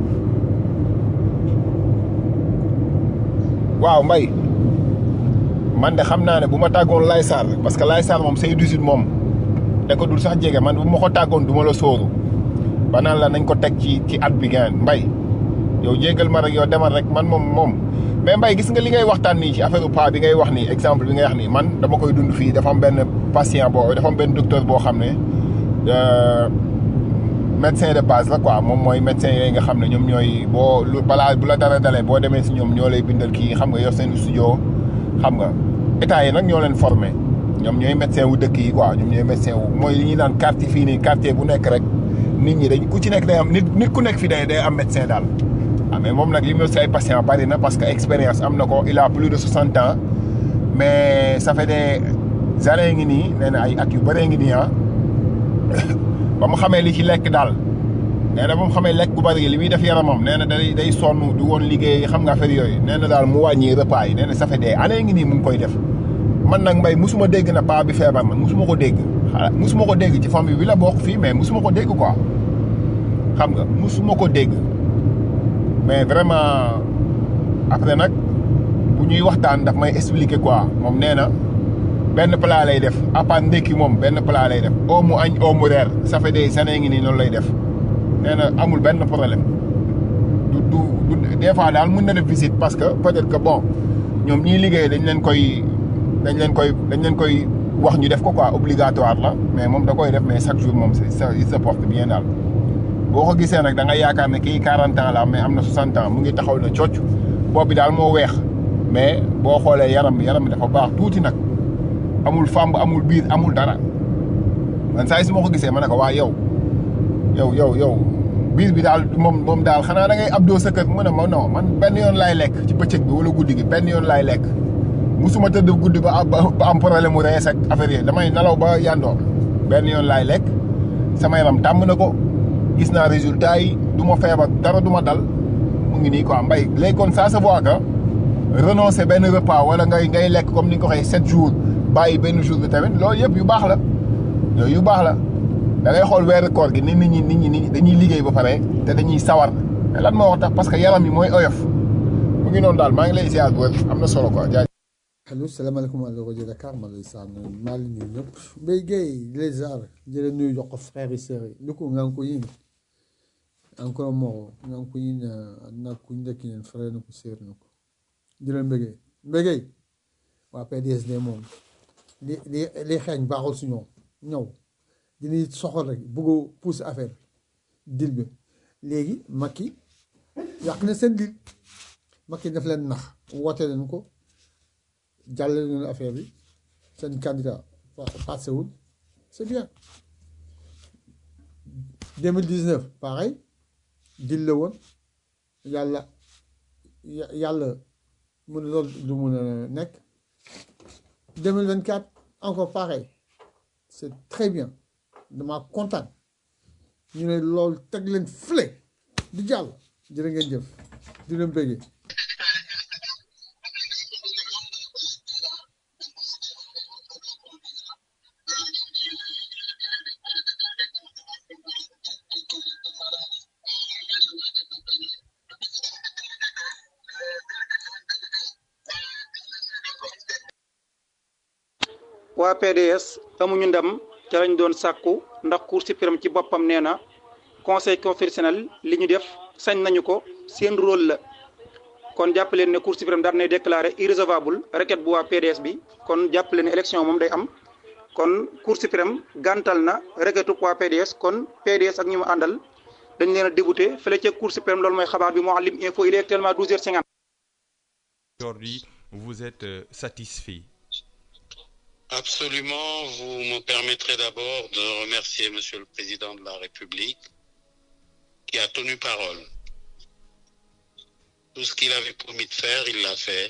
waaw mbay man de xam naa ne bu ma tàggoon Laye Sarr parce que Laye Sarr moom say 18 moom da ko dul sax jege man bu ma ko tàggoon du ma la sóoru ba naan la nañ ko teg ci ci at bi gaan mbay yow jégal ma rek yow demal rek man moom moom mais mbay gis nga li ngay waxtaan nii ci affaire pa bi ngay wax nii exemple bi ngay wax nii man dama koy dund fii dafa am benn patient boo dafa am benn docteur boo xam ne euh, médecin de base la quoi moom mooy médecin yooyu nga xam ne ñoom ñooy boo lu balaa bu la dara dalee boo demee si ñoom ñoo lay bindal kii xam nga yor seen studio xam nga état yi nag ñoo leen formé ñoom ñooy médecin wu dëkk yi quoi ñoom ñooy médecin wu mooy li ñuy naan quartier fii nii quartier bu nekk rek nit ñi dañ ku ci nekk day am nit nit ku nekk fii day day am médecin daal ah mais moom nag li mu si ay patient bari na parce que expérience am na ko il a plus de 60 ans mais ça fait des années ngi nii nee na ay at yu bëree ngi nii ah ba mu xamee li ci lekk daal nee na ba mu xamee lekk gu bëri li muy def yaramam nee na day day sonn du woon liggéey xam nga affaire yooyu nee na daal mu wàññi repas yi nee na ça fait des années ngi nii mu ngi koy def man nag mbay musuma dégg na paa bi feebar man musuma ko dégg xala musuma ko dégg ci famille bi la bokk fii mais musuma ko dégg quoi xam nga musuma ko dégg mais vraiment après nag bu ñuy waxtaan daf may expliquer quoi moom nee na benn plat lay def à part ndékki moom benn plat lay def oo mu añ oo mu reer ça fait des années ngi nii noonu lay def nee na amul benn problème du du du des fois daal mën na def visite parce que peut-être que bon ñoom ñiy liggéey dañ leen koy dañ leen koy dañ leen koy wax ñu def ko quoi obligatoire la mais moom da koy def mais chaque jour moom c'est ça il se porte bien daal boo ko gisee nag da nga yaakaar ne kii 40 ans la am mais am na 60 ans mu ngi taxaw na cocc bopp bi daal moo weex mais boo xoolee yaram bi yaram bi dafa baax tuuti nag amul fàmb amul biir amul dara man saa yi su ma ko gisee ma ne ko waa yow yow yow yow biir bi daal moom moom daal xanaa da ngay abdoo sa kër mu ne ma non man benn yoon laay lekk ci bëccëg bi wala guddi gi benn yoon laay lekk musuma tëdd guddi ba ba ba am problème mu rees ak affaire yi damay nalaw ba yandoor benn yoon laay lekk sama yaram tàmm na ko gis naa résultat yi du ma feebar dara du ma dal mu ngi nii quoi mbay léegi kon ça se voit que renoncer benn repas wala ngay ngay lekk comme ni nga ko waxee sept jours bàyyi benn jour bi tamit loolu yëpp yu baax la yooyu yu baax la da ngay xool weeru koor gi ni nit ñi nit ñi ni dañuy liggéey ba pare te dañuy sawar mais lan moo wax tax parce que yaram yi mooy oyof mu ngi noonu daal maa ngi lay ziar bu wér am na solo quoi jaajëf.
allo salaamaaleykum wa rajo Dakar ma lay sànn maa ngi nuyu ñëpp Mbaye Guèye les ziar jële nuyu jox ko frères yi sœurs yi lu ko nga ko yin encore moro nga ko yin na ku njëkk yin frère na ko sœur na ko jële mbégee mbégee waa PDS de moom li li li xeeñ baaxul su ñoom ñëw dinañ soxal rek bëgg a pousse affaire dil bi léegi Macky yàq na seen dil Macky daf leen nax woote leen ko jàllale leen affaire bi seen candidat passé wul c'est bien 2019 pareil dil la woon yàlla yàlla mun loolu du mun a nekk 2024 encore pareil c'est très bien dama kontaan ñu ne loolu teg leen fële di jàll jërë ngeen jëf di leen bëggee
waa PDS amuñu ndam ca lañ doon sàkku ndax Cour suprême ci boppam nee na conseil constitutionnel li ñu def sañ nañu ko seen rôle la kon jàpp leen ne Cour suprême daal nay déclaré irrecevable requête bu waa PDS bi kon jàpp leen ne élection moom day am kon Cour suprême gàntal na requête waa PDS kon PDS ak ñu mu àndal dañ leen a débouté fële ca Cour suprême loolu mooy xabaar bi Mouhalim Info il est actuellement 12h50.
Aujourd'hui, vous êtes euh, satisfait
Absolument. Vous me permettrez d'abord de remercier Monsieur le Président de la République qui a tenu parole. Tout ce qu'il avait promis de faire, il l'a fait.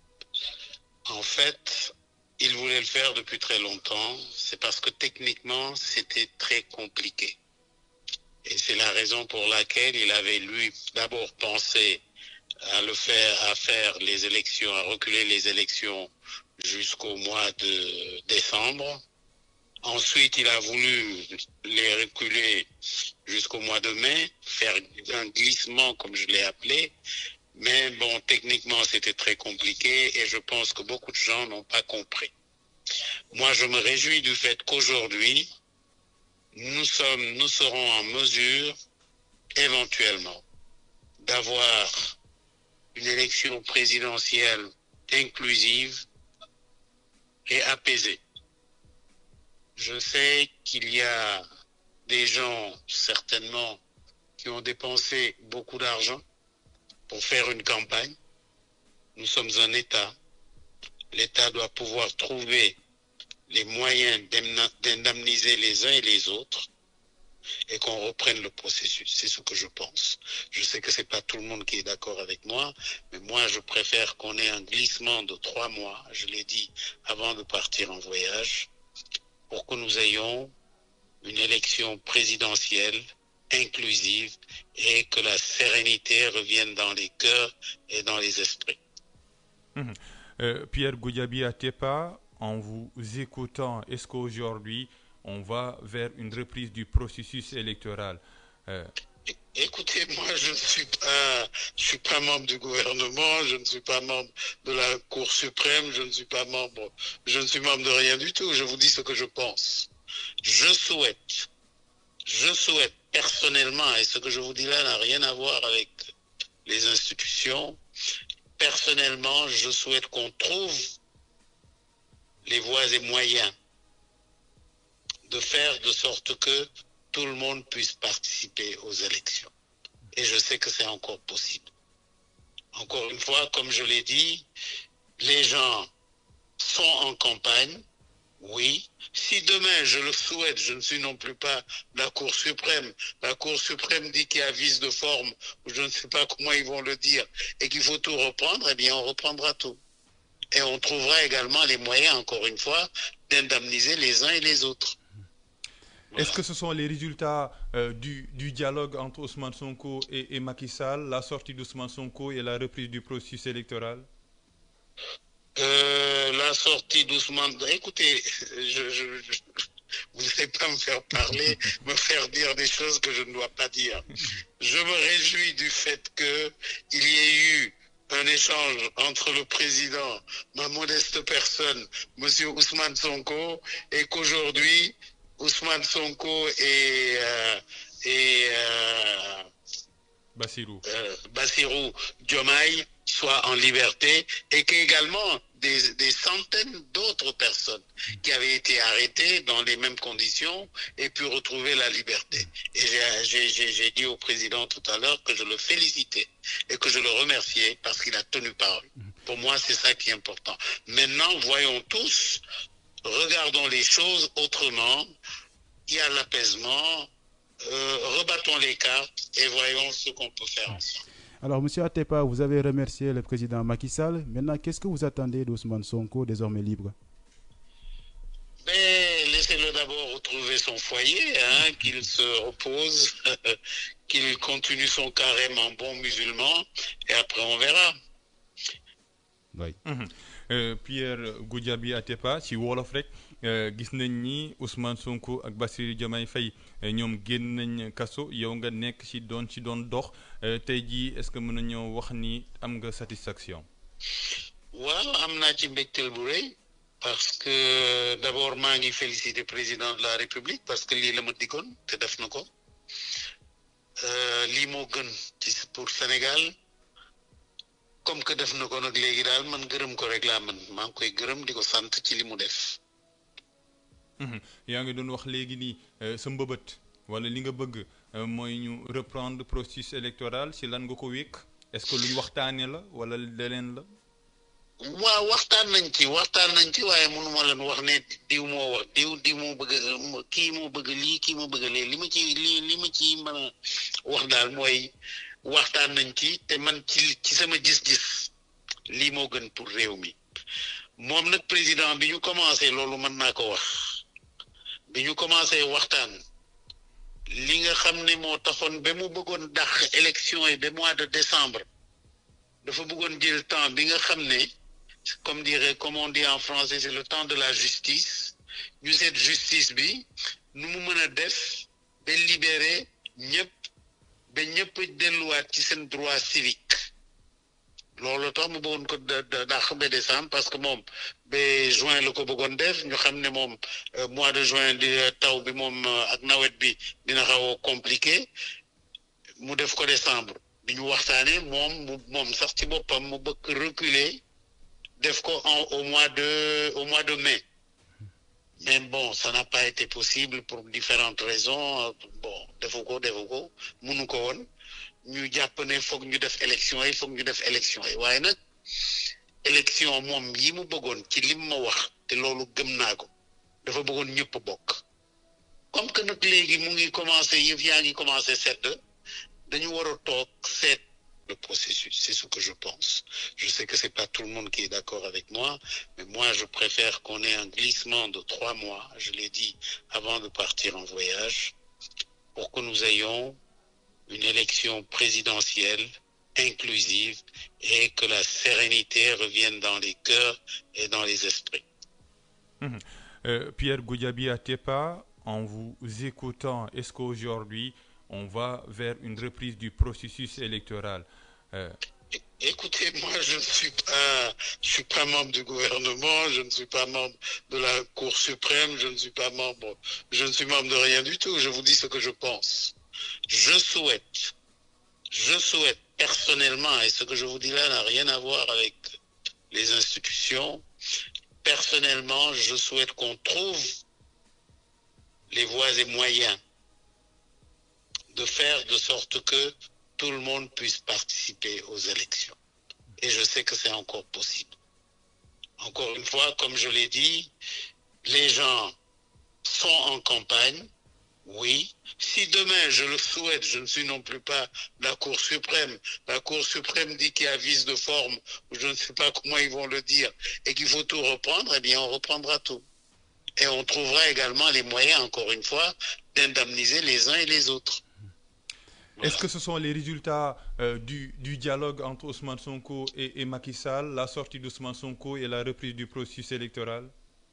En fait, il voulait le faire depuis très longtemps. C'est parce que techniquement, c'était très compliqué. Et c'est la raison pour laquelle il avait, lui, d'abord pensé à le faire, à faire les élections, à reculer les élections jusqu'au mois de décembre. Ensuite, il a voulu les reculer jusqu'au mois de mai, faire un glissement, comme je l'ai appelé. Mais bon, techniquement, c'était très compliqué et je pense que beaucoup de gens n'ont pas compris. Moi, je me réjouis du fait qu'aujourd'hui, nous sommes, nous serons en mesure, éventuellement, d'avoir une élection présidentielle inclusive et apaisée. Je sais qu'il y a des gens, certainement, qui ont dépensé beaucoup d'argent pour faire une campagne. Nous sommes un État. L'État doit pouvoir trouver les moyens d'indemniser les uns et les autres et qu'on reprenne le processus. C'est ce que je pense. Je sais que c'est pas tout le monde qui est d'accord avec moi, mais moi je préfère qu'on ait un glissement de trois mois, je l'ai dit avant de partir en voyage, pour que nous ayons une élection présidentielle inclusive et que la sérénité revienne dans les cœurs et dans les esprits.
Mhm. Euh, Pierre Goudiaby Atepa, en vous écoutant, est-ce qu'aujourd'hui on va vers une reprise du processus électoral Euh,
Écoutez, moi, je ne suis pas, je suis pas membre du gouvernement, je ne suis pas membre de la Cour suprême, je ne suis pas membre, je ne suis membre de rien du tout. Je vous dis ce que je pense. Je souhaite, je souhaite personnellement, et ce que je vous dis là n'a rien à voir avec les institutions. Personnellement, je souhaite qu'on trouve les voies et moyens de faire de sorte que tout le monde puisse participer aux élections. Et je sais que c'est encore possible. Encore une fois, comme je l'ai dit, les gens sont en campagne, oui. Si demain, je le souhaite, je ne suis non plus pas la Cour suprême. La Cour suprême dit qu'il y a vice de forme, ou je ne sais pas comment ils vont le dire, et qu'il faut tout reprendre, eh bien, on reprendra tout. Et on trouvera également les moyens, encore une fois, d'indemniser les uns et les autres.
Est-ce que ce sont les résultats euh, du, du dialogue entre Ousmane Sonko et, et Macky Sall, la sortie d'Ousmane Sonko et la reprise du processus électoral
Euh, la sortie d'Ousmane. Écoutez, je, je- je- vous n'allez pas me faire parler, me faire dire des choses que je ne dois pas dire. Je me réjouis du fait que il y ait eu un échange entre le président, ma modeste personne, Monsieur Ousmane Sonko, et qu'aujourd'hui, Ousmane Sonko et, euh, et euh,
Bassirou.
euh, Bassirou Diomaye soit en liberté et qu'également des, des centaines d'autres personnes qui avaient été arrêtées dans les mêmes conditions aient pu retrouver la liberté. Et j'ai- j'ai j'ai- j'ai dit au président tout à l'heure que je le félicitais et que je le remerciais parce qu'il a tenu parole. Pour moi, c'est ça qui est important. Maintenant, voyons tous, regardons les choses autrement. Il y a l'apaisement, euh, rebattons les cartes et voyons ce qu'on peut faire ensemble.
Alors, Monsieur Atepa, vous avez remercié le président Macky Sall. Maintenant, qu'est-ce que vous attendez d'Ousmane Sonko, désormais libre
Mais laissez-le d'abord retrouver son foyer, hein, qu'il se repose, qu'il continue son carême en bon musulman, et après on verra.
Mhm. Euh, Pierre Goudiaby Atepa ci wolof rek euh, gis nañ ni Ousmane Sonko ak Bassirou Diomaye Faye euh, ñoom génn nañ kaso yow nga nekk ci doon ci doon dox euh, tey jii est-ce que mën nañoo wax ni am nga satisfaction.
waaw am naa ci mbégteel bu rëy parce que d'abord maa ngi féliciter président de la république parce que lii la ma diggoon te def na ko Euh, lii moo gën ci pour Sénégal comme que def na ko nag léegi daal man gërëm ko rek laa man maa ngi koy gërëm di ko sant ci li mu def.
Mhm. yaa ngi doon wax léegi nii euh, sa mbëbët wala li nga bëgg euh, mooy ñu reprendre processus électoral ci lan nga ko wékk est-ce que luñ waxtaanee la wala leneen la.
waaw waxtaan nañ ci waxtaan nañ ci waaye mënuma leen wax ne diw moo wax diw diw moo bëgg a kii moo bëgg lii kii moo bëgg lee li ma ci li li ma ci mën a wax daal mooy waxtaan nañ ci te man ci ci sama gis-gis lii moo gën pour réew mi moom nag président bi ñu commencé loolu mën naa ko wax bi ñu commencé waxtaan li nga xam ne moo taxoon ba mu bëggoon dàq élection yi ba mois de décembre dafa bëggoon jël temps bi nga xam ne comme dirait comme on dit en français c'est le temps de la justice ñu seet justice bi nu mu mën a def ba libérer ñëpp ba ñëpp delluwaat ci seen droit civique loolu tax mu bëggoon ko da da dàq ba décembre parce que moom ba juin la ko bëggoon def ñu xam ne moom euh, mois de juin di taw bi moom euh, ak nawet bi dina xaw a compliqué mu def ko décembre bi ñu waxtaanee moom mu moom sax ci boppam mu bëgg reculer def ko en au mois de au mois de mai mais bon ça n'a pas été possible pour différentes raisons euh, bon defu ko defu ko munu ko woon ñu jàpp ne foog ñu def élection yi foog ñu def élection yi waaye nag élection moom yi mu bëggoon ci lim ma wax te loolu gëm naa ko dafa bëggoon ñëpp bokk comme que nag léegi mu ngi commencé yëf yaa ngi commencé sedd dañu war a toog seet le processus c'est ce que je pense je sais que c'est pas tout le monde qui est d'accord avec moi mais moi je préfère qu'on ait un glissement de trois mois je l'ai dit avant de partir en voyage pour que nous ayons une élection présidentielle inclusive et que la sérénité revienne dans les cœurs et dans les esprits.
Mhm. Euh, Pierre Goudiaby Atepa, en vous écoutant, est-ce qu'aujourd'hui on va vers une reprise du processus électoral Euh,
Écoutez, moi, je ne suis pas, je suis pas membre du gouvernement, je ne suis pas membre de la Cour suprême, je ne suis pas membre, je ne suis membre de rien du tout. Je vous dis ce que je pense. Je souhaite, je souhaite personnellement, et ce que je vous dis là n'a rien à voir avec les institutions, personnellement, je souhaite qu'on trouve les voies et moyens de faire de sorte que tout le monde puisse participer aux élections. Et je sais que c'est encore possible. Encore une fois, comme je l'ai dit, les gens sont en campagne, oui. Si demain, je le souhaite, je ne suis non plus pas la Cour suprême. La Cour suprême dit qu'il y a vice de forme, ou je ne sais pas comment ils vont le dire, et qu'il faut tout reprendre, eh bien, on reprendra tout. Et on trouvera également les moyens, encore une fois, d'indemniser les uns et les autres.
Est-ce que ce sont les résultats euh, du, du dialogue entre Ousmane Sonko et, et Macky Sall, la sortie d'Ousmane Sonko et la reprise du processus électoral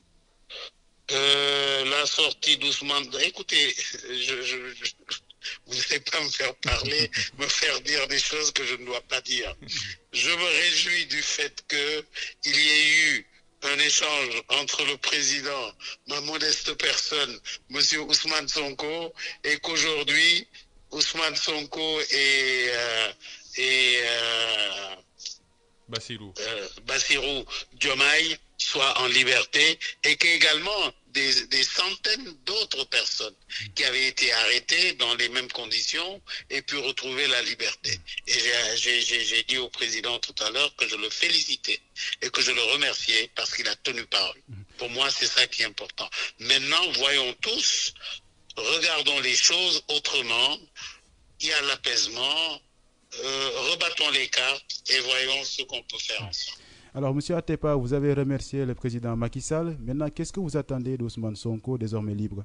Euh, la sortie d'Ousmane. Écoutez, je, je- je- vous n'allez pas me faire parler, me faire dire des choses que je ne dois pas dire. Je me réjouis du fait que il y ait eu un échange entre le président, ma modeste personne, Monsieur Ousmane Sonko, et qu'aujourd'hui Ousmane Sonko et euh, et euh,
Bassirou.
euh, Bassirou Diomaye soit en liberté et qu'également des, des centaines d'autres personnes qui avaient été arrêtées dans les mêmes conditions aient pu retrouver la liberté. Et j'ai- j'ai j'ai- j'ai dit au président tout à l'heure que je le félicitais et que je le remerciais parce qu'il a tenu parole. Pour moi, c'est ça qui est important. Maintenant, voyons tous, regardons les choses autrement. Il y a l'apaisement, euh, rebattons les cartes et voyons ce qu'on peut faire ensemble.
Alors, Monsieur Atepa, vous avez remercié le président Macky Sall. Maintenant, qu'est-ce que vous attendez d'Ousmane Sonko, désormais libre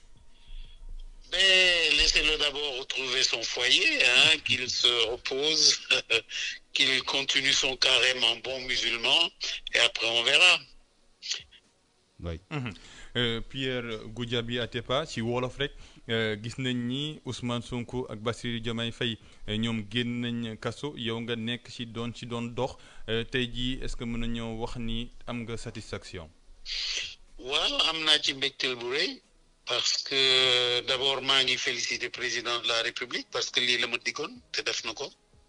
Mais laissez-le d'abord retrouver son foyer, hein, qu'il se repose, qu'il continue son carême en bon musulman, et après on verra.
Mhm. Euh, Pierre Goudiaby Atepa ci wolof rek euh, gis nañ ni Ousmane Sonko ak Bassirou Diomaye Faye euh, ñoom génn nañ kaso yow nga nekk ci doon ci doon dox euh, tey jii est-ce que mën nañoo wax ni am nga satisfaction.
waaw am naa ci mbégteel bu rëy parce que d'abord maa ngi féliciter président de la république parce que lii la ma diggoon te def na ko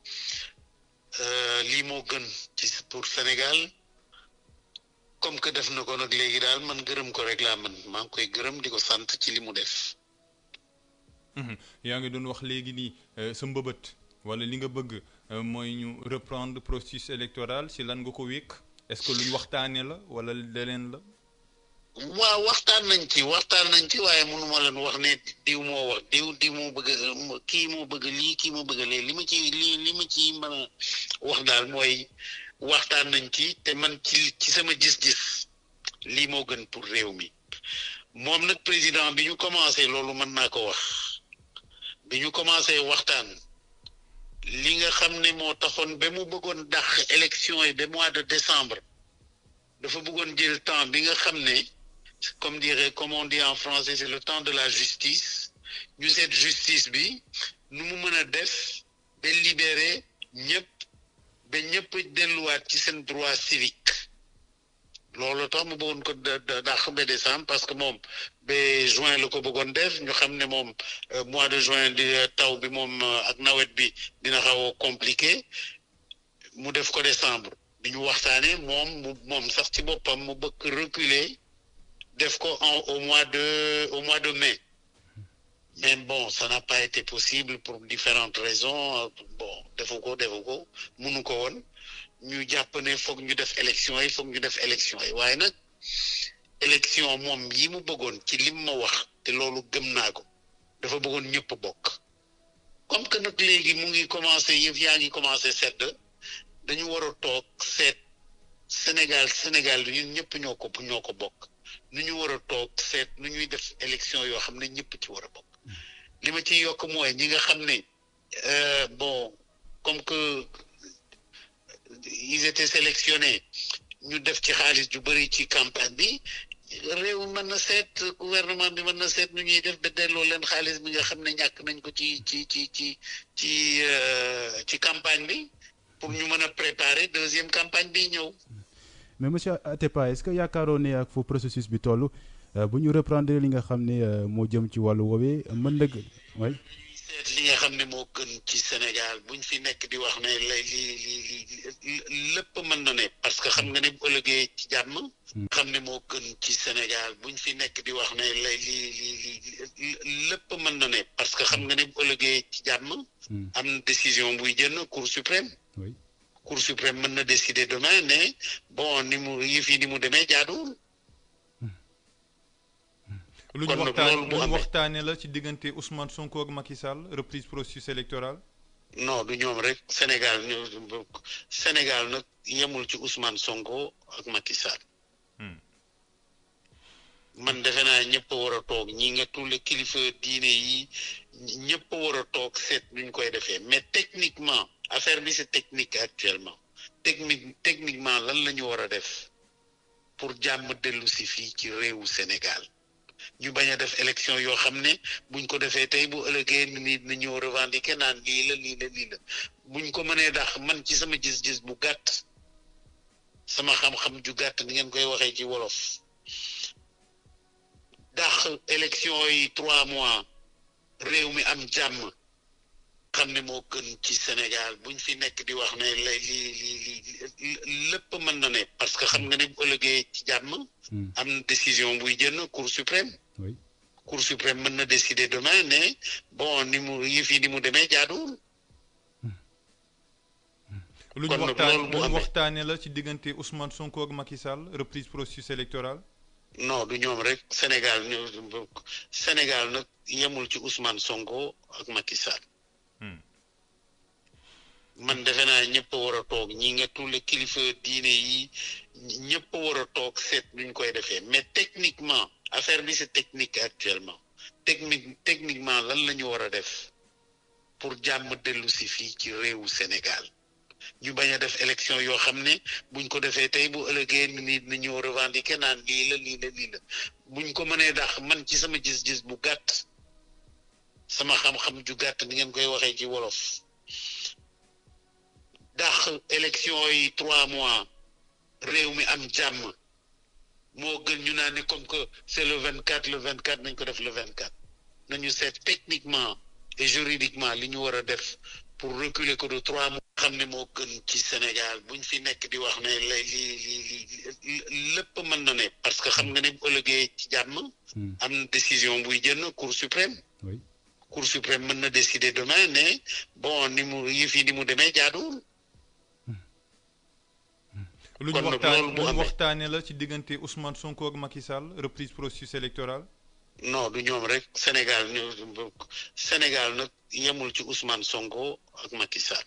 Euh, lii moo gën ci pour Sénégal comme que def na ko nag léegi daal man gërëm ko rek laa man maa ngi koy gërëm di ko sant ci li mu def.
Mhm. yaa ngi doon wax léegi nii euh, sa mbëbët wala li nga bëgg euh, mooy ñu reprendre processus électoral ci lan nga ko wékk est-ce que luñ waxtaanee la wala leneen la.
waaw waxtaan nañ ci waxtaan nañ ci waaye mënuma leen wax ne diw moo wax diw diw moo bëgg a kii moo bëgg lii kii moo bëgg lee li ma ci li li ma ci mën a wax daal mooy waxtaan nañ ci te man ci ci sama gis-gis lii moo gën pour réew mi moom nag président bi ñu commencé loolu mën naa ko wax bi ñu commencé waxtaan li nga xam ne moo taxoon ba mu bëggoon dàq élection yi ba mois de décembre dafa bëggoon jël temps bi nga xam ne comme dirait comme on dit en français c'est le temps de la justice ñu seet justice bi nu mu mën a def ba libérer ñëpp ba ñëpp delluwaat ci seen droit civique loolu tax mu bëggoon ko da- da- dàq ba décembre parce que moom ba juin la ko bëggoon def ñu xam ne moom euh, mois de juin di taw bi moom euh, ak nawet bi dina xaw a compliqué mu def ko décembre bi ñu waxtaanee moom mu moom sax ci boppam mu bëgg reculer def ko en au mois de au mois de mai mais bon ça n'a pas été possible pour différentes raisons bon defu ko defu ko munu ko woon ñu jàpp ne foog ñu def élection yi foog ñu def élection yi waaye nag élection moom yi mu bëggoon ci lim ma wax te loolu gëm naa ko dafa bëggoon ñëpp bokk comme que nag léegi mu ngi commencé yëf yaa ngi commencé sedd dañu war a toog seet Sénégal Sénégal ñun ñëpp ñoo ko ñoo ko bokk nu ñu war a toog seet nu ñuy def élection yoo xam ne ñëpp ci war a bokk li ma ciy yokk mooy ñi nga xam ne euh, bon comme que ils étaient sélectionnés ñu def ci xaalis ju bëri ci campagne bi réew mën na seet gouvernement bi mën na seet nu ñuy def ba delloo leen xaalis bi nga xam ne ñàkk nañ ko ci ci ci ci ci euh, ci campagne bi pour ñu mën a préparer deuxième campagne bi ñëw
mais monsieur Atepa est-ce que yaakaaroon ne ak fu processus bi toll euh, bu ñu reprendre li nga xam ne euh, moo jëm ci wàllu woowee mën na gë- way
seet li nga xam ne moo gën ci Sénégal buñ fi nekk di wax ne lay li li li lépp mën na ne parce que xam nga ne bu ëllëgee ci jàmm xam ne moo gën ci Sénégal buñ fi nekk di wax ne lay li li li lépp mën na ne parce parce que xam nga ne bu ëllëgee ci jàmm am na décision buy jënd cour suprême
oui
cour suprême mën na décider demain ne bon ni mu yëf yi ni mu demee jaaduwul
lu ñu
kon nag
waxtaan
loolu
lu
bu
ñu
amee
waxtaanee la ci diggante Ousmane Sonko ak Macky Sall reprise processus électoral
non du ñoom rek Sénégal ñu Sénégal nag yemul ci Ousmane Sonko ak Macky Sall man defe naa ñëpp a war a toog ñi nga tulle kilifa diine yi ñëpp a war a toog seet nuñ koy defee mais techniquement affaire bi c'est technique actuellement technique techniquement lan la ñu war a def pour jàmm dellu si fii ci réewu Sénégal ñu bañ a def élection yoo xam ne buñ ko defee tey bu ëllëgee nit na ñëw revendiquer naan lii la lii la lii la buñ ko mënee dax man ci sama gis-gis bu gàtt sama xam-xam ju gàtt ni ngeen koy waxee ci wolof dax élection yi trois mois réew mi am jàmm xam ne moo gën ci Sénégal buñ fi nekk di wax ne lay lii lii lii lépp mën na ne parce que xam nga ne bu ëllëgee ci jàmm am na décision buy jënd cour suprême
oui
cour suprême mën na décider demain ne bon ni mu yëf yi ni mu demee jaaduwul
lu ñu
kon nag
waxtaan
loolu bu
lu ñu
amee
waxtaanee la ci diggante Ousmane Sonko ak Macky Sall reprise processus électoral
non du ñoom rek Sénégal ñu Sénégal nag yemul ci Ousmane Sonko ak Macky Sall man defe naa ñëpp a war a toog ñi nga tulle kilifa diine yi ñëpp a war a toog seet nuñ koy defee mais techniquement affaire bi c'est technique actuellement technique techniquement lan la ñu war a def pour jàmm dellu si fii ci réewu Sénégal ñu bañ a def élection yoo xam ne buñ ko defee tey bu ëllëgee nit na ñëw revendiquer naan lii la lii la lii la buñ ko mënee dax man ci sama gis-gis bu gàtt sama xam-xam ju gàtt ni ngeen koy waxee ci wolof dax élection yi trois mois réew mi am jàmm moo gën ñu naan ne comme que c'est le vingt quatre le vingt quatre nañ ko def le vingt quatre nañu seet techniquement et juridiquement li ñu war a def pour reculer ko de trois mois xam ne moo gën ci Sénégal buñ fi nekk di wax ne lay lii lii lii lépp mën na ne parce que xam nga ne bu ëllëgee ci jàmm am na décision buy jënd cour suprême
oui
cour suprême mën na décider demain ne bon ni mu yëf yi ni mu demee jaaduwul
lu ñu
kon nag
waxtaan
loolu bu
lu ñu
amee
waxtaanee la ci diggante Ousmane Sonko ak Macky Sall reprise processus électoral
non du ñoom rek Sénégal ñu Sénégal nag yemul ci Ousmane Sonko ak Macky Sall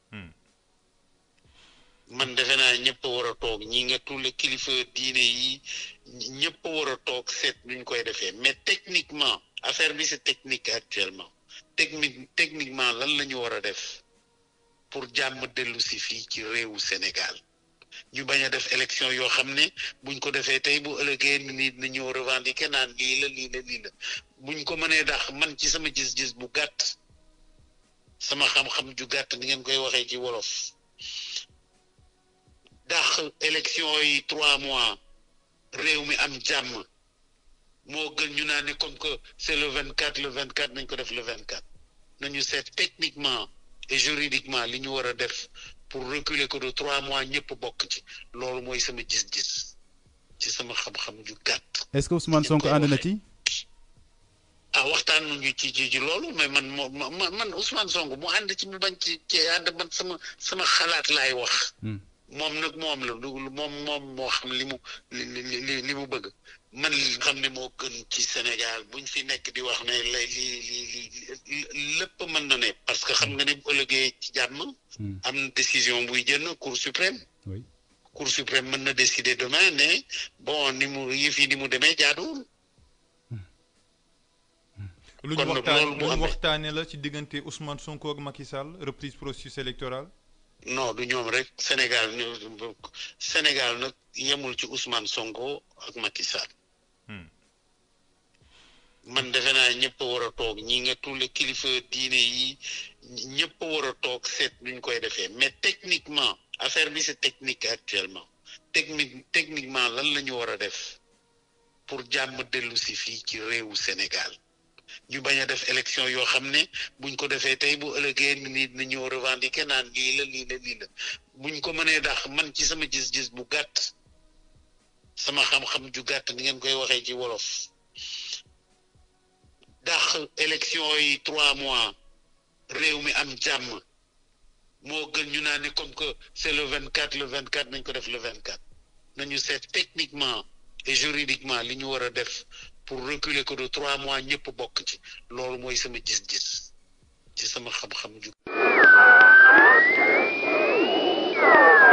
man defe naa ñëpp a war a toog ñi nga tulle kilifa diine yi ñëpp a war a toog seet nuñ koy defee mais techniquement affaire bi c'est technique actuellement technique techniquement lan la ñu war a def pour jàmm dellu si fii ci réewu Sénégal ñu bañ a def élection yoo xam ne buñ ko defee tey bu ëllëgee nit na ñëw revendiquer naan lii la lii la lii la buñ ko mënee dax man ci sama gis-gis bu gàtt sama xam-xam ju gàtt ni ngeen koy waxee ci wolof dax élection yi trois mois réew mi am jàmm moo gën ñu naan ne comme que c'est le vingt quatre le vingt quatre nañ ko def le vingt quatre nañu seet techniquement et juridiquement li ñu war a def pour reculer ko de trois mois ñëpp bokk ci loolu mooy sama gis-gis ci sama xam-xam ju gàtt
est-ce que Ousmane Sonko ànd na ci
ah waxtaan nañu ci ci ci loolu mais man moo ma man Ousmane Sonko mu ànd ci mu bañ ci ci ànd man sama sama xalaat laay wax moom nag moom la lu moom moom moo xam li mu li li li mu bëgg man li xam ne moo gën ci Sénégal buñ fi nekk di wax ne lay lii lii lii lépp mën na ne parce que xam nga ne bu ëllëgee ci jàmm am na décision buy jënd cour suprême
oui
cour suprême mën na décider demain ne bon ni mu yëf yi ni mu demee jaaduwul
lu ñu
kon nag
waxtaan
loolu bu
lu ñu
amee
waxtaanee la ci diggante Ousmane Sonko ak Macky Sall reprise processus électoral
non du ñoom rek Sénégal ñu Sénégal nag yemul ci Ousmane Sonko ak Macky Sall man defe naa ñëpp a war a toog ñi nga tulle kilifa diine yi ñëpp a war a toog seet nuñ koy defee mais techniquement affaire bi c'est technique actuellement technique techniquement lan la ñu war a def pour jàmm dellu si fii ci réewu Sénégal ñu bañ a def élection yoo xam ne buñ ko defee tey bu ëllëgee nit na ñëw revendiquer naan lii la lii la lii la buñ ko mënee dax man ci sama gis-gis bu gàtt sama xam-xam ju gàtt ni ngeen koy waxee ci wolof dàq élection yi trois mois réew mi am jàmm moo gën ñu naan ne comme que c'est le vingt quatre le vingt quatre nañ ko def le vingt quatre nañu seet techniquement et juridiquement li ñu war a def pour reculer ko de trois mois ñëpp bokk ci loolu mooy sama gis-gis ci sama xam-xam ju